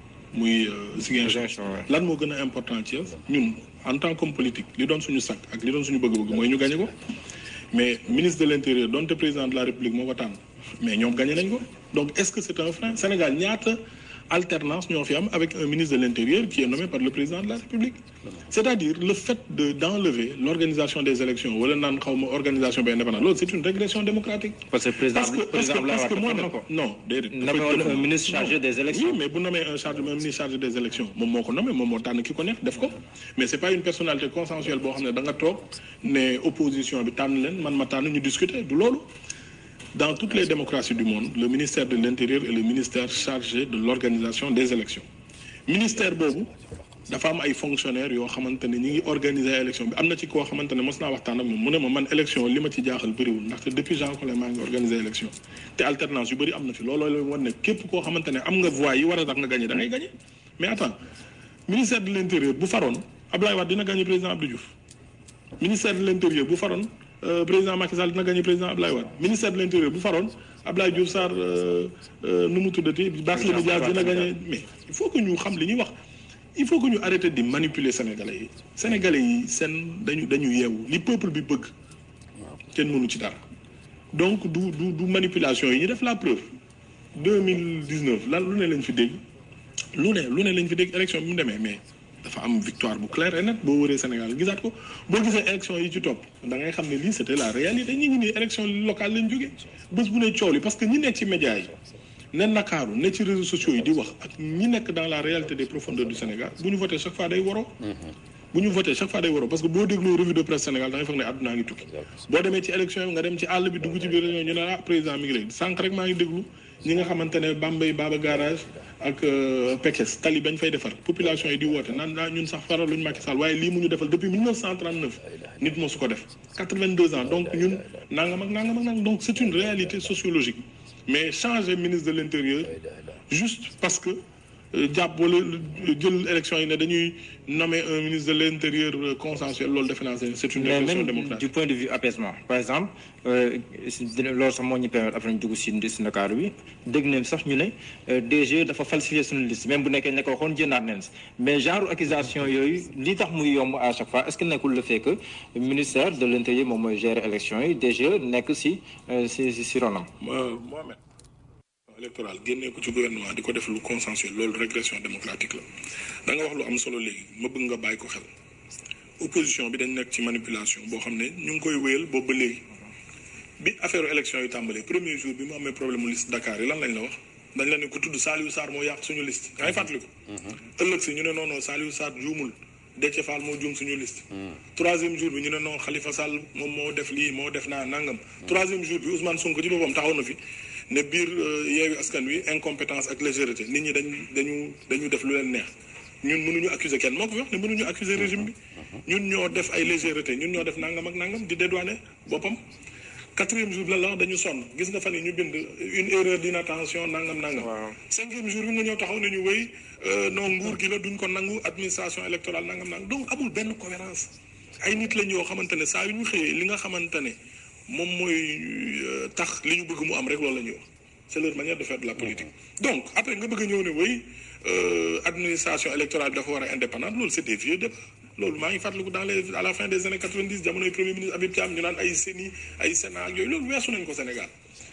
muy euh, Ziguinchor lan moo gën a important Thiès ñun en tant qu'homme politique li doon suñu sakk ak li doon suñu bëgg-bëgg mooy ñu gagné ko mais ministre de l'intérieur donte président de la république moo ko tànn mais ñoom gagné nañ ko donc est-ce que c'est un frein Sénégal ñaata alternance ñoo fi am avec un ministre de l'intérieur qui est nommé par le président de la République c'est-à-dire le fait de d'enlever l'organisation des élections wala naan xaw ma organisation bi indépendante loolu c'est une régression démocratique parce que président parce que parce président que parce que Abdoulaye moo Wade ne na ko. non déedéet Nommé woon un ministre chargé des élections. oui mais bu nommé un chargé un ministre chargé des élections moom moo ko nommé moom moo tànn ki ko neex def ko mais c'est pas une personnalité consensuelle boo xam ne da nga toog ne opposition bi tànn leen man ma tànn ñu discuter du loolu dans toutes les démocraties du monde le ministère de l'intérieur est le ministère chargé de l'organisation des élections ministère boobu dafa am ay fonctionnaires yoo xamante ne ñi ngi organiser ay élection bi am na ci koo xamante ne mos naa waxtaan ak moom mu ne ma man élection li ma ci jaaxal bëriwul ndaxte depuis Jean Collin maa ngi organiser élection te alternance yu bëri am na fi looloo la wan ne képp koo xamante ne am nga voix yi war a tax nga gagné da ngay gagné mais attends ministère de l'intérieur bu faroon Ablaye Wade dina gagné président Abdou Diouf ministère de l'intérieur bu faroon euh, président Macky Sall dina gagné président Ablaye Wade ministère de l'intérieur bu faroon Ablaye Diouf Sarr euh, euh, nu mu tuddati Barthélémy Dias dina gagné mais il faut que ñu xam li ñuy wax il faut que ñu arrêter di manipuler sénégalais yi sénégalais yi seen dañu dañu yeewu li peuple bi bëgg kenn mënu ci dara donc du du du manipulation yi ñu def la preuve deux mille dix neuf lan lu ne lañ fi dégg lu ne lu ne lañ fi dégg élection bi mu demee mais dafa am victoire bu claire et net boo wëree Sénégal gisaat ko boo gisee élection yi ci topp da ngay xam ne lii c'était la réalité ñi ngi nii élection locale lañ jógee bés bu ne coow li parce que ñi nekk ci médias yi ne Ndakaaru ne ci réseaux sociaux yi di wax ak ñi nekk dans la réalité des profondeurs du Sénégal bu ñu voté chaque fois day waroo bu ñu voté chaque fois day waroo parce que boo dégloo revue de presse Sénégal da ngay foog ne àddunaa ngi tukki boo demee ci élection yi nga dem ci àll bi dugg ci biir région ñu ne ah président mi ngi léegi sànq rek maa ngi déglu ñi nga xamante ne Bambey Baba Garage ak euh, Pekes tali bañ fay defar population yi di woote naan naa ñun sax faral luñu Macky Sall waaye lii mu ñu defal depuis 1939 nit moo su ko def 82 ans donc ñun nangam ak nangam ak nangam donc c'est une réalité sociologique mais changer ministre de l'intérieur juste parce que euh, jàpp wala jël élection yi ne dañuy nommer un ministre de l'intérieur euh, consensuel loolu defe naa c'est c'est une mais répression même démocratique du point de vue apaisement par exemple euh, si- dina- loolu sax moo ñu permettre après ñu dugg si si Ndakaaru bi dégg nañ sax ñu ne euh, DG dafa falsifier suñu liste même bu nekkee ne ko waxoon jëndaat nañ si mais genre accusation yooyu li tax muy yomb à chaque fois est-ce que nekkul le fait que ministère de l'intérieur moom mooy gérer élection yi DG nekk si euh, si si si ronam. Euh, Mohamed électoral génnee ko ci gouvernement di ko def lu consensuel loolu régression démocratique la da nga wax lu am solo léegi ma bëgg nga bàyyi ko xel opposition bi dañ nekk ci manipulation boo xam ne ñu ngi koy wéyal boobu ba léegi bi affaire élection yi tàmbalee premier jour bi mu amee problème mu liste Dakar yi lan lañ la wax dañ la ne ko tudd Saliou Sarr moo yàq suñu liste yaa ngi fàttaliku ëllëg si ñu ne non non Saliou Sarr juumul Déthié Fall moo juum suñu liste troisième jour bi ñu ne non Khalifa Sall moom moo def lii moo def naa nangam troisième jour bi Ousmane Sonko ci boppam taxaw na fi ne biir yeewi askan wi incompétence ak légèreté nit ñi dañ dañu dañu def lu leen neex ñun mënuñu accuser kenn moo ko fi wax ne mënuñu accuser régime bi ñun ñoo def ay légèreté ñun ñoo def nangam ak nangam di dédouaner boppam quatrième jour bi lan la wax dañu sonn gis nga fan yi ñu bind une erreur d'inattention nangam nangam cinquième jour bi nga ñëw taxaw nañu wéy non nguur gi la duñ ko nangu administration électorale nangam nangam donc amul benn cohérence ay nit lañ yoo xamante ne saa yu ñu xëyee li nga xamante ne moom mooy euh, tax li ñu bëgg mu am rek loolu la ñuy wax c'est leur manière de faire de la politique donc après nga bëgg a ñëw ne wéy euh, administration électorale bi dafa war a indépendante loolu c'est des vieux débats loolu maa ngi fàttaliku dans les à la fin des années 90 jamonoy premier ministre Habib Thiam ñu naan ay CENI ay Sénat ak yooyu loolu weesu nañ ko Sénégal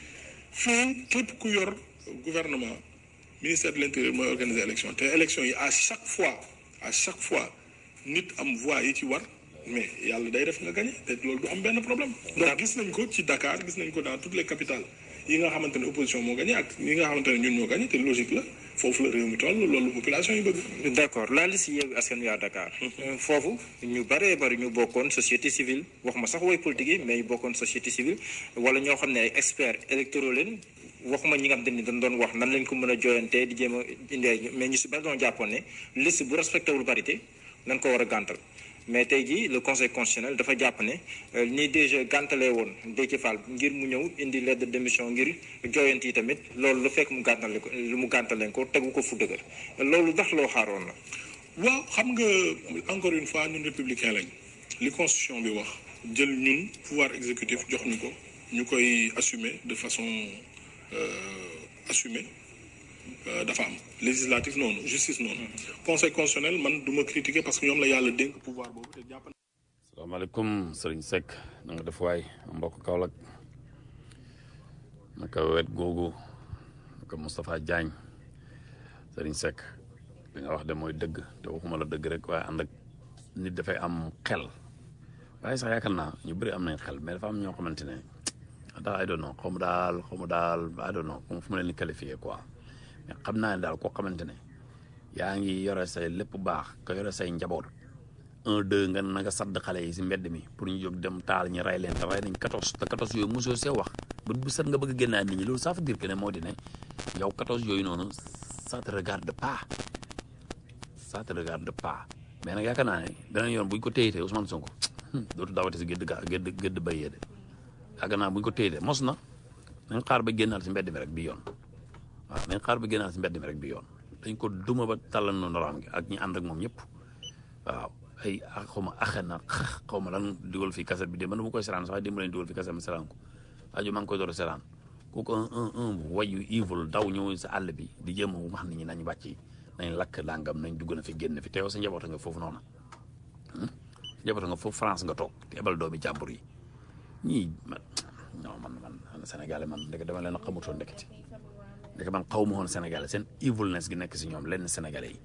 fii képp ku yor gouvernement ministère de l'intérieur mooy organiser élection te élection yi à chaque fois à chaque fois nit am voix yi ci war mais yàlla day def nga gagné te loolu du am benn problème donc gis nañ ko ci Dakar gis nañ ko dans toutes les capitales yi nga xamante ne opposition moo gagné ak yi nga xamante ne ñun ñoo gagné te logique la foofu la réew mi toll loolu population yi bëgg d'accord la liste Yewwi Askan Wi à Dakar foofu ñu bëree bëri ñu bokkoon société civile wax ma sax woy politique yi mais ñu bokkoon société civile wala ñoo xam ne ay experts électoraux leen waxuma ñi nga xam te ni dañ doon wax nan lañ ko mën a jooyantee di jéem a indi ay mais ñu si bari doon jàppoon ne liste bu respecté wul parité nañ ko war a gàntal mais tey jii le conseil constitutionnel dafa jàpp ne ni déjà gàntalee woon Déthié Fall ngir mu ñëw indi lettre de démission ngir jooyant yi tamit loolu la fekk mu gàntale ko mu gàntaleen ko tegu ko fu dëgër loolu ndax loo xaaroon la waaw xam nga encore une fois ñun républicain lañ li constitution bi wax jël ñun pouvoir exécutif jox ñu ko ñu koy assumer de façon euh, assumée euh, dafa am législatif noonu justice noonu conseil constitutionnel man du ma critiquer parce que ñoom la yàlla dénk pouvoir boobu te jàpp salaamaaleykum sëriñ Seck na nga def waay mbokk Kaolack naka wet googu naka Moustapha Diagne Serigne Seck li nga wax de mooy dëgg te waxuma la dëgg rek waaye ànd ak nit dafay am xel waaye sax yaakaar naa ñu bëri am nañ xel mais dafa am ñoo xamante ne daal I don't know xaw ma daal xaw ma daal I don't know fu ma leen di qualifié quoi mais xam naa ne daal koo xamante ne yaa ngi yore say lépp baax nga yore say njaboot un deux nga na nga sadd xale yi si mbedd mi pour ñu jóg dem taal ñu rey leen te rey nañ quatorze te quatorze yooyu mosoo see wax bu bu set nga bëgg a génnaat nit ñi loolu ça veut dire que ne moo di ne yow quatorze yooyu noonu ça te regarde pas ça te regarde pas mais nag yaakaar naa ne danañ yoon buñ ko téyitee Ousmane Sonko dootu daawate si gédd ga gédd gédd béyee de yaakaar naa buñ ko téyitee mos na nañ xaar ba génnaal si mbedd mi rek bi yoon waaw nañ xaar ba génnaal si mbedd mi rek bi yoon dañ ko duma ba tàllal noonu raam gi ak ñi ànd ak moom ñëpp waaw ay xaw ma axe na xaw ma lan dugal fi kaset bi de man bu koy seraan sax démb lañ dugal fi kaset ma seraan ko aju maa ngi koy door a seraan kooku un un un wayu evil daw ñëw sa àll bi di jéem a wax nit ñi nañ wàcc nañ lakk dàngam nañ dugg na fi génn fi te yow sa njaboot nga foofu noonu njaboot nga foofu France nga toog te ebal doomi jàmbur yi ñii man non man man Sénégalais man ndeke dama leen a xamutoon ndeketi ndeke man xaw ma woon Sénégalais seen evilness gi nekk si ñoom lenn Sénégalais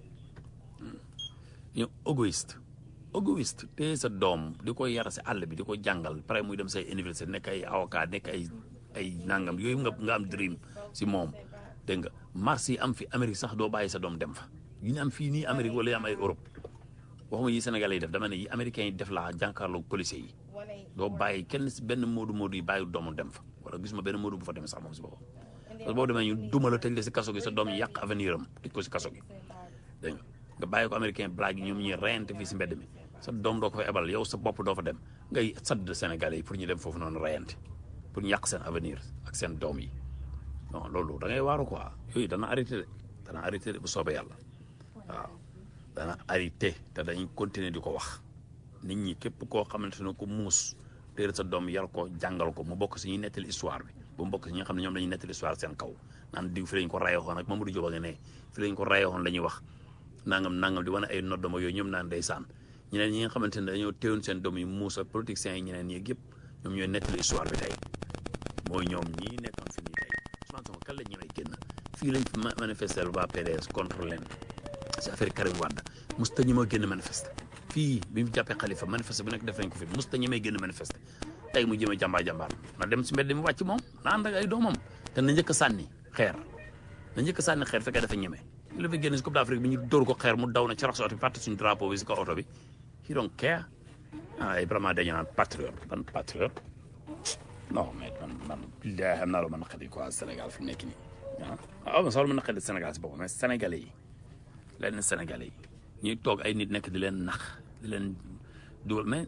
yi ñoom égoïste égoïste te sa doom di ko yar si àll bi di ko jàngal pare muy dem say université nekk ay avocat nekk ay ay nangam yooyu nga nga am dream si moom dégg nga marché yi am fi Amérique sax doo bàyyi sa doom dem fa yi ñu am fii nii Amérique wala yi am ay Europe waxuma yi Sénégalais yi def dama ne yi américains yi def laa jànkaarloog policiers yi doo bàyyi kenn si benn moodu moodu yi bàyyi doomu dem fa wala gisuma benn moodu bu fa demee sax moom si boppam parce que boo demee ñu duma la tëj la si kaso gi sa doom yi yàq avenir am tëj ko si kaso gi dégg nga nga bàyyi ko américain blague yi ñoom ñuy reyante fii si mbedd mi sa doom doo ko fa ebal yow sa bopp doo fa dem ngay sadd Sénégalais yi pour ñu dem foofu noonu reyante pour ñu yàq seen avenir ak seen doom yi non loolu da ngay waaru quoi yooyu dana arrêté de dana arrêté de bu soobee yàlla waaw dana arrêté te dañuy continuer di ko wax nit ñi képp koo xamante ne ko muus téere sa doom yar ko jàngal ko mu bokk si ñuy nettali histoire bi bu mu bokk si ñi nga xam ne ñoom dañuy nettali histoire seen kaw naan diw fi lañ ko rayoxoon ak Mamadou Diop a nga ne fi lañ ko rayoxoon la ñuy wax nangam nangam di wane ay noddama yooyu ñoom naan ndeysaan ñeneen ñi nga xamante ne dañoo téewoon seen doom yi muus ak politiciens yi ñeneen ñi yëpp ñoom ñooy nettali histoire bi tey mooy ñoom ñii nekkoon fi nii tey Ousmane Sonko kan la ñëwee génn fii lañ fi manifester waa PDS contre leen si affaire Karim Wade musta ñi ma génn manifester fii bi mu jàppee xalifa manifester bu nekk def nañ ko fi musta ñi may génn manifester tey mu jëmee jàmbaar jàmbaar na dem si mbedd mi wàcc moom na ànd ak ay doomam te na njëkk a sànni xeer na njëkk a sànni xeer fekkee dafa ñeme ñu la fi génn si Coupe d'Afrique bi ñu dóor ko xeer mu daw na ci rax si oto bi fàtte suñu drapeau bi si kaw oto bi he don't care ay vraiment dañu naan patriote ban patriote non mais man man billahi xam naa lu ma naqari quoi Sénégal fi mu nekk nii ah waaw man sax lu ma naqari Sénégal si boppam mais Sénégalais yi lenn Sénégalais yi ñuy toog ay nit nekk di leen nax di leen dugal mais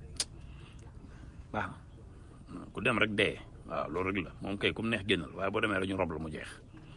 waaw ku dem rek dee waaw loolu rek la moom kay ku mu neex génnal waaye boo demee rek ñu rob la mu jeex.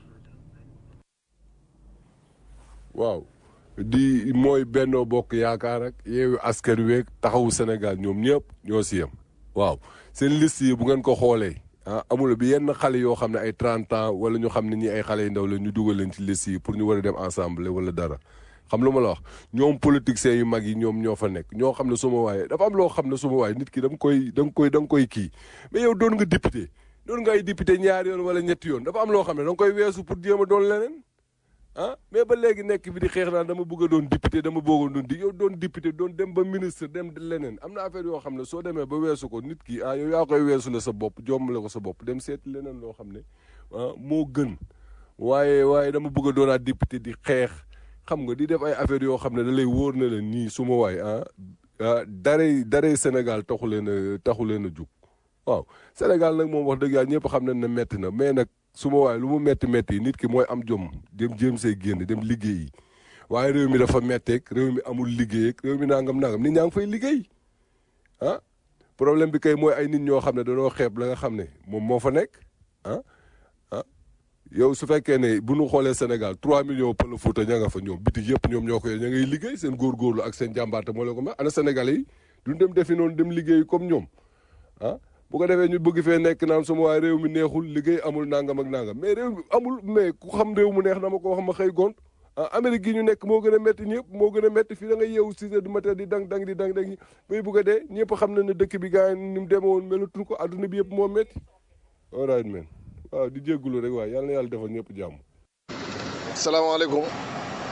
waaw di mooy Benno Bokk Yaakaar ak Yewwi Askan Wi taxawu Sénégal ñoom ñëpp ñoo si yem waaw seen liste yi bu ngeen ko xoolee ah amul bi yenn xale yoo xam ne ay 30 ans wala ñu xam ne ñi ay xale yu ndaw la ñu dugal leen ci liste yi pour ñu war a dem ensemble wala dara xam lu ma la wax ñoom politiciens yu mag yi ñoom ñoo fa nekk ñoo xam ne suma waaye dafa am loo xam ne suma waaye nit ki da nga koy da nga koy da nga koy kii mais yow doon nga député doon nga ay député ñaari yoon wala ñetti yoon dafa am loo xam ne da nga koy weesu pour jéem a doon leneen ah mais ba léegi nekk bi di xeex naan dama bëgg a doon député dama bëgg a doon di yow doon député doon dem ba ministre dem leneen am na affaire yoo xam ne soo demee ba weesu ko nit ki ah yow yaa koy weesu la sa bopp jommale ko sa bopp dem seeti leneen loo xam ne ah moo gën waaye waaye dama bëgg a doonaat député di xeex xam nga di def ay affaire yoo xam ne da lay wóor na leen nii su ma waay ah ah darey darey Sénégal taxu leen a taxu leen a jug waaw Sénégal nag moom wax dëgg yàlla ñëpp xam nañ ne metti na mais nag su ma waaye lu mu metti metti nit ki mooy am jom dem jéem see génn dem liggéeyi waaye réew mi dafa metteeg réew mi amul liggéey réew mi nangam nangam nit ñaa ngi fay liggéey ah problème bi kay mooy ay nit ñoo xam ne dañoo xeeb la nga xam ne moom moo fa nekk ah ah yow su fekkee ne bu ñu xoolee Sénégal 3 millions pël Fuuta ña nga fa ñoom bitig yëpp ñoom ñoo koy ña ngay liggéey seen góorgóorlu ak seen jàmbaarte moo leen ko may ana Sénégalais yi duñ dem defi noonu dem liggéey comme ñoom ah bu ko defee ñu bëgg fee nekk naan suma waaye réew mi neexul liggéey amul nangam ak nangam mais réew mi amul mais ku xam réew mu neex na ma ko wax ma xëy gont ah Amérique gi ñu nekk moo gën a métti ñëpp moo gën a métti fii da nga yeewu six heures du matin di dang dang di dang dang bay bugg a dee ñëpp xam na ne dëkk bi gars yi ni mu demee woon melatul ko adduna bi yëpp moo métti all right man waaw di jéggulu rek waaye yàlla na yàlla defal ñëpp jàmm salaamaaleykum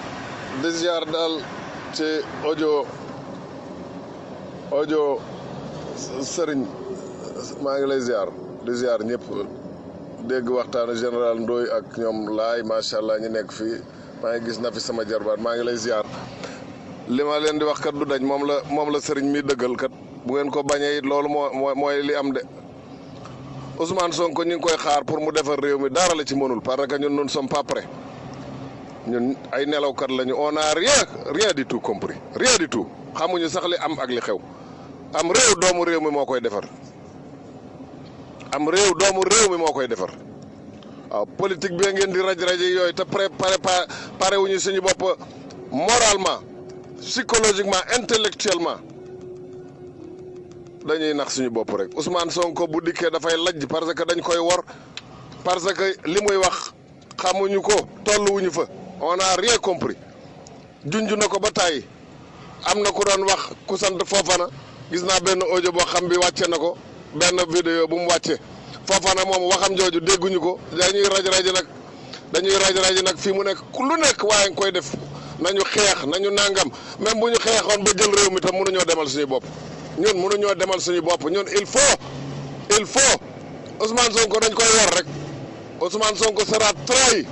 di ziar daal ci audio audio sëriñ maa ngi lay ziar di ziar ñëpp dégg waxtaanu général Ndoye ak ñoom laay macha allah ñu nekk fii maa ngi gis na fi sama jarbaat maa ngi lay ziar li ma leen di wax kat du dañ moom la moom la sëriñ mi dëggal kat bu ngeen ko bañee it loolu moo moo mooy li am de Ousmane Sonko ñu ngi koy xaar pour mu defar réew mi dara la ci mënul parce que ñun nous ne sommes pas prêts ñun ay nelawkat lañu on a rien rien du tout compris rien du tout xamuñu sax li am ak li xew am réew doomu réew mi moo koy defar am réew doomu réew mi moo koy defar waaw politique bi ngeen di raj rajo yooyu te pré pare pare wuñu suñu bopp moralement psychologiquement intellectuellement dañuy nax suñu bopp rek Ousmane Sonko bu dikkee dafay lajj parce que dañ koy wor parce que li muy wax xamuñu ko tolluwuñu fa on a rien compris junj na ko ba tàyyi am na ku doon wax ku sant Fofana gis naa benn audio boo xam bi wàcce na ko benn vidéo bu mu wàcce Fofana moom waxam jooju dégguñu ko dañuy raj raji nag dañuy raj raji nag fii mu nekk ku lu nekk waaye nga koy def nañu xeex nañu nangam même bu ñu xeexoon ba jël réew mi tam mënuñoo demal suñu bopp ñun mënuñoo demal suñu bopp ñun il faut il faut Ousmane Sonko dañ koy war rek Ousmane Sonko sera trahi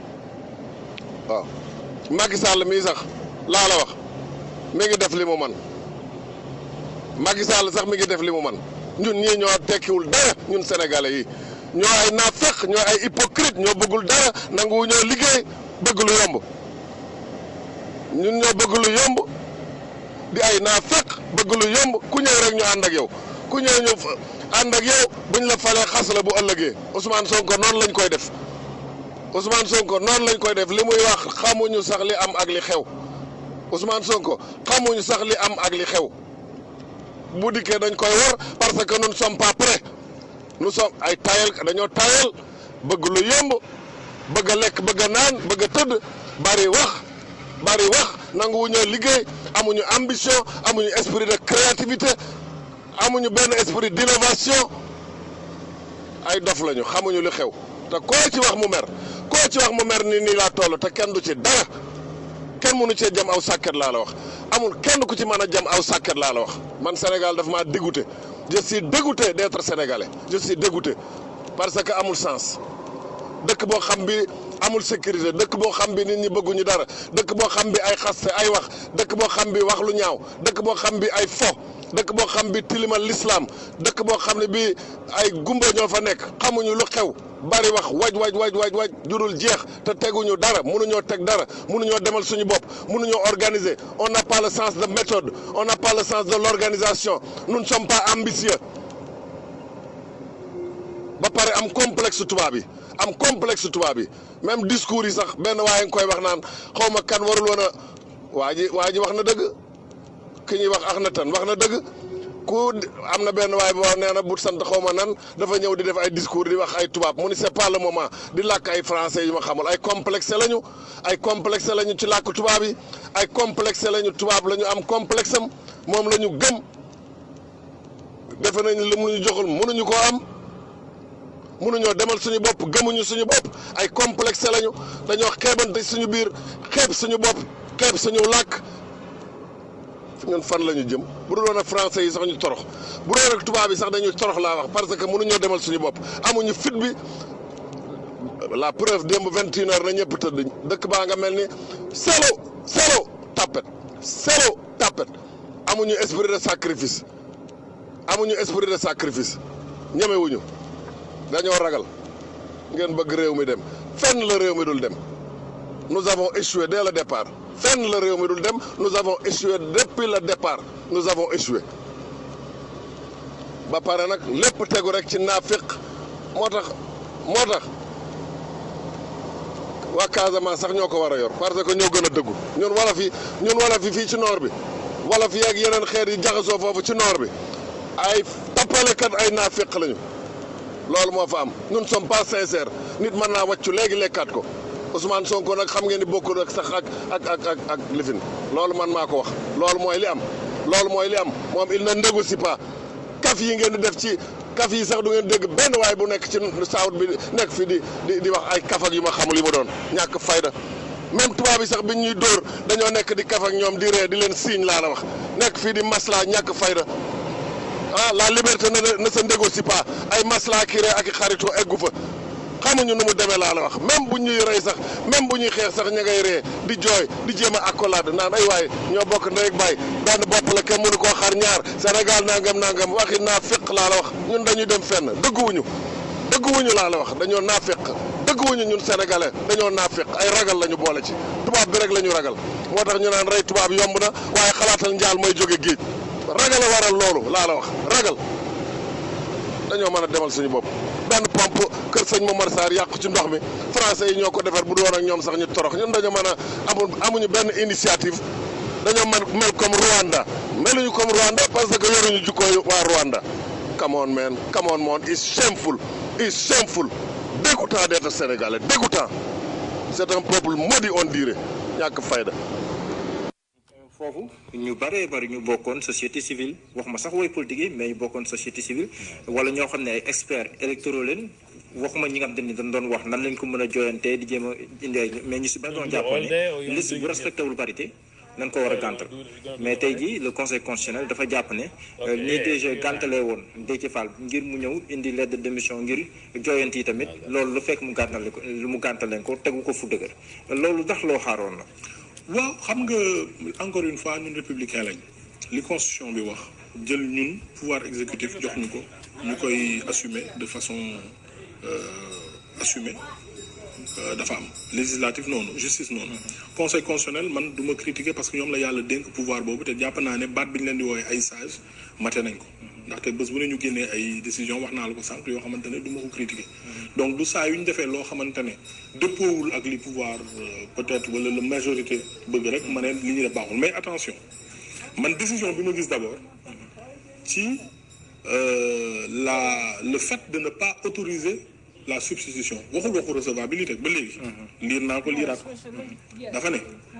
waaw Macky Sall mii sax laa la wax mi ngi def li mu man Macky Sall sax mi ngi def li mu man ñun ñii ñoo tekkiwul dara ñun sénégalais yi ñoo ay naafeq ñoo ay hypocrite ñoo bëggul dara nanguwu ñoo liggéey bëgg lu yomb ñun ñoo bëgg lu yomb di ay naafeq bëgg lu yomb ku ñëw rek ñu ànd ak yow ku ñëw ñu ànd ak yow buñ la falee xas la bu ëllëgee Ousmane Sonko noonu lañ koy def Ousmane Sonko noonu lañ koy def li muy wax xamuñu sax li am ak li xew Ousmane Sonko xamuñu sax li am ak li xew bu dikkee dañ koy war parce que nous ne sommes pas prêts nous sommes ay tayal dañoo tayal bëgg lu yomb bëgg a lekk bëgg a naan bëgg a tëdd bari wax bari wax nanguwu ñoo liggéey amuñu ambition amuñu esprit de créativité amuñu benn esprit d'innovation ay dof lañu xamuñu li xew te koo ci wax mu mer koo ci wax mu mer ni nii laa toll te kenn du ci dara kenn mënu cee jam aw sàkket laa la wax amul kenn ku ci mën a jam aw sàkket laa la wax man Sénégal dafa maa dégoûté je suis dégoûté d'être sénégalais je suis dégoûté parce que amul sens dëkk boo xam bi amul sécurité dëkk boo xam bi nit ñi bëgguñu dara dëkk boo xam bi ay xaste ay wax dëkk boo xam bi wax lu ñaaw dëkk boo xam bi ay fo dëkk boo xam bi tilimal l'islam dëkk boo xam ne bi ay gumba ñoo fa nekk xamuñu lu xew bari wax waj waj waj waj waj jurul jeex te teguñu dara mënuñoo teg dara mënuñoo demal suñu bopp mënuñoo organiser on n'a pas le sens de méthode on n'a pas le sens de l'organisation nous ne sommes pas ambitieux ba pare am complexe tubaab yi am complexe tubaab yi même discours yi sax benn waaye nga koy wax naan xaw ma kan warul woon a waa ji waa ji wax na dëgg ki ñuy wax ax na tan wax na dëgg ku am na benn waaye boo nee na bu sant xaw ma nan dafa ñëw di def ay discours di wax ay tubaab mu ni c'est pas le moment di làkk ay français yu ma xamul ay complexe lañu ay complexe lañu ci làkk tubaab yi ay complexe lañu tubaab la ñu am complexe am moom la ñu gëm defe nañ li mu ñu joxul mënuñu koo am mënuñoo demal suñu bopp gëmuñu suñu bopp ay complexe lañu dañoo xeebante suñu biir xeeb suñu bopp xeeb suñu làkk ñun fan la ñu jëm bu dul woon ak français yi sax ñu torox bu doon ak tubaab yi sax dañuy torox laa wax parce que mënuñoo demal suñu bopp amuñu fit bi la preuve démb vingt et une heures na ñëpp tëdd dëkk baa nga mel ni selo selo tapet selo tapet amuñu esprit de sacrifice amuñu esprit de sacrifice ñemewuñu dañoo ragal ngeen bëgg réew mi dem fenn la réew mi dul dem nous avons échoué dès le départ fenn la réew mi dul dem nous avons échoué depuis le départ nous avons échoué ba pare nag lépp tegu rek ci naafiq moo tax moo tax waa Casamance sax ñoo ko war a yor parce que ñoo gën a dëggu ñun wala fi ñun wala fi fii ci noor bi wala fi ak yeneen xeet yi jaxasoo foofu ci noor bi ay tappalekat ay naafiq lañu loolu moo fa am ñun sommes pas sincères nit mën naa wàccu léegi lekkaat ko Ousmane Sonko nag xam ngeen ni bokkul ak sax ak ak ak ak ak lifin loolu man maa ko wax loolu mooy li am loolu mooy li am moom il ne négocie pas kaf yi ngeen di def ci kaf yi sax du ngeen dégg benn waay bu nekk ci saawut bi nekk fi di di di wax ay kaf ak yu ma xamul yi ma doon ñàkk fayda même tubaab yi sax bi ñuy dóor dañoo nekk di kaf ak ñoom di ree di leen siiñ laa la wax nekk fii di masla ñàkk fayda ah la liberté ne ne se négocie pas ay masla ki ree ak i xaritoo eggu fa xamuñu nu mu demee laa la wax même bu ñuy rey sax même bu ñuy xeex sax ña ngay ree di jooy di jéem a accolade naan ay waay ñoo bokk ndey ak baay benn bopp la kenn mënu koo xar ñaar Sénégal nangam nangam waxi naa féq laa la wax ñun dañuy dem fenn dëgguwuñu dëgguwuñu laa la wax dañoo naa féq dëgguwuñu ñun sénégalais dañoo naa féq ay ragal la ñu boole ci tubaab bi rek la ñu ragal moo tax ñu naan rey tubaab yomb na waaye xalaatal njaal mooy jóge géej ragal a waral loolu laa la wax ragal dañoo mën a demal suñu bopp benn pompe kër sëñ Momar Sarr yàqu ci ndox mi français yi ñoo ko defar bu doon ak ñoom sax ñu torox ñun dañoo mën a amul amuñu benn initiative dañoo mel mel comme Rwanda meluñu comme Rwanda parce que yoruñu jukkooy waa Rwanda come on man come on man it's shameful it's shameful dégoûtant d'être sénégalais dégoûtant c'est un peuple maudit on dirait ñàkk fayda foofu ñu bëree bëri ñu bokkoon société civile wax ma sax woy politique yi mais ñu bokkoon société civile wala ñoo xam ne ay experts électoraux leen waxuma ñi nga xam te ni dañ doon wax nan lañ ko mën a jooyantee di jéem a indi ay mais ñu si bëri doon jàpp ne liste bu respecté wul parité nañ ko war a gàntal mais tey jii le conseil constitutionnel dafa jàpp ne nii DG gàntalee woon Déthié Fall ngir mu ñëw indi lettre de démission ngir jooyant yi tamit loolu lu fekk mu gàntale ko lu mu gàntaleen ko tegu ko fu dëgër loolu ndax loo xaaroon la waaw xam nga encore une fois ñun républicain lañ li constitution bi wax jël ñun pouvoir exécutif jox ñu ko ñu koy assumer de façon euh, assumée euh, dafa am législatif noonu justice noonu conseil constitutionnel man du ma critiquer parce que ñoom la yàlla dénk pouvoir boobu te jàpp naa ne baat bi ñu leen di woowee ay sage mate nañ ko ndaxte bés bu ne ñu génnee ay décision wax naa la ko sànq yoo xamante ne du ma ko critiquer donc du saa yu ñu defee loo xamante ne dëppoowul ak li pouvoir peut-être wala la majorité bëgg rek ma ne li ñu def baaxul mais attention man décision bi ma gis d'abord ci la le fait de ne pas autoriser la substitution waxul waxu recevabilité ba léegi liir naa ko liiraat ko dafa ne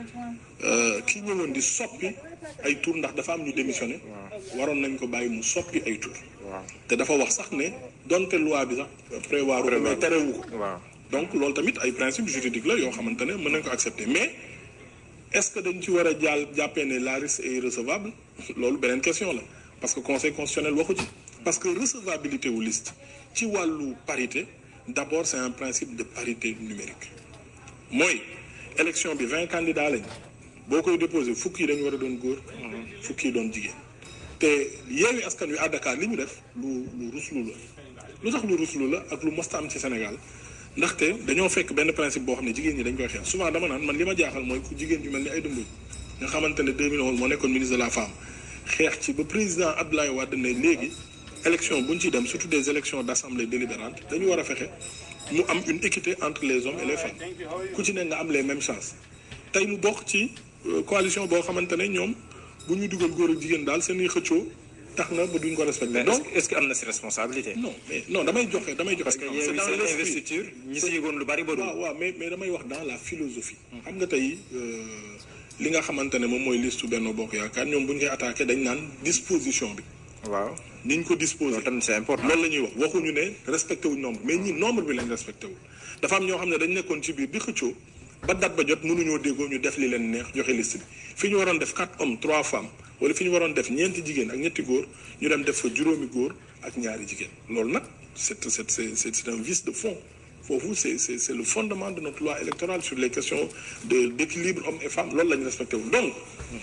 kii ñëwoon di soppi ay tour ndax dafa am ñu démissionné waroon nañ ko bàyyi mu soppi ay tour te dafa wax sax ne donte loi bi sax prévoir ko mais terewu ko donc loolu tamit ay principe juridique la yoo xamante ne mën nañ ko accepter mais est-ce que dañ ci war a jàll jàppee ne la liste est recevable loolu beneen question la parce que conseil constitutionnel waxu ci parce que recevabilité wu liste ci wàllu parité d'abord c'est un principe de parité numérique mooy élection bi vingt candidats lañ boo koy déposé fukk yi dañu war a doon góor fukk yi doon jigéen te yeewi askan wi à Dakar li ñu def lu lu ruslu la lu tax lu ruslu la ak lu mosta am ci Sénégal ndaxte dañoo fekk benn principe boo xam ne jigéen ñi dañ koy xeex souvent dama naan man li ma jaaxal mooy ku jigéen ju mel ni ay dëmb nga xamante ne 2011 moo nekkoon ministre de la femme xeex ci ba président Abdoulaye Wade ne léegi élection bu ñu ciy dem surtout des élections d'assemblée délibérante dañu war a fexe mu am une équité entre les hommes et les femmes ku ci ne nga am les mêmes chances tey mu bokk ci coalition boo xamante ne ñoom bu ñuy dugal góor ak jigéen daal seen i xëccoo tax na ba duñ ko respecté. donc est-ce que am na si responsabilité. non mais non damay joxe damay joxe. parce que yéen seen investiture ñi si yëgoon lu bari ba waaw waaw mais mais damay wax dans la philosophie. xam nga tey li nga xamante ne moom mooy liste Benno Bokk Yaakaar ñoom bu ñu koy attaqué dañ naan disposition bi. waaw ni ñu ko disposé. loolu tamit c'est important loolu la ñuy wax waxuñu ne respecté wuñ nombre mais ñi nombre bi lañ respecté wul. dafa am ñoo xam ne dañ nekkoon ci biir di xëccoo ba date ba jot mënuñoo déggoo ñu def li leen neex joxe liste bi fi ñu waroon def quatre hommes trois femmes wala fi ñu waroon def ñeenti jigéen ak ñetti góor ñu dem def fa juróomi góor ak ñaari jigéen loolu nag c'est c'est c'est c'est un vice de fond foofu c'est c'est c'est le fondement de notre loi électorale sur les questions de d'équilibre hommes et femmes loolu la ñu respecté wul donc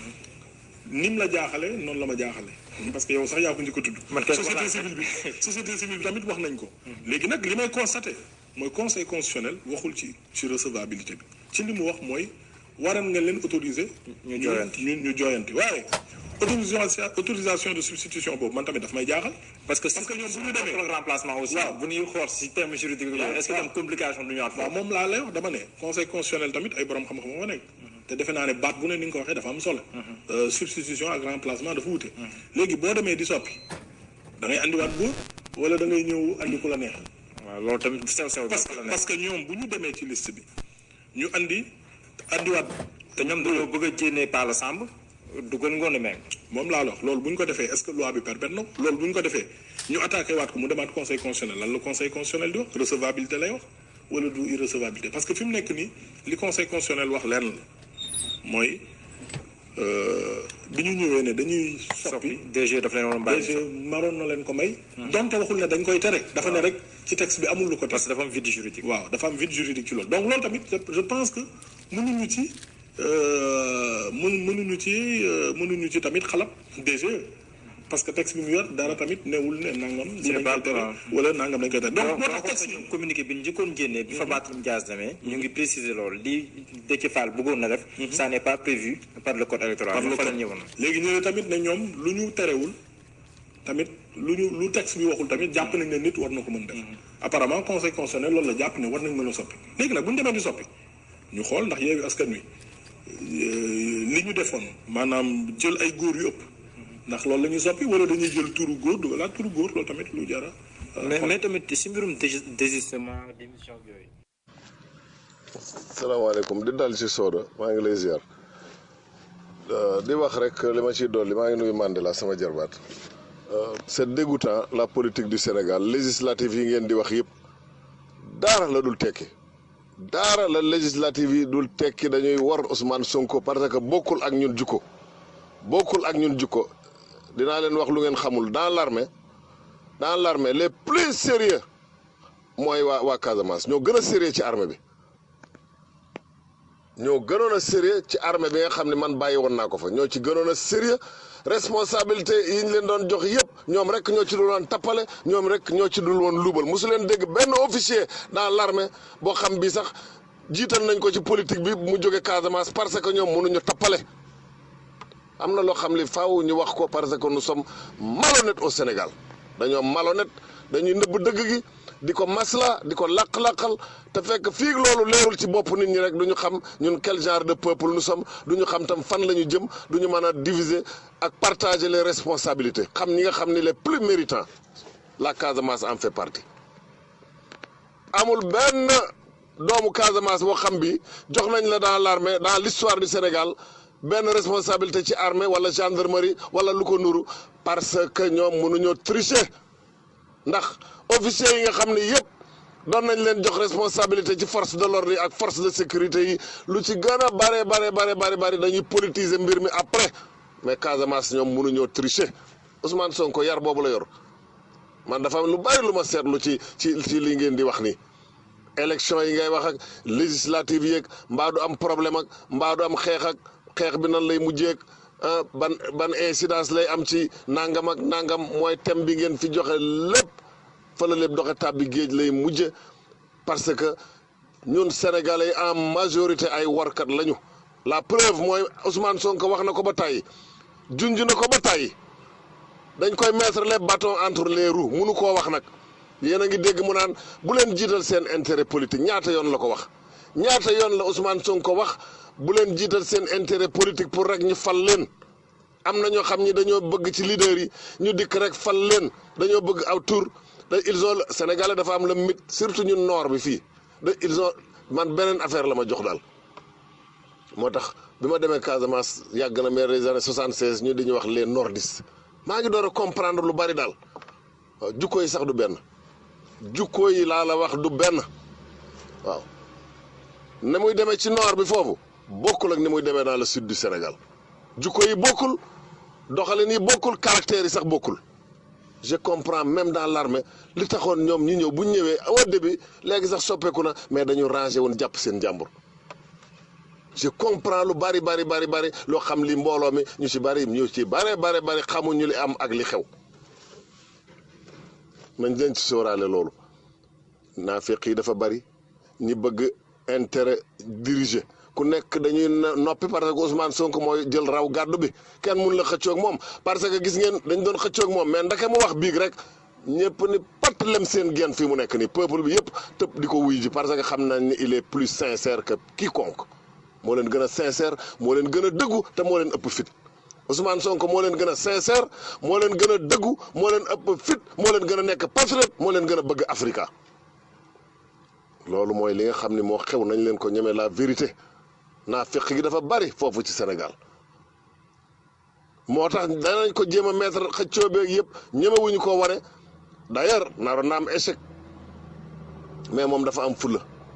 ni mu la jaaxale noonu la ma jaaxale parce que yow sax yaa ko njëkk a tudd société civile bi société civile bi tamit wax nañ ko léegi nag li may constaté mooy conseil constitutionnel waxul ci ci recevabilité bi ci li mu wax mooy waran nga leen autoriser ñu jooyanti ñu ñu jooyanti waaye autorisation autorisation de substitution boobu man tamit daf may jaaxal parce que parce que ñoom bu ñu demee le remplacement aussi bu ñuy xool si terme juridique bi est-ce que tam complication du ñu at waaw moom laa lay wax dama ne conseil constitutionnel tamit ay borom xam-xam moo nekk te defe naa ne baat bu ne ni nga ko waxee dafa am solo substitution ak remplacement dafa wute léegi boo demee di soppi da ngay andiwaat góor wala da ngay ñëw andi ku la neex waaw loolu tamit sew sew parce que parce que ñoom bu ñu demee ci liste bi ñu andi andiwaat te ñoom dañoo bëgg a jénnee Pala Samb dugal ngoone meeg moom laa la wax loolu bu ñu ko defee est-ce que loi bi permettre na loolu bu ñu ko defee ñu attaqué waat ko mu demaat conseil constitutionnel lan la conseil constitutionnel di wax recevabilité lay wax wala du irrecevabilité parce que fi mu nekk nii li conseil constitutionnel wax lenn la mooy euh, bi ñu ñëwee ne dañuy soppi DG daf leen waroon bàyyi DG maroon na leen ko may donte waxul ne dañ koy tere dafa ne rek ci texte bi amul lu ko parce que dafa am vide juridique waaw dafa am vide juridique ci loolu donc loolu tamit je- je pense que mënuñu ci euh, mën mënuñu ci euh, mënuñu ci tamit xalab DG parce que texte bi mu yor dara tamit newul ne nangam Ce n'est dañ pas koy tere grave. wala nangam dañ koy tere donc donc moo moo tax tax texte bi communiqué bi ñu njëkkoon génnee bi fa Barthélémy Dias demee ñu ngi préciser loolu li Déthié Fall bëggoon na def ça n'est pas prévu par le code électoral par le fa la code. ñëwoon léegi ñu ne tamit ne ñoom lu ñu terewul tamit lu ñu lu texte bi waxul tamit jàpp nañ ne nit war na ko mën def apparemment conseil constitutionnel loolu la jàpp ne war nañ mën a soppi léegi nag bu ñu demee di soppi ñu xool ndax yeewi askan wi euh, li ñu defoon maanaam jël ay góor yu ëpp ndax loolu la ñuy soppi wala dañuy jël turu góor dugalaat turu góor loolu tamit lu jara mais mais tamit si mbirum dés- désistement démission ak yooyu salaamaaleykum di dal ci Soda maa ngi lay ziar Euh, di wax rek li ma ciy dolli maa ngi nuyu Mandela sama jarbaat Euh, c'est dégoûtant la politique du Sénégal législative yi ngeen di wax yëpp daara la dul tekki daara la législative yi dul tekki dañuy war Ousmane Sonko parce que bokkul ak ñun jukko bokkul ak ñun jukko dinaa leen wax lu ngeen xamul dans l'armée dans l'armée les plus sérieux mooy waa waa Casamance ñoo gën a sérieux ci armée bi ñoo gënoon a sérieux ci armée bi nga xam ne man bàyyi woon naa ko fa ñoo ci gënoon a sérieux responsabilité yi ñu leen doon jox yëpp ñoom rek ñoo ci dul woon tappale ñoom rek ñoo ci dul woon luubal mosu leen dégg benn officier dans l'armée boo xam bi sax jiital nañ ko ci politique bi mu jóge Casamance parce que ñoom mënuñu tappale am na loo xam li faaw ñu wax ko parce que nous sommes malhonnêtes au Sénégal dañoo malhonnête dañuy nëbb dëgg gi di ko masla di ko laq-laqal te fekk fii loolu leerul ci bopp nit ñi rek du ñu xam ñun quel genre de peuple nous sommes du ñu xam tam fan la ñu jëm du ñu mën a diviser ak partager les responsabilités xam ñi nga xam ni les plus méritants la Casamance en fait partie amul benn doomu Casamance boo xam bi jox nañ la dans l'armée dans l'histoire du Sénégal benn responsabilité ci armée wala gendarmerie wala lu ko nuru parce que ñoom mënuñoo tricher ndax officiers yi nga xam ne yëpp doon nañ leen jox responsabilité ci force de l'ordre yi ak force de sécurité yi lu ci gën a bare bare bare bare bare dañuy politiser mbir mi après mais Casamance ñoom mënuñoo tricher Ousmane Sonko yar boobu la yor man dafa am lu bari lu ma seetlu ci ci ci li ngeen di wax nii élection yi ngay wax ak législative yeeg mbaa du am problème ak mbaa du am xeex ak xeex bi nan lay mujjeeg ah ban ban incidence lay am ci nangam ak nangam mooy thème bi ngeen fi joxe lépp fa la lépp doxe tàbbi géej lay mujje parce que ñun sénégalais en majorité ay warkat lañu la preuve mooy Ousmane Sonko wax na ko ba tàyyi junj na ko ba tàyyi dañ koy mettre les bâtons entre les roues munu koo wax nag yéen a ngi dégg mu naan bu leen jiital seen intérêt politique ñaata yoon la ko wax ñaata yoon la Ousmane Sonko wax bu leen jiital seen intérêt politique pour rek ñu fal leen am na ñoo xam ni dañoo bëgg ci leader yi ñu dikk rek fal leen dañoo bëgg aw tour da ils ont Sénégalais dafa am le mythe surtout ñun nord bi fii da ils ont man beneen affaire la ma jox daal moo tax bi ma demee Casamance yàgg na mais les années 76 ñu di ñu wax les nordistes maa ngi door a comprendre lu bari daal waaw jukko yi sax du benn jukko yi laa la wax du benn waaw ne muy demee ci nord bi foofu bokkul ak ni muy demee dans le sud du Sénégal jukko yi bokkul doxalin yi bokkul caractère yi sax bokkul je comprends même dans l'armée li taxoon ñoom ñu ñëw bu ñu ñëwee au début léegi sax soppeeku na mais dañu rangé woon jàpp seen jàmbur je comprends lu bari bari bari bari loo xam li mbooloo mi ñu ci bari ñu ci bari bari bari xamuñu li am ak li xew nañ leen ci sóoraale loolu naafeq yi dafa bari ñi bëgg intérêt dirigé ku nekk dañuy noppi parce que Ousmane Sonko mooy jël raw gàddu bi kenn mun la xëccoog moom parce que gis ngeen dañ doon xëccoog moom mais ndake mu wax biig rek ñëpp ni pat lem seen genn fii mu nekk nii peuple bi yëpp tëb di ko wuy ji parce que xam nañ ni il est plus sincère que quiconque moo leen gën a sincère moo leen gën a dëggu te moo leen ëpp fit Ousmane Sonko moo leen gën a sincère moo leen gën a dëggu moo leen ëpp fit moo leen gën a nekk patriote moo leen gën a bëgg Africa loolu mooy li nga xam ni moo xew nañ leen ko ñeme la vérité naa fekk gi dafa bari foofu ci Sénégal moo tax danañ ko jéem a mettre xëccoo beeg yëpp ñemewuñu koo ware d'ailleurs naroon na am échec mais moom dafa am fulla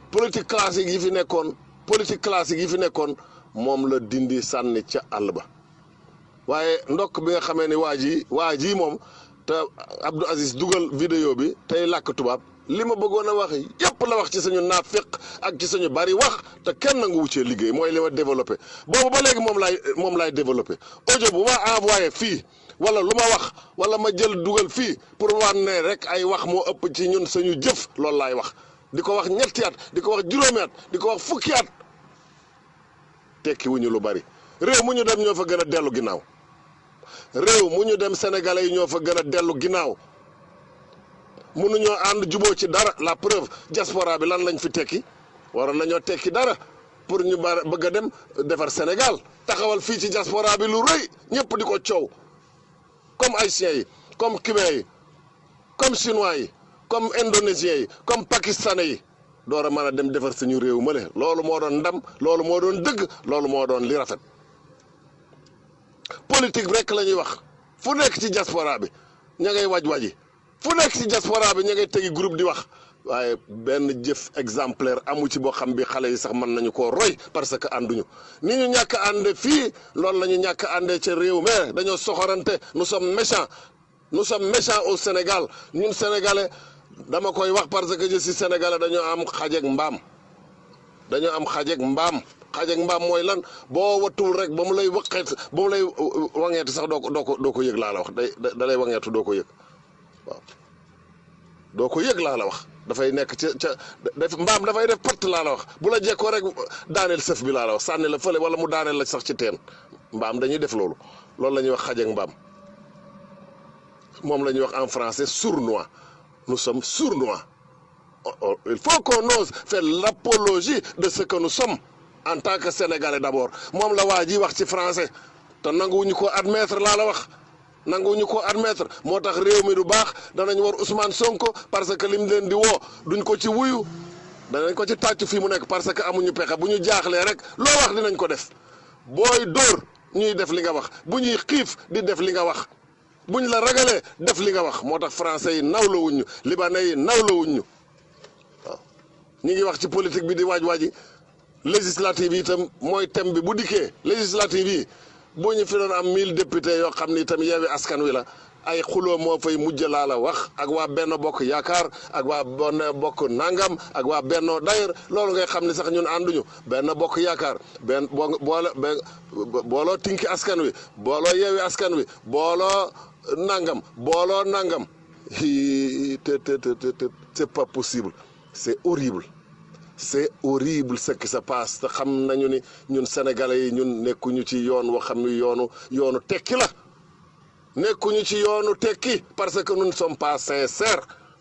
politique classique yi fi nekkoon politique classique yi fi nekkoon moom la dindi sànni ca àll ba waaye ndokk bi nga xamee ni waa ji waa ji moom te Abdou Aziz dugal vidéo bi tey làkk tubaab li ma bëggoon a wax yépp la wax ci suñu naafiq ak ci suñu bari wax te kenn nangu wuccee liggéey mooy li ma développé boobu ba léegi moom laay moom laay développé audio bu ma envoyé fii wala lu ma wax wala ma jël dugal fii pour wan ne rek ay wax moo ëpp ci ñun suñu jëf loolu laay wax di ko wax ñetti at di ko wax juróomi at di ko wax fukki at tekki wuñu lu bari réew mu ñu dem ñoo fa gën a dellu ginnaaw réew mu ñu dem sénégalais yi ñoo fa gën a dellu ginnaaw mënuñoo ànd juboo ci dara la preuve diaspora bi lan lañ fi tekki waroon nañoo tekki dara pour ñu ba bëgg a dem defar Sénégal taxawal fii ci diaspora bi lu rëy ñëpp di ko coow comme haïtiens yi comme cubains yi comme chinois yi comme indonésiens yi comme pakistanais yi door a mën a dem defar suñu réew mële loolu moo doon ndam loolu moo doon dëgg loolu moo doon li rafet politique rek la ñuy wax fu nekk ci diaspora bi ña ngay waj waji fu nekk ci diaspora bi ña ngay tegi groupe di wax waaye benn jëf exemplaire amu ci boo xam bi xale yi sax mën nañu koo roy parce que ànduñu ni ñu ñàkk a ànde fii loolu la ñu ñàkk a àndee ca réew mais dañoo soxorante nous sommes méchants nous sommes méchants au Sénégal ñun sénégalais dama koy wax parce que je suis sénégalais dañoo am xajeeg mbaam dañoo am xajeeg mbaam xajeeg mbaam mooy lan boo wattul rek ba mu lay waqeet ba mu lay wangeetu sax doo ko doo ko doo ko yëg laa la wax day da lay wangeetu doo ko yëg waaw doo ko yëg laa la wax dafay nekk ca ca def mbaam dafay def patt laa la wax bu la jekkoo rek daaneel sëf bi laa la wax sànni la fële wala mu daaneel la sax ci teen mbaam dañuy def loolu loolu la ñuy wax xajeeg mbaam moom la ñuy wax en français sournois nous sommes sournois il faut qu'on ose faire l'apologie de ce que nous sommes en tant que sénégalais d'abord moom la waa ji wax ci français te nanguwuñu ko admettre laa la wax nanguwuñu ko admettre moo tax réew mi du baax danañ war Ousmane Sonko parce que lim leen di woo duñ ko ci wuyu danañ ko ci tàcc fii mu nekk parce que amuñu pexe bu ñu jaaxlee rek loo wax dinañ ko def booy dóor ñuy def li nga wax bu ñuy xiif di def li nga wax buñ la ragalee def li nga wax moo tax français yi nawla wuñ ñu libanais yi nawla wuñ ñu waaw ñi ngi wax ci politique bi di waaj waaji législative yi itam mooy thème bi bu dikkee législative yi bu ñu fi doon am mille députés yoo xam ni itam yeewi askan wi la ay xuloo moo fay mujj laa la wax ak waa benn bokk yaakaar ak waa benn bokk nangam ak waa bennoo d'ailleurs loolu ngay xam ni sax ñun ànduñu benn bokk yaakaar benn boo boole booloo tinki askan wi booloo yeewi askan wi booloo nangam booloo nangam te te te te c'est pas possible c'est horrible c'est horrible ce qui se passe te xam nañu ni ñun sénégalais yi ñun nekkuñu ci yoon woo xam ni yoonu yoonu tekki la nekkuñu ci yoonu tekki parce que nous ne sommes pas sincères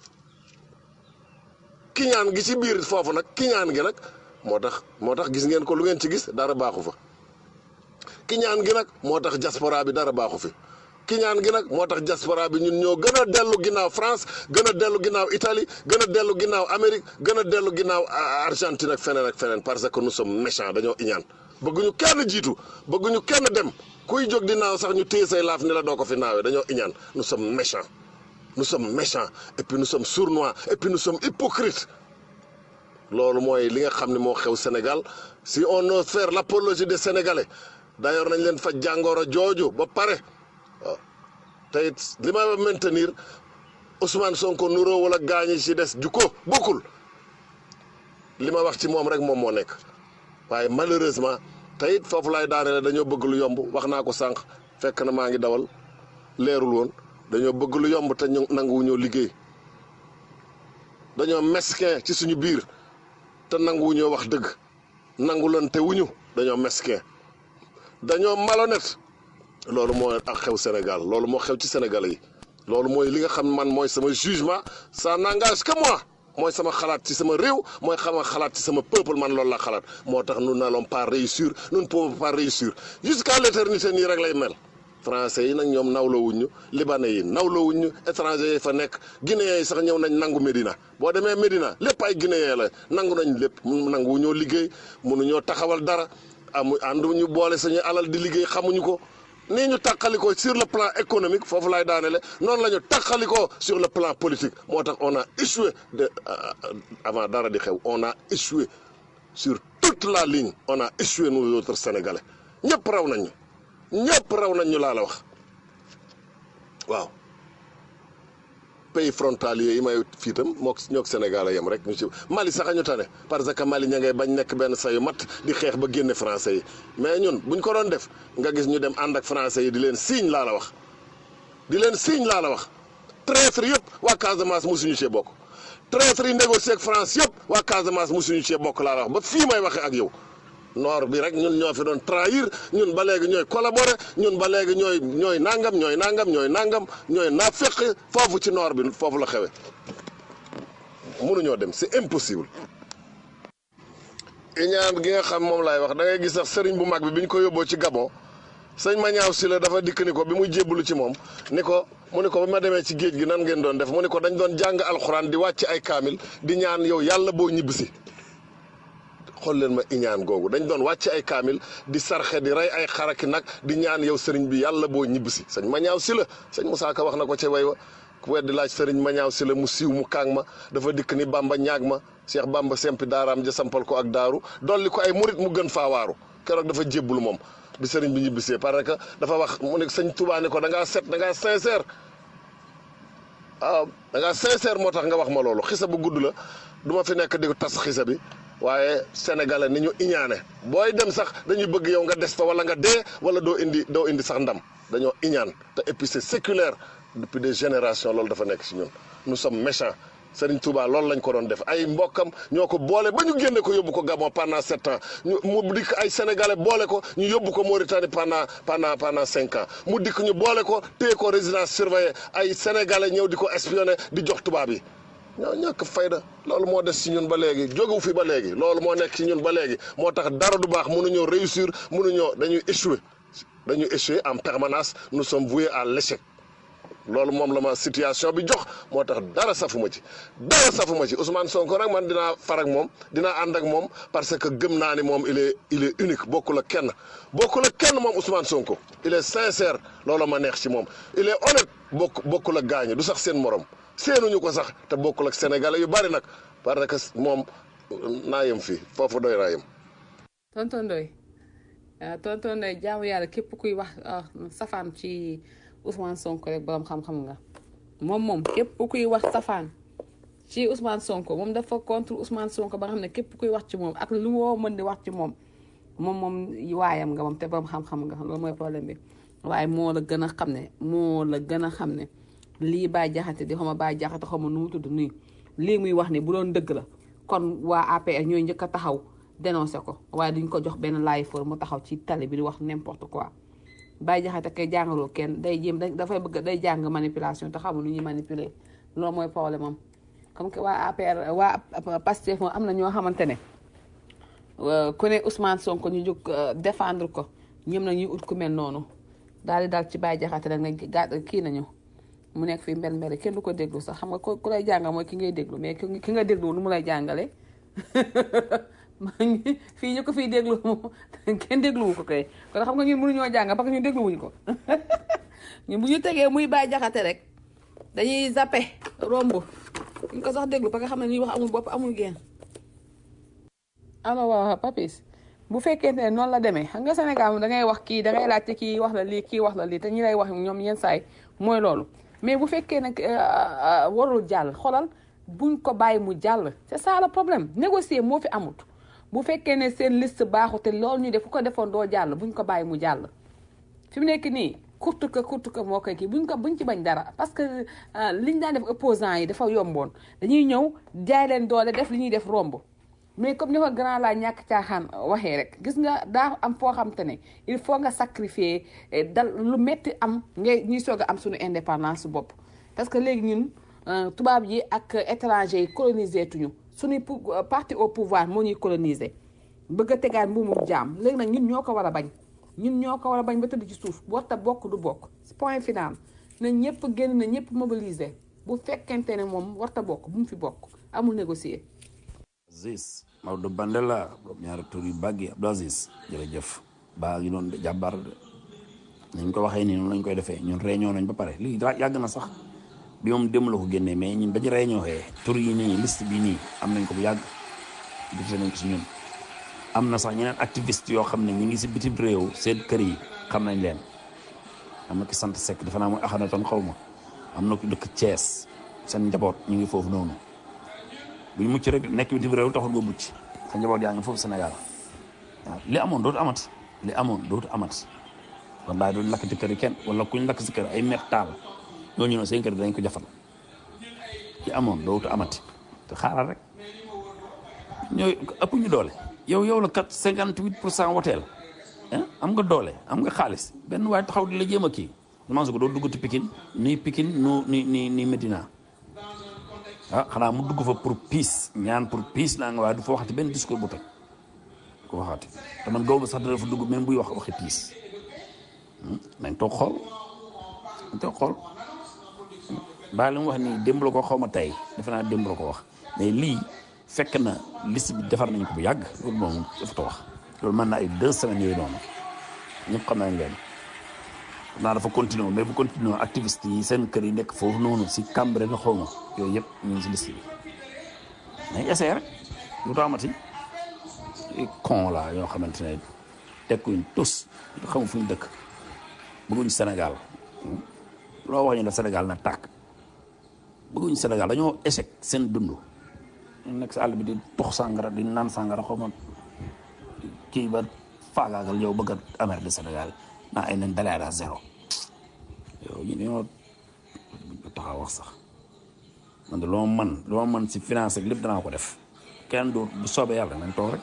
kiñaan gi ci biir foofu nag kiñaan gi nag moo tax moo tax gis ngeen ko lu ngeen ci gis dara baaxu fa kiñaan gi nag moo tax diaspora bi dara baaxu fi kiñaan gi nag moo tax diaspora bi ñun ñoo gën a dellu ginnaaw France gën a dellu ginnaaw Italie gën a dellu ginnaaw Amérique gën a dellu ginnaaw Argentine ak feneen ak feneen parce que nous sommes méchants dañoo iñaan bëgguñu kenn jiitu bëgguñu kenn dem kuy jóg di naaw sax ñu téye say laaf ni la doo ko fi naawee dañoo iñaan nous sommes méchants nous sommes méchants et puis nous sommes sournois et puis nous sommes hypocrites loolu mooy li nga xam ne moo xew Sénégal si on ose faire l'apologie des Sénégalais d'ailleurs nañ leen fa jàngoro jooju ba pare waaw te it li ma maintenir Ousmane Sonko nuroo wala gaañi ci des ju ko bokkul li ma wax ci moom rek moom moo nekk waaye malheureusement te it foofu laay daanele dañoo bëgg lu yomb wax naa ko sànq fekk na maa ngi dawal leerul woon dañoo bëgg lu yomb te ñu nanguwuñoo liggéey dañoo mesquin ci suñu biir te nanguwuñoo wax dëgg nangu loon te wuñu dañoo mesquin dañoo malhonnête loolu moo ak xew Sénégal loolu moo xew ci Sénégalais yi loolu mooy li nga xam man mooy sama jugement ça n'engage que moi mooy sama xalaat ci sama réew mooy xama xalaat ci sama peuple man loolu la xalaat moo tax nous n'allons pas réussir nous ne pouvons pas réussir jusqu'à l'éternité nii rek lay mel français yi nag ñoom nawlawuñ ñu libanais yi nawlawuñ ñu étranger yi fa nekk guinéens yi sax ñëw nañ nangu Médina boo demee Médina lépp ay guinéens la nangu nañ lépp nangu ñoo liggéey mënuñoo taxawal dara amu ànduñu boole suñu alal di liggéey xamuñu ko nii ñu tàqalikoo sur le plan économique foofu laay daanele noonu la ñu tàqalikoo sur le plan politique moo tax on a échoué de avant dara di xew on a échoué sur toute la ligne on a échoué nous autres sénégalais ñëpp raw nañ ñu ñëpp raw nañ ñu laa la wax waaw pays frontalier yi may fii itam mook ñook Sénégal a yem rek ñu ci Mali sax a ñu tane parce que Mali ña ngay bañ nekk benn sayu mat di xeex ba génne français yi mais ñun buñ ko doon def nga gis ñu dem ànd ak français yi di leen signe laa la wax di leen signe laa la wax traître yëpp waa Casamance mosuñu cee bokk traître yi négocié ak France yëpp waa Casamance mosuñu cee bokk laa la wax ba fii may waxee ak yow nord bi rek ñun ñoo fi doon trahir ñun ba léegi ñooy collaborer ñun ba léegi ñooy ñooy nangam ñooy nangam ñooy nangam ñooy naafeq foofu ci nord bi foofu la xewe mënuñoo dem c'est impossible. iñaan gi nga xam moom laay wax da ngay gis sax sëriñ bu mag bi bi ñu ko yóbboo ci Gabon sëñ Mañaaw si la dafa dikk ni ko bi muy jébbalu ci moom ni ko mu ni ko ba ma demee ci géej gi nan ngeen doon def mu ni ko dañ doon jàng alxuraan di wàcc ay kaamil di ñaan yow yàlla boo ñibbisi xool leen ma iñaan googu dañ doon wàcc ay kaamil di sarxe di rey ay xaraki nag di ñaan yow sëriñ bi yàlla boo ñibbisi sëñ Mañaaw si la sëñ Moussa Ka wax na ko ca way wa ku weddi laaj sëriñ Mañaaw si la mu siiw mu kaang ma dafa dikk ni Bamba ñaag ma Cheikh Bamba sempi daaraam ja sampal ko ak daaru dolli ko ay murit mu gën faa waaru keroog dafa jébbulu moom bi sëriñ bi ñibbisee parce que dafa wax mu ne sëñ Touba ni ko da ngaa set da ngaa sincère waaw da ngaa sincère moo tax nga wax ma loolu xisa bu gudd la du ma fi nekk di tas xisa bi waaye sénégalais ni ñu iñaane booy dem sax dañuy bëgg yow nga des fa wala nga dee wala doo indi doo indi sax ndam dañoo iñaan te et puis c'est séculaire depuis des générations loolu dafa nekk ci ñun nous sommes méchants Serigne Touba loolu lañ ko doon def ay mbokkam ñoo ko boole ba ñu génne ko yóbbu ko Gabon pendant sept ans ñu mu dikk ay sénégalais boole ko ñu yóbbu ko Mauritanie pendant pendant pendant cinq ans mu dikk ñu boole ko téye ko résidence surveillée ay sénégalais ñëw di ko espionné di jox tubaab yi. ñoo ñàkk fayda loolu moo des ci ñun ba léegi jógewu fi ba léegi loolu moo nekk ci ñun ba léegi moo tax dara du baax mënuñoo réussir mënuñoo dañuy échouer dañuy échouer en permanence nous sommes voués à l'échec loolu moom la ma situation bi jox moo tax dara safuma ci dara safuma ci Ousmane Sonko nag man dinaa far ak moom dinaa ànd ak moom parce que gëm naa ni moom il est il est unique bokkul ak kenn bokkul ak kenn moom Ousmane Sonko il est sincère loolu ma neex ci moom il est honnête bokk bokkul ak gaañu du sax seen morom seenuñu ko sax te bokkul ak sénégalais yu bari nag parce que moom naa yem fii foofu doy naa yem. tonton Ndoye ah tonton Ndoye jaamu yàlla képp kuy wax safaan ci Ousmane Sonko rek borom xam-xam nga moom moom képp kuy wax safaan ci Ousmane Sonko moom dafa contre Ousmane Sonko ba nga xam ne képp kuy wax ci moom ak lu woo mën di wax ci moom moom moom waayam nga moom te borom xam-xam nga loolu mooy problème bi waaye moo la gën a xam ne moo la gën a xam ne. lii Baye Jaxate di xama Baye Jaxate xama nu mu tudd nii lii muy wax ni bu doon dëgg la kon waa APR ñooy njëkk a taxaw dénoncé ko waaye duñ ko jox benn laay for mu taxaw ci tali bi di wax n'importe quoi Baye Jaxate kay jàngaloo kenn day jéem dafay bëgg day jàng manipulation te xamul nu ñuy manipuler loolu mooy problème am comme que waa APR waa Pastef moom am na ñoo xamante ne ku ne Ousmane Sonko ñu jóg défendre ko ñoom na ñuy ut ku mel noonu daal di daal ci Baye Jaxate rek nag gàtt kii nañu mu nekk fii mbel mbel kenn du ko déglu sax xam nga ku lay jàngal mooy ki ngay déglu mais ki nga déglu nu mu lay jàngale maa ngi fii ñu ko fii déglu kenn dégluwu ko kay kon xam nga ñun mënuñoo jàngal parce que ñu dégluwuñu ko ñun bu ñu tegee muy Baye Jaxate rek dañuy zappe romb ñu ko sax déglu parce que xam ne ñuy wax amul bopp amul génn alors waaw papis bu fekkente ne noonu la demee xam nga Sénégal moom da ngay wax kii da ngay laajte kii wax la lii kii wax la lii te ñi lay wax ñoom yenn saay mooy loolu mais bu fekkee nag warul jàll xoolal buñ ko bàyyi mu jàll c'est ça le problème négocier moo fi amut bu fekkee ne seen liste baaxu te loolu ñu def ku ko defoon doo jàll buñ ko bàyyi mu jàll fi mu nekk nii kurtu ka kurtu ka moo koy kii buñ ko buñ ci bañ dara parce que liñ daan def opposants yi dafa yomboon dañuy ñëw jaay leen doole def li ñuy def romb mais comme ni ko grand laa ñàkk caaxaan waxee rek gis nga daa am foo xam te ne il faut nga sacrifier dal lu metti am ngay ñuy soog a am suñu indépendance bopp parce que léegi ñun tubaab yi ak étranger yi coloniser tuñu suñuy parti au pouvoir moo ñuy coloniser bëgg a tegaat mbuumum jaam léegi nag ñun ñoo ko war a bañ ñun ñoo ko war a bañ ba tëdd ci suuf warta bokk du bokk point final na ñëpp génn na ñëpp mobiliser bu fekkente ne moom warta bokk bu mu fi bokk amul négocier Aziz Maodo Bandela borom ñaari tur yu bàggi Abdou Aziz jërëjëf baa ngi noonu de jàmbaar de nañ ko waxee nii noonu lañ koy defee ñun réunion nañ ba pare lii daa yàgg na sax bi moom démb la ko génnee mais ñun bañu réunion xee tur yi nii liste bi nii am nañ ko bu yàgg defee nañ ko si ñun am na sax ñeneen activiste yoo xam ne ñi ngi si bitim réew seen kër yi xam nañ leen am na ki sant Seck defe naa mooy axana tan xaw ma am na ko dëkk Thiès seen njaboot ñu ngi foofu noonu buñ mucc rek nekk bitim réew taxul nga mucc sa njaboot yaa ngi foofu Sénégal waaw li amoon dootu amat li amoon dootu amat kon daay duñ lakk ci kër yi kenn wala kuñ lakk si kër ay met taal ñooñu noonu seen kër dañ ko jafal li amoon dootu amati te xaaral rek ñooy ëpp ñu doole yow yow la kat cinquante huit pour cent woteel am nga doole am nga xaalis benn waaye taxaw di la jéem a kii man ko doo dugg ci Pikine ni Pikine nu ni ni ni Medina ah xanaa mu dugg fa pour piis ñaan pour piis naa nga waaye du fa waxati benn discours bu toj ko waxati te man gaw ma sax dana fa dugg même buy wax waxi piis nañ toog xool nañ toog xool baa li mu wax nii démb la ko xaw ma tey defe naa démb la ko wax mais lii fekk na liste bi defar nañ ko bu yàgg loolu moom dafa ta wax loolu mën na ay deux semaines yooyu noonu ñëpp xam nañ leen naa dafa continuer mais bu continuer activiste yi seen kër yi nekk foofu noonu si Cambérène na xaw ma yooyu yëpp ñu ngi si liste bi nañ essayé rek lu tax amati con la yoo xamante ne tekkuñ tus xamu fu ñu dëkk bëgguñ Sénégal loo wax ñu ne Sénégal na tàkk bëgguñ Sénégal dañoo échec seen dund ñu nekk si àll bi di tox sàngara di naan sàngara xaw ma kii ba faagaagal yow bëgg a amer de Sénégal naa ay nañ dalee à zéro yow ñu ñoo taxaw wax sax man de loo man loo man si finance ak lépp danaa ko def kenn du bu soobee yàlla nañ toog rek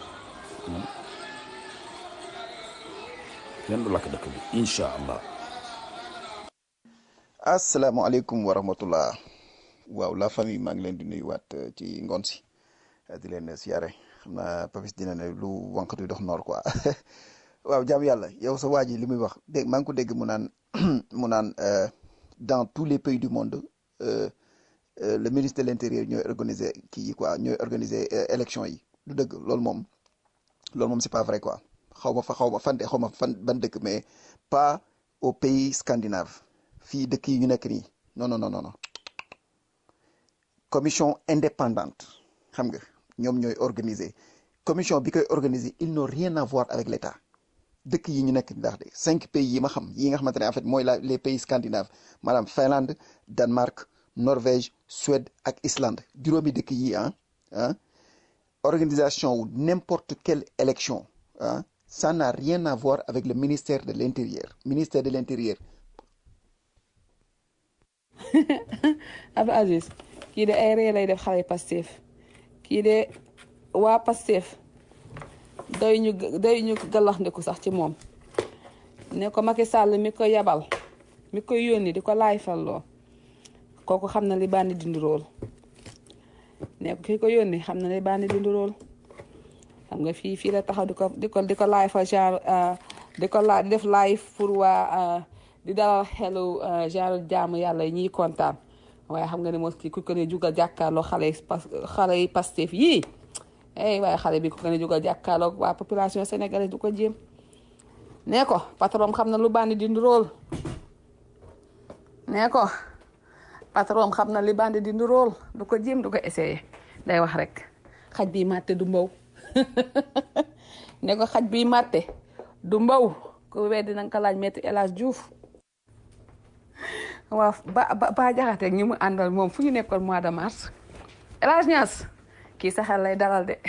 kenn du lakk dëkk bi incha allah asalaamaaleykum wa rahmatullah waaw la famille maa ngi leen di nuyuwaat ci ngoon si di leen siyaare xam naa Papis dina ne lu wànqatu dox noor quoi waaw jaam yàlla yow sa waa ji li muy wax dégg maa ngi ko dégg mu naan mu naan dans tous les pays du monde euh, euh, le ministre de l'intérieur ñooy organiser kii yi quoi ñooy organiser élection yi du dëgg loolu moom loolu moom c'est pas vrai quoi xaw ma fa xaw ma fan xaw ma fan ban dëkk mais pas au pays scandinave fii dëkk yi ñu nekk nii non non non non commission indépendante xam nga ñoom ñooy organiser commission bi koy organiser ils n'ont rien à voir avec l'État dëkk yi ñu nekk ndax de cinq pays yi ma xam yi nga xamante ne en fait mooy la les pays scandinaves maanaam Finlande Danemark Norvège Suède ak Islande juróomi dëkk yi ah ah organisation wu n'importe quelle élection ah ça n'a rien à voir avec le ministère de l'intérieur ministère de l'intérieur Abdou Aziz kii de ay ree lay def xale Pastef kii de waa Pastef doy ñu doy ñu galax ndiku sax ci moom ne ko Macky Sall mi ko yabal mi ko yónni di ko laay falloo kooku xam na li bandi dindi rool ne ko ki ko yónni xam na li bandi dindi rool xam nga fii fii la taxaw di ko di ko di ko laay fa genre di ko la di def live pour waa di dalal xelu genre jaamu yàlla yi ñuy kontaan waaye xam nga ne mos kii ku ko ne jugal jàkkaarloo xale yi pas xale yi Pastef yii eh waaye xale bi ku ko ne jugal jàkkaarloo waa population sénégalaise du ko jéem nee ko patron xam na lu bandi di nduróol nee ko patron xam na li bandi di nduróol du ko jéem du ko essayé day wax rek xaj bi màtte du mbaw nee ko xaj bi màtte du mbaw ku weddi na nga ko laaj Maître El Hadji Diouf waaw ba ba ba jaxate ñi mu àndal moom fu ñu nekkoon mois de mars El Hadji Niass kii sa xel lay dalal de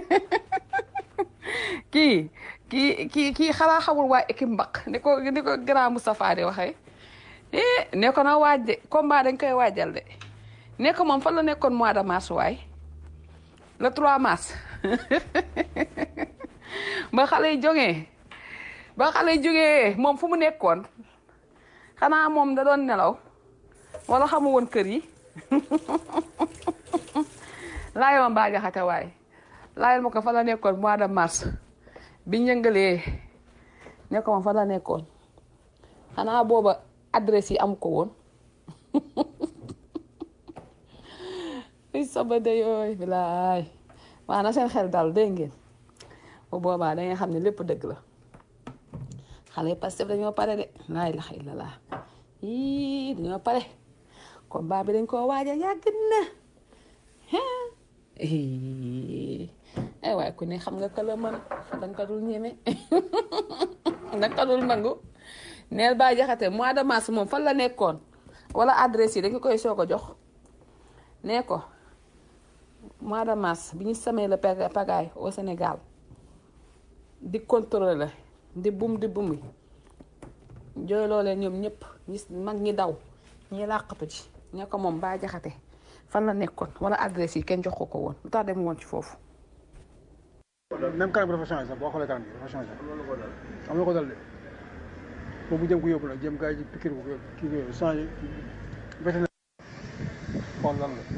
kii kii kii kii xalaa xamul waa équipe mbaq ni ko ni ko grand Moustapha di waxee eh ne ko na waaj de combat dañ koy waajal de ne ko moom fan la nekkoon mois de mars waay le 3 mars ba xale yi jógee ba xale yi jógee moom fu mu nekkoon xanaa moom da doon nelaw wala xamu woon kër yi laay ma mbaa jaxate waay laayal ma ko fa la nekkoon mois de mars bi ñëngalee ne ko ma fa la nekkoon xanaa booba adresse yi am ko woon i soba de yooy bilaay waa na seen xel dal dégg ngeen bu boobaa da nga xam ne lépp dëgg la xale Pastef dañoo pare de laa ilaha illallah yii dañoo pare combat bi dañ koo waaja yàgg na ay waaye ku ne xam nga ka la mën dañ ko dul ñeme dañ ko dul nangu neel ba jaxate mois de mars moom fan la nekkoon wala adresse yi dañ ko koy soog a jox nee ko mois de mars bi ñu samee la pagaille au Sénégal di contrôler la di bum di bumi jooyloo leen ñoom ñëpp ñi mag ñi daw ñi làqatu ci ñe ko moom ba jaxate fan la nekkoon wala adresse yi kenn jox ko ko woon lu tax dem woon ci foofu même kanam bi dafa changé sax boo xoolee kanam bi dafa changé am na ko dal de boobu jëm ko yóbbu la jëm gars yi pikir ko kii ko changé vétérinaire xool lan la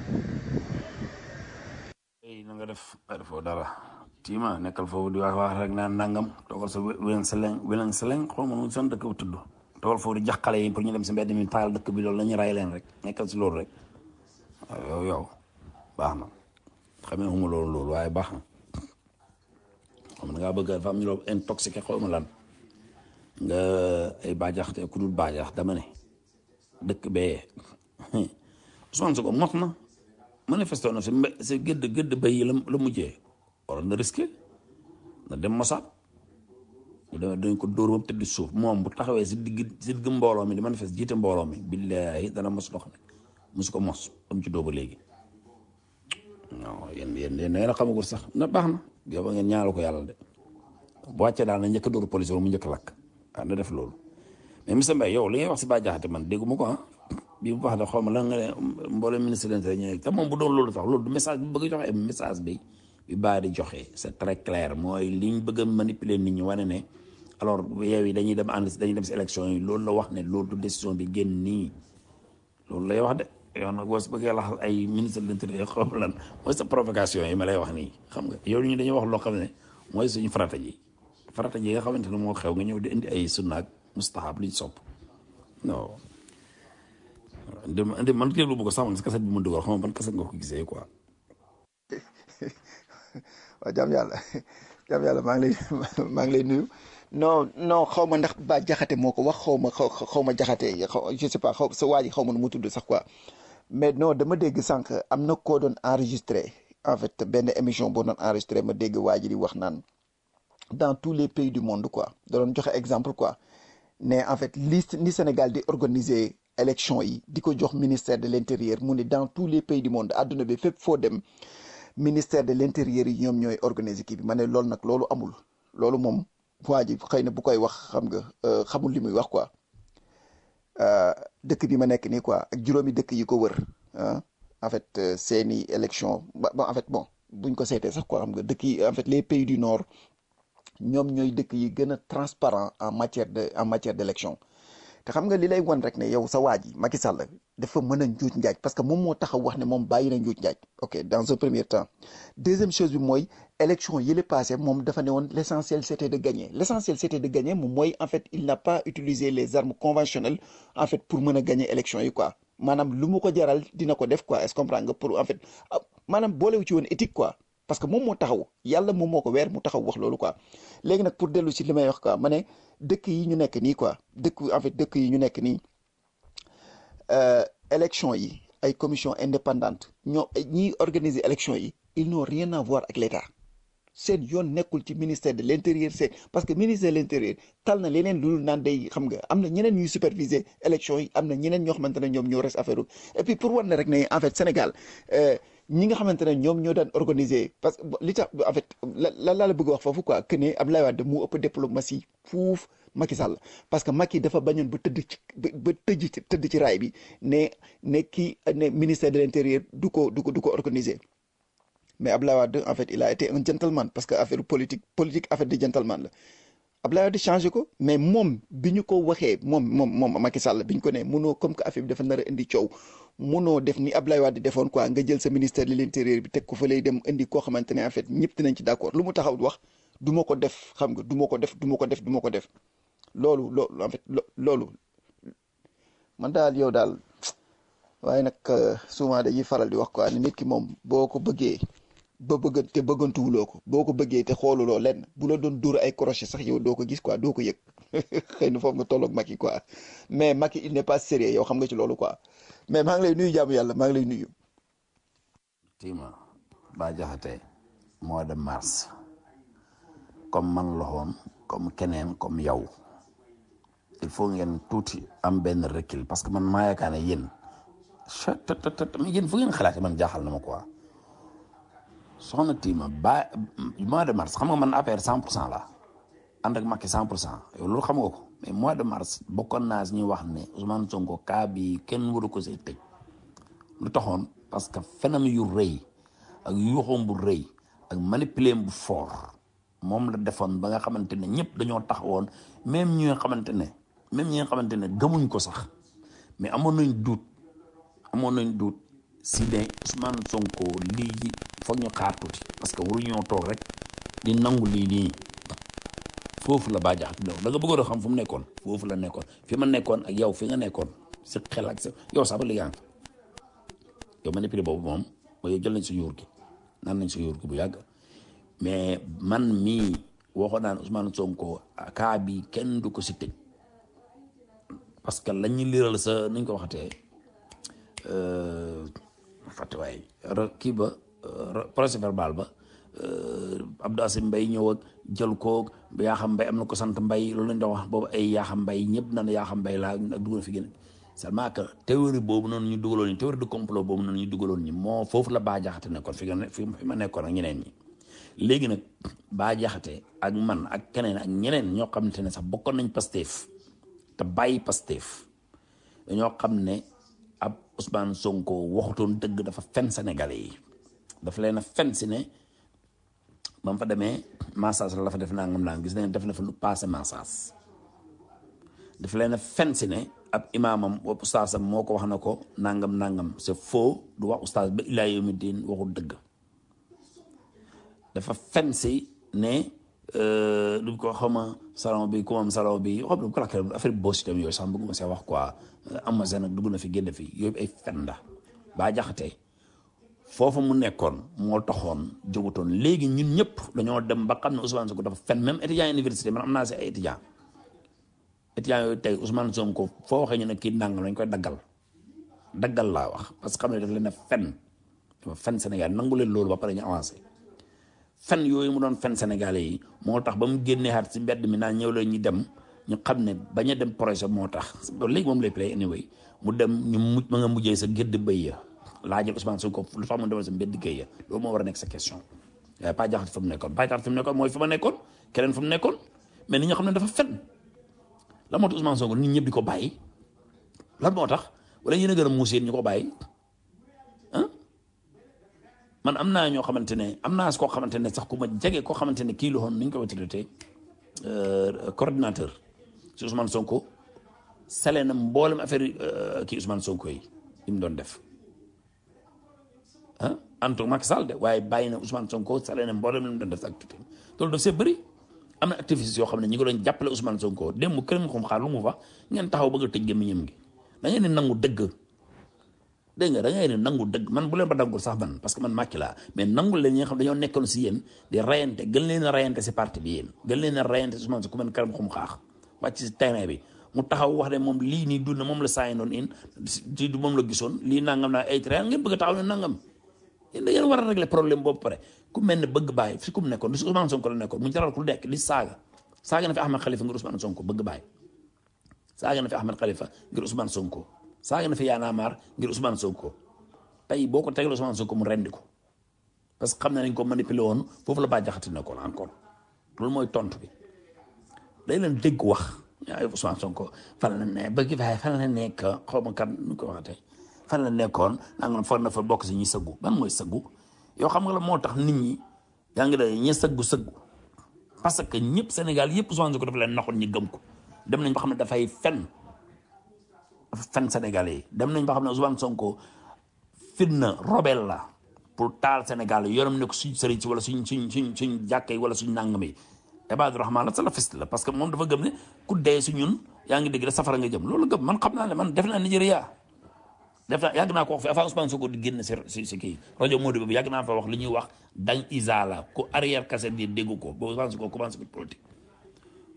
ay na nga def ay defoo dara tiima nekkal foofu di wax wax rek naan nangam toogal sa wélan seleng wélan seleng xaw ma nu son dëkk bu tudd toogal foofu di jax xale yi pour ñu dem si mbedd mi taal dëkk bi loolu la ñu ray leen rek nekkal si loolu rek waaw yow yow baax na xamee xuma loolu loolu waaye baax na xam na ngaa bëgg dafa am ñu loo intoxiqué xaw ma lan nga ay baajax te ku dul baajax dama ne dëkk bee Ousmane Sonko mot na manifesté na si mbe si gëdd gëdd bay yi la la mujjee waroon na risqué na dem Mossad ñu demee dañ ko dóor moom tëdd suuf moom bu taxawee si digg si digg mbooloo mi di manifeste jiite mbooloo mi billaahi dana mos dox nag mosu ko mos am ci dóoba léegi non yéen yéen yéen nee na xamagul sax na baax na yow ba ngeen ñaanal ko yàlla de bu wàccee daal na njëkk a dóor police mu njëkk a lakk ah na def loolu mais monsieur Mbaye yow li ngay wax si Bah Diakhaté man dégguma ko ah bii bu baax da xaw ma lan nga ne mboolem ministre de l'intérieur te moom bu doon loolu sax loolu du message bi bëgg a joxe message bi bi baa di joxe c'est très clair mooy liñ bëgg a manipuler nit ñi wane ne alors yow yi dañuy dem ànd si dañuy dem si élection yi loolu la wax ne loolu du décision bi génn nii loolu lay wax de yow nag boo si bëggee laxal ay ministre de l'intérieur xaw ma lan mooy sa provocation yi ma lay wax nii xam nga yow ñu dañuy wax loo xam ne mooy suñu farata ji farata ji nga xamante ne moo xew nga ñëw di indi ay sunnaak mustahab liñ sopp non indi indi man déglu bu ko sax man si kaset bi mu dugal xam nga ban kaset nga ko gisee quoi. waaw jàmm yàlla jàmm yàlla maa ngi lay maa ngi lay nuyu non non xaw ma ndax ba jaxate moo ko wax xaw ma xaw ma jaxate xaw je sais pas xaw sa waa ji xaw ma nu mu tudd sax quoi mais non dama dégg sànq am na koo doon enregistré en fait benn émission boo doon enregistré ma dégg waa ji di wax naan dans tous les pays du monde quoi da doon joxe exemple quoi ne en fait li ni Sénégal di organiser élection yi di ko jox ministère de l'intérieur mu ne dans tous les pays du monde àdduna bi fépp foo dem ministère de l'intérieur yi ñoom ñooy organiser kii bi ma ne loolu nag loolu amul loolu moom waa ji xëy na bu koy wax xam nga xamul li muy wax quoi dëkk bi ma nekk nii quoi ak juróomi dëkk yi ko wër ah en fait seeni élection ba en fait bon buñ ko seetee sax quoi xam nga dëkk yi en fait les pays du nord ñoom ñooy dëkk yi gën a transparent en matière de en matière d'élection te xam nga li lay wan rek ne yow sa waa ji Macky Sall dafa mën a njuuj njaaj parce que moom moo taxaw wax ne moom bàyyi na njuuj njaaj ok dans un premier temps deuxième chose bi mooy élection yi la passé moom dafa ne woon l'essentiel c'était de gagner l'essentiel c'était de gagner moom mooy en fait il n'a pas utilisé les armes conventionnelles en fait pour mën a gagner élection yi quoi maanaam lu mu ko jaral dina ko def quoi est-ce que comprendre nga pour en fait maanaam boolewu ci woon éthique quoi parce que moom moo taxaw yàlla moom moo ko weer mu taxaw wax loolu quoi léegi nag pour dellu si li may wax quoi ma ne dëkk yi ñu nekk nii quoi dëkk en fait dëkk yi ñu nekk nii élection yi ay commission indépendante ñoo ñiy organiser élection yi ils n'ont rien à voir ak l'État seen yoon nekkul ci ministère de l'intérieur c'est parce que ministère de l'intérieur tal na leneen lu naan day xam nga am na ñeneen ñuy superviser élection yi am na ñeneen ñoo xamante ne ñoom ñoo res affaire et puis pour wan ne rek ne en fait Sénégal ñi nga xamante ne ñoom ñoo daan organiser parce que li tax en fait la la la bëgg a wax foofu quoi que ne Abdoulaye Wade mu ëpp diplomatie fuuf Macky Sall parce que Macky dafa bañoon ba tëdd ci ba tëj ci tëdd ci raay bi ne ne kii ne ministère de l'intérieur du ko du ko du ko organiser mais Abdoulaye Wade en fait il a été un gentleman parce que affaire politique politique affaire de gentleman la Abdoulaye Wade changé ko mais moom bi ñu ko waxee moom moom moom Macky Sall bi ñu ko ne munoo comme que affaire bi dafa nar a indi coow munoo def ni Abdoulaye Wade defoon quoi nga jël sa ministère de l'intérieur bi teg ko fa lay dem indi koo xamante ne en fait ñëpp dinañ ci d'accord lu mu taxaw wax du ma ko def xam nga du ma ko def du ma ko def du ma ko def loolu loolu en fait loolu man daal yow daal waaye nag souvent dañuy faral di wax quoi ni nit ki moom boo ko bëggee ba bëgg te bëggantuwuloo ko boo ko bëggee te xooluloo lenn bu la doon dóor ay crochet sax yow doo ko gis quoi doo ko yëg xëy na foofu nga tolloog Macky quoi mais Macky il n'est pas sérieux yow xam nga ci loolu quoi mais maa ngi lay nuyu jaamu yàlla maa ngi lay nuyu. tima Bah Diakhaté mois de mars comme man la woon comme keneen comme yow il faut ngeen tuuti am benn recul parce que man maa yaakaar ne yéen chatatatat mais yéen fu ngeen xalaatee man jaaxal na ma quoi soxna Tima ba mois de mars xam nga man affaire cent pour cent la ànd ak Macky cent pour cent yow loolu xam nga ko mais mois de mars bokkoon naa si ñuy wax ne Ousmane Sonko cas bi kenn waru ko see tëj lu taxoon parce que fenam yu rëy ak yuuxoom bu rëy ak manipuler bu fort moom la defoon ba nga xamante ne ñëpp dañoo taxawoon même ñi nga xamante ne même ñi nga xamante ne gëmuñ ko sax mais amoon nañ duut amoon nañ duut si ne Ousmane Sonko lii foog ñu xaar tuuti parce que waruñoo toog rek di nangu lii nii foofu la Bah Diakhaté da nga bëggoon a xam fu mu nekkoon foofu la nekkoon fi ma nekkoon ak yow fi nga nekkoon si xel ak sa yow sax ba léegi yaa ngi fa yow manipulé boobu moom mooy jël nañ sa yuur gi naan nañ sa yuur gi bu yàgg mais man mii waxoon naa ne Ousmane Sonko kaa bi kenn du ko si tëj parce que lañ ñu liral sa nuñ ko waxatee fàtte waay kii ba procès verbal ba Abdou Asim Mbaye ñëw ak jël ko yaa xam mbay am na ko sant mbay loolu lañ doon wax boobu ay yaa xam mbay ñëpp na ne yaa xam mbay laa ak dugg na fi gën seulement que théorie boobu noonu ñu dugaloon ñi théorie de complot boobu noonu ñu dugaloon ñi moo foofu la Bah Diakhaté nekkoon fi nga fi ma nekkoon ak ñeneen ñi léegi nag Bah Diakhaté ak man ak keneen ak ñeneen ñoo xamante ne sax bokkoon nañ Pastef te bàyyi Pastef dañoo xam ne ab Ousmane Sonko waxutoon dëgg dafa fen Sénégalais yi dafa leen a fen si ne ba mu fa demee massage la fa def nangam naan gis nañ def na fa lu passé massage dafa leen a fen si ne ab imaamam wa ustaasam moo ko wax na ko nangam nangam c'est faux du wax ustaas ba ilaa yawmi diin waxul dëgg dafa fen si ne du ko xawma salon bi ku moom salon bi xam ne ko lakkee affaire bi boos itam yooyu sax bëgguma see wax quoi am seen nag dugg na fi génn fi yooyu ay fen la Bah Diakhaté foofu mu nekkoon moo taxoon jógutoon léegi ñun ñëpp dañoo dem ba xam ne Ousmane Sonko dafa fen même étudiant université man am naa si ay étudiant étudiant yooyu tey Ousmane Sonko foo waxee ñu ne kii nangam lañ koy daggal daggal laa wax parce que xam ne daf leen a fen dafa fen Sénégal nangu leen loolu ba pare ñu avancé fen yooyu mu doon fen Sénégalais yi moo tax ba mu génnee xaat si mbedd mi naan ñëw leen ñu dem ñu xam ne bañ a dem projet moo tax léegi moom lay play anyway mu dem ñu mujj ma nga mujjee sa gédd bëy ya laajal Ousmane Sonko lu tax mu demal sa mbedd géy ya loolu moo war a nekk sa question waaye Bah Diakhaté fa mu nekkoon Bah Diakhaté fa mu nekkoon mooy fa ma nekkoon keneen fa mu nekkoon mais nit ñi xam ne dafa fen la moo tax Ousmane Sonko nit ñëpp di ko bàyyi lan moo tax wala yéen a gën a muus yéen ñu ko bàyyi ah man am naa ñoo xamante ne am naa koo xamante ne sax ku ma jege koo xamante ne kii la woon ni ñu ko traité coordinateur si Ousmane Sonko sale na mboolem affaire kii Ousmane Sonko yi li mu doon def ah Anto Macky Sall de waaye bàyyi na Ousmane Sonko sale na mboolem li mu doon def activité loolu daf see bëri am na activistes yoo xam ne ñi ngi doon jàppale Ousmane Sonko démb kër nga xam xaar lu mu fa ngeen taxaw bëgg a tëj gémmiñam gi da ngeen di nangu dëgg dégg nga da ngay ne nangu dëgg man bu leen ba dangul sax man parce que man Macky laa mais nangul leen ñi nga xam dañoo nekkoon si yéen di rayante gën leen a rayante si parti bi yéen gën leen a rayante si Ousmane Sonko ku mel karam xum xaax wàcc si terrain bi mu taxaw wax ne moom lii nii dund moom la saayi doon in ci du moom la gisoon lii nangam naa ay train ngeen bëgg a taxaw ne nangam yéen da ngeen war a régler problème boobu pare ku mel ne bëgg bàyyi fi ku mu nekkoon si Ousmane Sonko la nekkoon mu jaral ku nekk di saaga saaga na fi Ahmed Khalifa ngir Ousmane Sonko bëgg bàyyi saaga na fi Ahmed Khalifa ngir Ousmane Sonko saaga na fi Y'en a marre ngir Ousmane Sonko tey boo ko tegal Ousmane Sonko mu rendi ko parce que xam ne nañ ko manipulé woon foofu la Bah Diakhaté nekkoon encore loolu mooy tontu bi day leen dégg wax ay Ousmane Sonko fan la ne bëgg faay fan la nekk xaw ma kan nu ko waxatee fan la nekkoon naa nga foog na fa bokk si ñi sëggu ban mooy sëggu yow xam nga la moo tax nit ñi yaa ngi day ñi sëggu sëggu parce que ñëpp Sénégal yëpp Ousmane Sonko dafa leen naxoon ñi gëm ko dem nañ ba xam ne dafay fen dafa fen Sénégalais yi dem nañ ba xam ne Ousmane Sonko fitna robel la pour taal Sénégal yoram ne ko suñ sëriñ si wala suñ suñ suñ suñ jàkka yi wala suñ nangam yi Ibadu Rahman la salafiste la parce que moom dafa gëm ne ku dee si ñun yaa ngi dégg da safara nga jëm loolu gëm man xam naa ne man def naa Nigeria def naa yàgg naa ko wax fi avant Ousmane Sonko di génn si si si kii rajo Modou boobu yàgg naa fa wax li ñuy wax dañ isa la ku arrière cassette bi dégg ko ba Ousmane Sonko commencé ko politique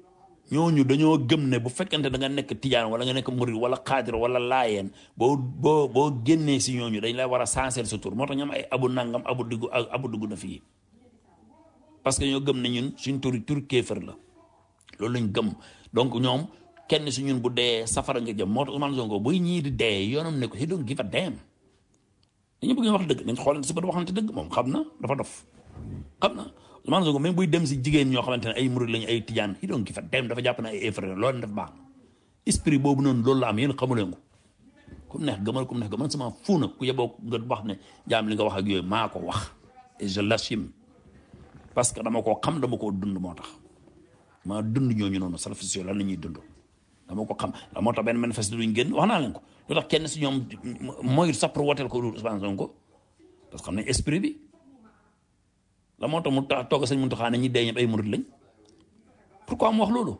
ñooñu dañoo gëm ne bu fekkente da nga nekk tijaan wala nga nekk murid wala xaadir wala laayeen boo boo boo génnee si ñooñu dañ lay war a sanseer sa tur moo tax ñoom ay abu nangam abu dugg abu dugg na fii parce que ñoo gëm ne ñun suñ turi tur kéefër la loolu lañ gëm donc ñoom kenn si ñun bu dee safara nga jëm moo tax Ousmane Sonko buy ñii di dee yoonam ne ko he don't give a damn dañu bëgg wax dëgg dañ xoolante si bët waxante dëgg moom xam na dafa dof xam na Ousmane Sonko même buy dem si jigéen ñoo xamante ne ay murid lañu ay tijaan he don't give a damn dafa jàpp ne ay effrain loolu def baax esprit boobu noonu loolu la am yéen xamuleen ko ku neex gëmal ku neex gëmal sama fu na ku yeboo nga wax ne jaam li nga wax ak yooyu maa ko wax et je l'assume parce que dama koo xam dama koo dund moo tax maa dund ñooñu noonu salafis lan la ñuy dund dama ko xam la moo tax benn manifeste duñ génn wax naa leen ko lu tax kenn si ñoom mooy sax pour woteel ko Ousmane Sonko parce que xam ne esprit bi la moo tax mu tax toog sëñ Mountakha ne ñi dee ñëpp ay murid lañ pourquoi mu wax loolu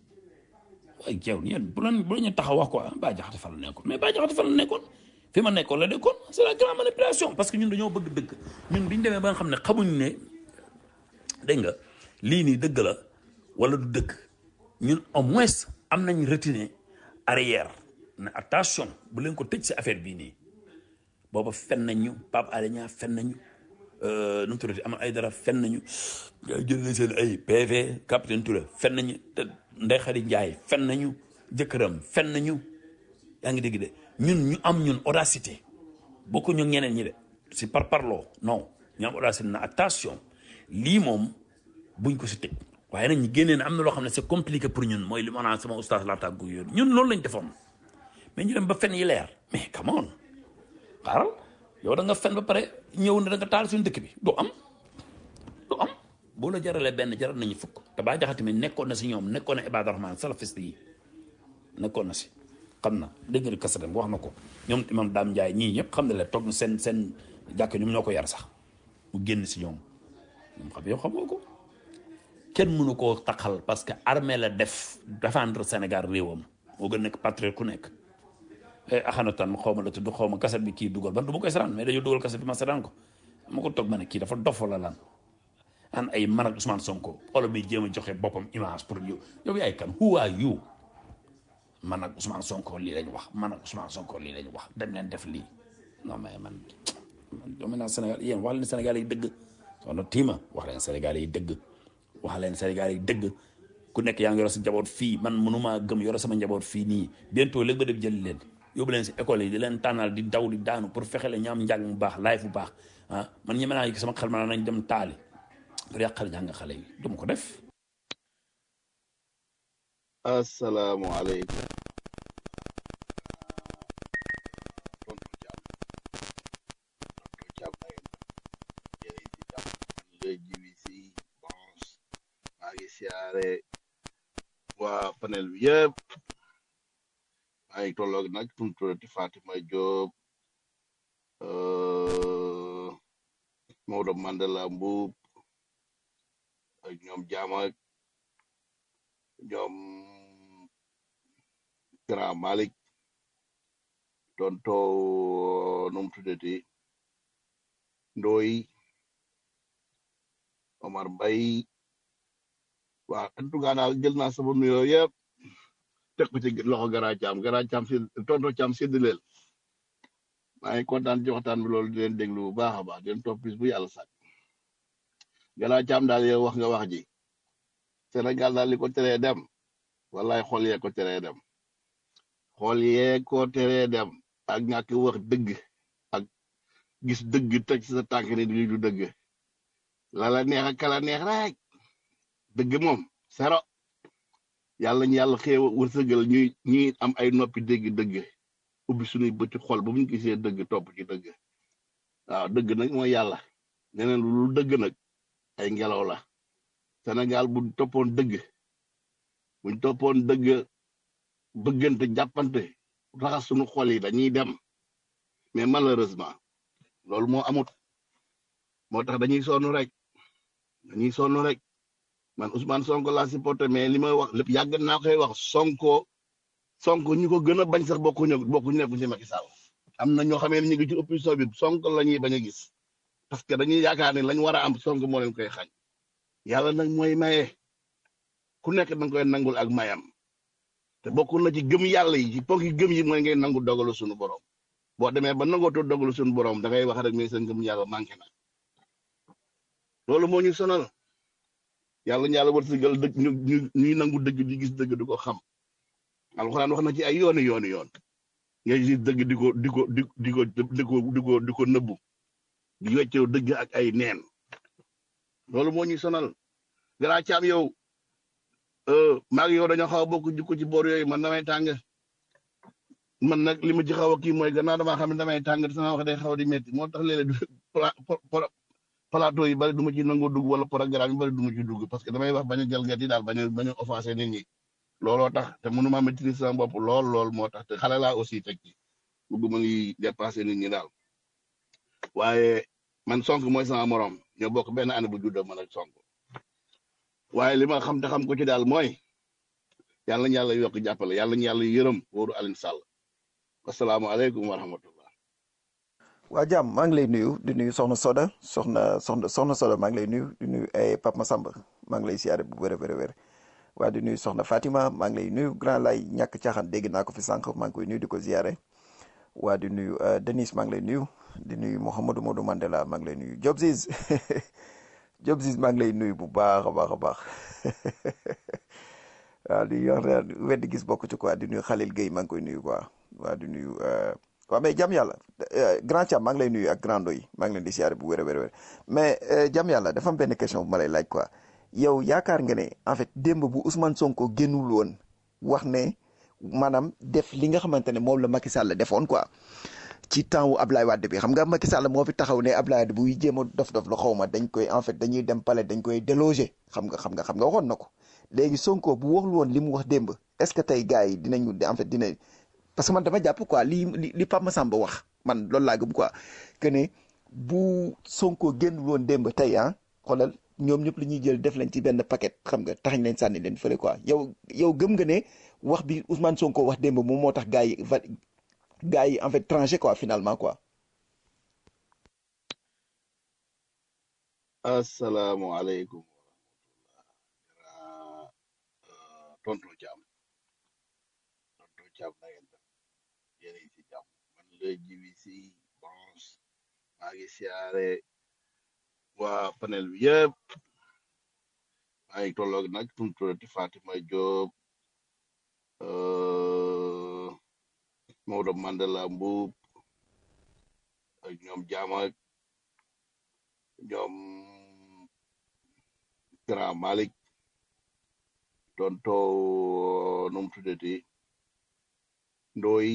waaye jeew yéen bu leen bu leen taxaw wax ko ah Bah Diakhaté fa la nekkoon mais Bah Diakhaté fa la nekkoon fi ma nekkoon la nekkoon c'est la grande manipulation parce que ñun dañoo bëgg dëgg ñun biñ demee ba nga xam ne xamuñ ne dégg nga lii nii dëgg la wala du dëgg ñun au moins am nañ retenue arrière ne attention bu leen ko tëj si affaire bii nii booba fen nañu Pape Alé Niang fen nañu nu mu tuddati am ay dara fen nañu jël nañ seen ay PV capitaine Touré fen nañu te Ndeye Khady Ndiaye fen nañu jëkkëram fen nañu yaa ngi dégg de ñun ñu am ñun audacité bokku ñu ñeneen ñi de si par parloo non ñu am audacité na attention lii moom buñ ko si tëj waaye nag ñu génnee ne am na loo xam ne c'est compliqué pour ñun mooy li ma naan sama oustaz laa tàggu yooyu ñun loolu lañ defoon mais ñu dem ba fen yi leer mais come on xaaral yow da nga fen ba pare ñëw ne da nga taal suñu dëkk bi du am du am boo la jaralee benn jaral nañu fukk te Bah Diakhaté mi nekkoon na si ñoom nekkoon na Ibadu Rahman salafiste yi nekkoon na si xam na dégg nga kasatam wax na ko ñoom imam Dame Ndiaye ñii ñëpp xam ne la toog na seen seen jàkk ñoom ñoo ko yar sax mu génn si ñoom ñoom xam yow xamoo ko kenn mënu koo taxal parce que armée la def défendre Sénégal réewam moo gën nekk patriote ku nekk axanatan xaw ma la tudd xaw ma kaset bi kii dugal ban du ma koy saraan mais dañoo dugal kaset bi ma saraan ko ma ko toog ma ne kii dafa dof la lan an ay man ak Ousmane Sonko xoolal bi jéem a joxe boppam image pour yow yow yaay kan who are you man ak Ousmane Sonko lii lañ wax man ak Ousmane Sonko lii lañ wax dem leen def lii non mais man man doomu naa Sénégal yéen wax leen Sénégal yi dëgg soxna Tima wax leen Sénégal yi dëgg wax leen Sénégal yi dëgg ku nekk yaa ngi yore sa njaboot fii man mënumaa gëm yore sama njaboot fii nii bientôt léegi ba def jëli leen yóbbu leen si école yi di leen tànnal di daw di daanu pour fexe leen ñu am njàng mu baax life bu baax ah man ñeme naa sama xel ma nañ dem taali pour yàqal jàng xale yi du ma ko def. asalaamualeykum. maa ngi siyaare waa panel bi yëpp maa ngi tolloog nag tumturati Fatima Diop Maodo Mandela Mbuub ak ñoom jaam ak ñoom Grand Malik tonto num tuddati Ndoy Omar Mbay waa en tout cas daal jël naa sama nuyoo yëpp teg ko ci loxo Gara Caam Gara Caam si tonto Caam séddaleel maa ngi kontaan ci waxtaan bi loolu di leen déglu bu baax a baax di leen topp bis bu yàlla sàkk Gara Caam daal yow wax nga wax ji Sénégal daal li ko teree dem wallaay xool yee ko teree dem xool yee ko teree dem ak ñàkk wax dëgg ak gis dëgg teg ci sa tànk ni du dëgg la la neex ak kala neex rek dëgg moom sero yàlla ñu yàlla xeew wërsëgal ñuy ñuy am ay noppi dégg dëgg ubbi suñuy bëti xol ba bu ñu gisee dëgg topp ci dëgg waaw dëgg nag mooy yàlla neneen lu dëgg nag ay ngelaw la Sénégal bu toppoon dëgg buñ toppoon dëgg bëggante jàppante raxas suñu xol yi dañuy dem mais malheureusement loolu moo amut moo tax dañuy sonn rek dañuy sonn rek man Ousmane Sonko laa supporté mais li may wax lépp yàgg naa koy wax Sonko Sonko ñu ko gën a bañ sax bokkuñu bokkuñu nekk ci Macky Sall am na ñoo xamee ne ñu ngi ci opposition bi Sonko la ñuy bañ a gis parce que dañuy yaakaar ne lañ war a am Sonko moo leen koy xañ yàlla nag mooy maye ku nekk da nga koy nangul ak mayam te bokk na ci gëm yàlla yi ci ponki gëm yi mooy ngay nangu dogalu sunu borom boo demee ba nangootoo dogalu sunu borom da ngay wax rek mais sa ngëm yàlla manqué na loolu moo ñu sonal yàlla ñu yàlla wërsëgal dëgg ñu ñu ñuy nangu dëgg di gis dëgg di ko xam alxuraan wax na ci ay yooni yooni yoon ngay gis dëgg di ko di ko di di ko di ko di ko di ko nëbbu di weccoo dëgg ak ay neen loolu moo ñuy sonal gara caam yow maa ngi yow dañoo xaw a bokk jikko ci boor yooyu man damay tàng man nag li ma ci xaw a kii mooy gannaaw damaa xam ne damay tàng sama wax day xaw di métti moo tax léeg-léeg plateau yi bari du ma ci nangoo dugg wala programme yi bari du ma ci dugg parce que damay wax bañ a jalgati daal bañ a bañ a offensé nit ñi looloo tax te mënuma maîtriser sama bopp lool lool moo tax te xale laa aussi teg ci bëgguma ngi dépassé nit ñi daal waaye man sonk mooy sama morom ñoo bokk benn année bu juddoo man ak sonk waaye li ma xam te xam ko ci daal mooy yàlla ñu yàlla yokk jàppale yàlla ñu yàlla yërëm wóoru Alioune Sall asalaamaaleykum wa rahmatullah waa jàmm maa ngi lay nuyu di nuyu soxna Soda soxna soxna soxna Soda maa ngi lay nuyu di nuyu ay Pape Massamba maa ngi lay siyaare bu wér a wér a wér waa di nuyu soxna Fatima maa ngi lay nuyu grand lay ñàkk caaxaan dégg naa ko fi sànq maa ngi koy nuyu di ko ziyaare waa di nuyu Denis maa ngi lay nuyu di nuyu Mouhamadou Modou Mandela maa ngi lay nuyu Job Ziz Job Ziz maa ngi lay nuyu bu baax a baax a baax waaw di wax ne weddi gis bokk ci quoi di nuyu Khalil Gueye maa ngi koy nuyu quoi waa di nuyu waaw mais jàmm yàlla grand Thiam maa ngi lay nuyu ak grand doy maa ngi leen di siyaare bu wér a wér a wér mais jàmm yàlla dafa am benn question bu ma lay laaj quoi yow yaakaar nga ne en fait démb bu Ousmane Sonko génnul woon wax ne maanaam def li nga xamante ne moom la Macky Sall defoon quoi ci temps wu Ablaye Wade bi xam nga Macky Sall moo fi taxaw ne Ablaye Wade buy jéem a dof-dof la xaw ma dañ koy en fait dañuy dem palais dañ koy déloger xam nga xam nga xam nga waxoon na ko léegi Sonko bu waxul woon li mu wax démb est-ce que tey gars yi dinañu en fait dina parce que man dama jàpp quoi li li li Pape Massamba wax man loolu laa gëm quoi que ne bu Sonko génn woon démb tey ah xoolal ñoom ñëpp li ñuy jël def leen ci benn paquet xam nga taxañ leen sànni leen fële quoi yow yow gëm nga ne wax bi Ousmane Sonko wax démb moom moo tax gars yi va gars yi en fait tranché quoi finalement quoi. asalaamualeykum tonton Thiam tonton Thiam na ngeen def yéen a ngi ci jàmm man la jiwi si bronze maa ngi siyaare waa panel bi yëpp maa ngi tolloog nag tum tuddati Fatima Diop Maodo Mandela Mbuub ak ñoom jaam ak ñoom Grand Malick tonto num tuddati Ndoy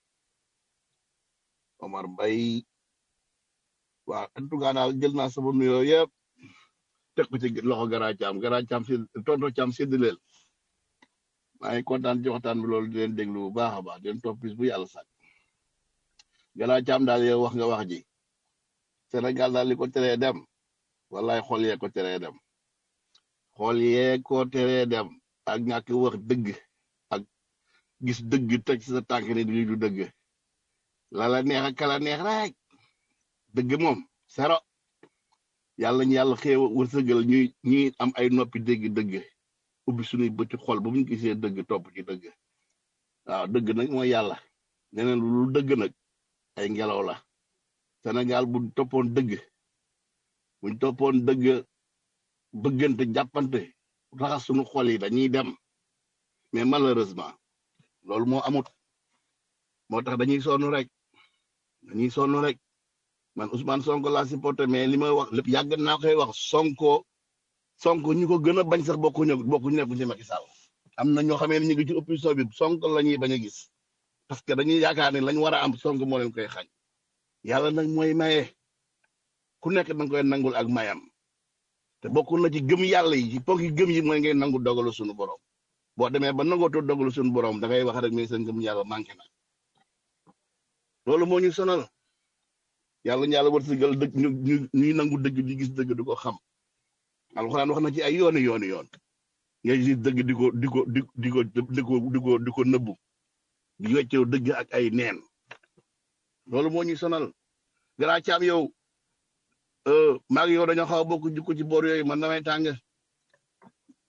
Omar Mbay waa en tout cas daal jël naa sama nuyoo yëpp teg ko ci loxo Gara Caam Gara Caam si tonto Caam séddaleel maa ngi kontaan ci waxtaan bi loolu di leen déglu bu baax a baax di leen topp bis bu yàlla sàkk Gara Caam daal yow wax nga wax ji Sénégal daal li ko teree dem wallaay xol yee ko teree dem xol yee ko teree dem ak ñàkk wax dëgg ak gis dëgg teg ci sa tànk ni lii du dëgg la la neex ak kala neex rek dëgg moom sero yàlla ñu yàlla xeew wërsëgal ñuy ñuy am ay noppi dégg dëgg ubbi suñuy bëti xol ba bu ñu gisee dëgg topp ci dëgg waaw dëgg nag mooy yàlla neneen lu dëgg nag ay ngelaw la Sénégal bu toppoon dëgg buñ toppoon dëgg bëggante jàppante raxas suñu xol yi dañuy dem mais malheureusement loolu moo amut moo tax dañuy sonn rek dañuy sonn rek man Ousmane Sonko laa supporté mais li may wax lépp yàgg naa koy wax Sonko Sonko ñu ko gën a bañ sax bokkuñu bokkuñu nekk ci Macky Sall am na ñoo xamee ne ñu ngi ci opposition bi Sonko la ñuy bañ a gis parce que dañuy yaakaar ne lañ war a am Sonko moo leen koy xañ yàlla nag mooy maye ku nekk danga koy nangul ak mayam te bokk na ci gëm yàlla yi ci ponki gëm yi mooy ngay nangu dogalu suñu borom boo demee ba nangootoo dogalu suñu borom da ngay wax rek mais sa ngëm yàlla manqué na loolu moo ñu sonal yàlla ñu yàlla wërsëgal dëgg ñu ñu ñuy nangu dëgg di gis dëgg di ko xam alxuraan wax na ci ay yooni yooni yoon ngay gis dëgg di ko di ko di di ko di ko di ko di ko nëbbu di weccew dëgg ak ay neen loolu moo ñuy sonal gara caam yow maa ngi yow dañoo xaw a bokk jikko ci boor yooyu man damay tàng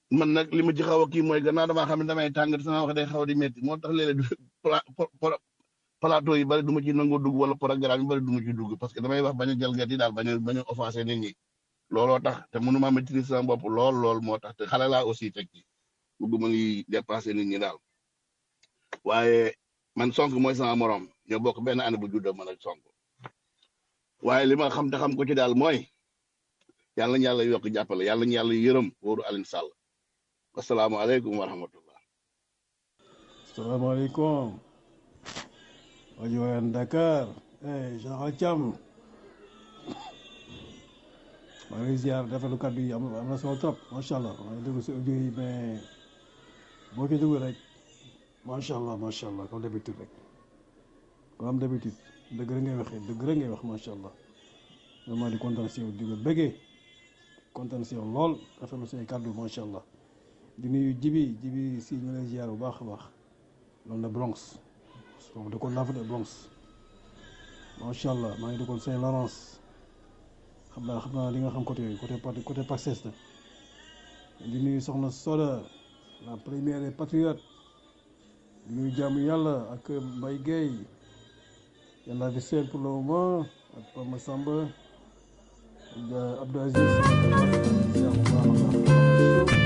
man nag li ma ci xaw a kii mooy gannaaw damaa xam ne damay tàng sama wax day xaw di métti moo tax léeg-léeg du pla pla- plateau yi bari du ma ci nangoo dugg wala programme yi bari du ma ci dugg parce que damay wax bañ a jalgati daal bañ a bañ a offensé nit ñi looloo tax te mënuma maîtriser sama bopp lool lool moo tax te xale laa aussi teg ci bëgguma ngi dépassé nit ñi daal waaye man sonk mooy sama morom ñoo bokk benn année bu juddoo man ak sonk waaye li ma xam te xam ko ci daal mooy yàlla ñu yàlla yokk jàppale yàlla ñu yàlla yërëm wóoru Alioune Sall asalaamaaleykum wa rahmatullah salaamaaleykum rajo Waan Dakar eh Général Thiam maa ngi lay ziar rafetlu kàddu yi am am na solo trop macha allah maa ngi déglu si audio yi mais boo ko déglu rek macha allah macha allah comme d'habitude rek comme d'habitude dëgg rek ngay waxee dëgg rek ngay wax macha allah vraiment di kontaan si yow di la bëggee kontaan si yow lool rafetlu say kàddu macha allah di nuyu jibi jibi si ñu lay ziar bu baax a baax loolu la Bronx donc dëkkoon naa fa de Bronx macha allah maa ngi dëkkoon Saint Laurence xam naa xam naa li nga xam côté yooyu côté côté côté Paxes la di nuyu soxna Soda la première des patriotes di nuyu jaamu yàlla ak Mbaye Gueye yàlla di seet pour le moment ak Pape Massamba ak Abdou Aziz ziar bu baax a baax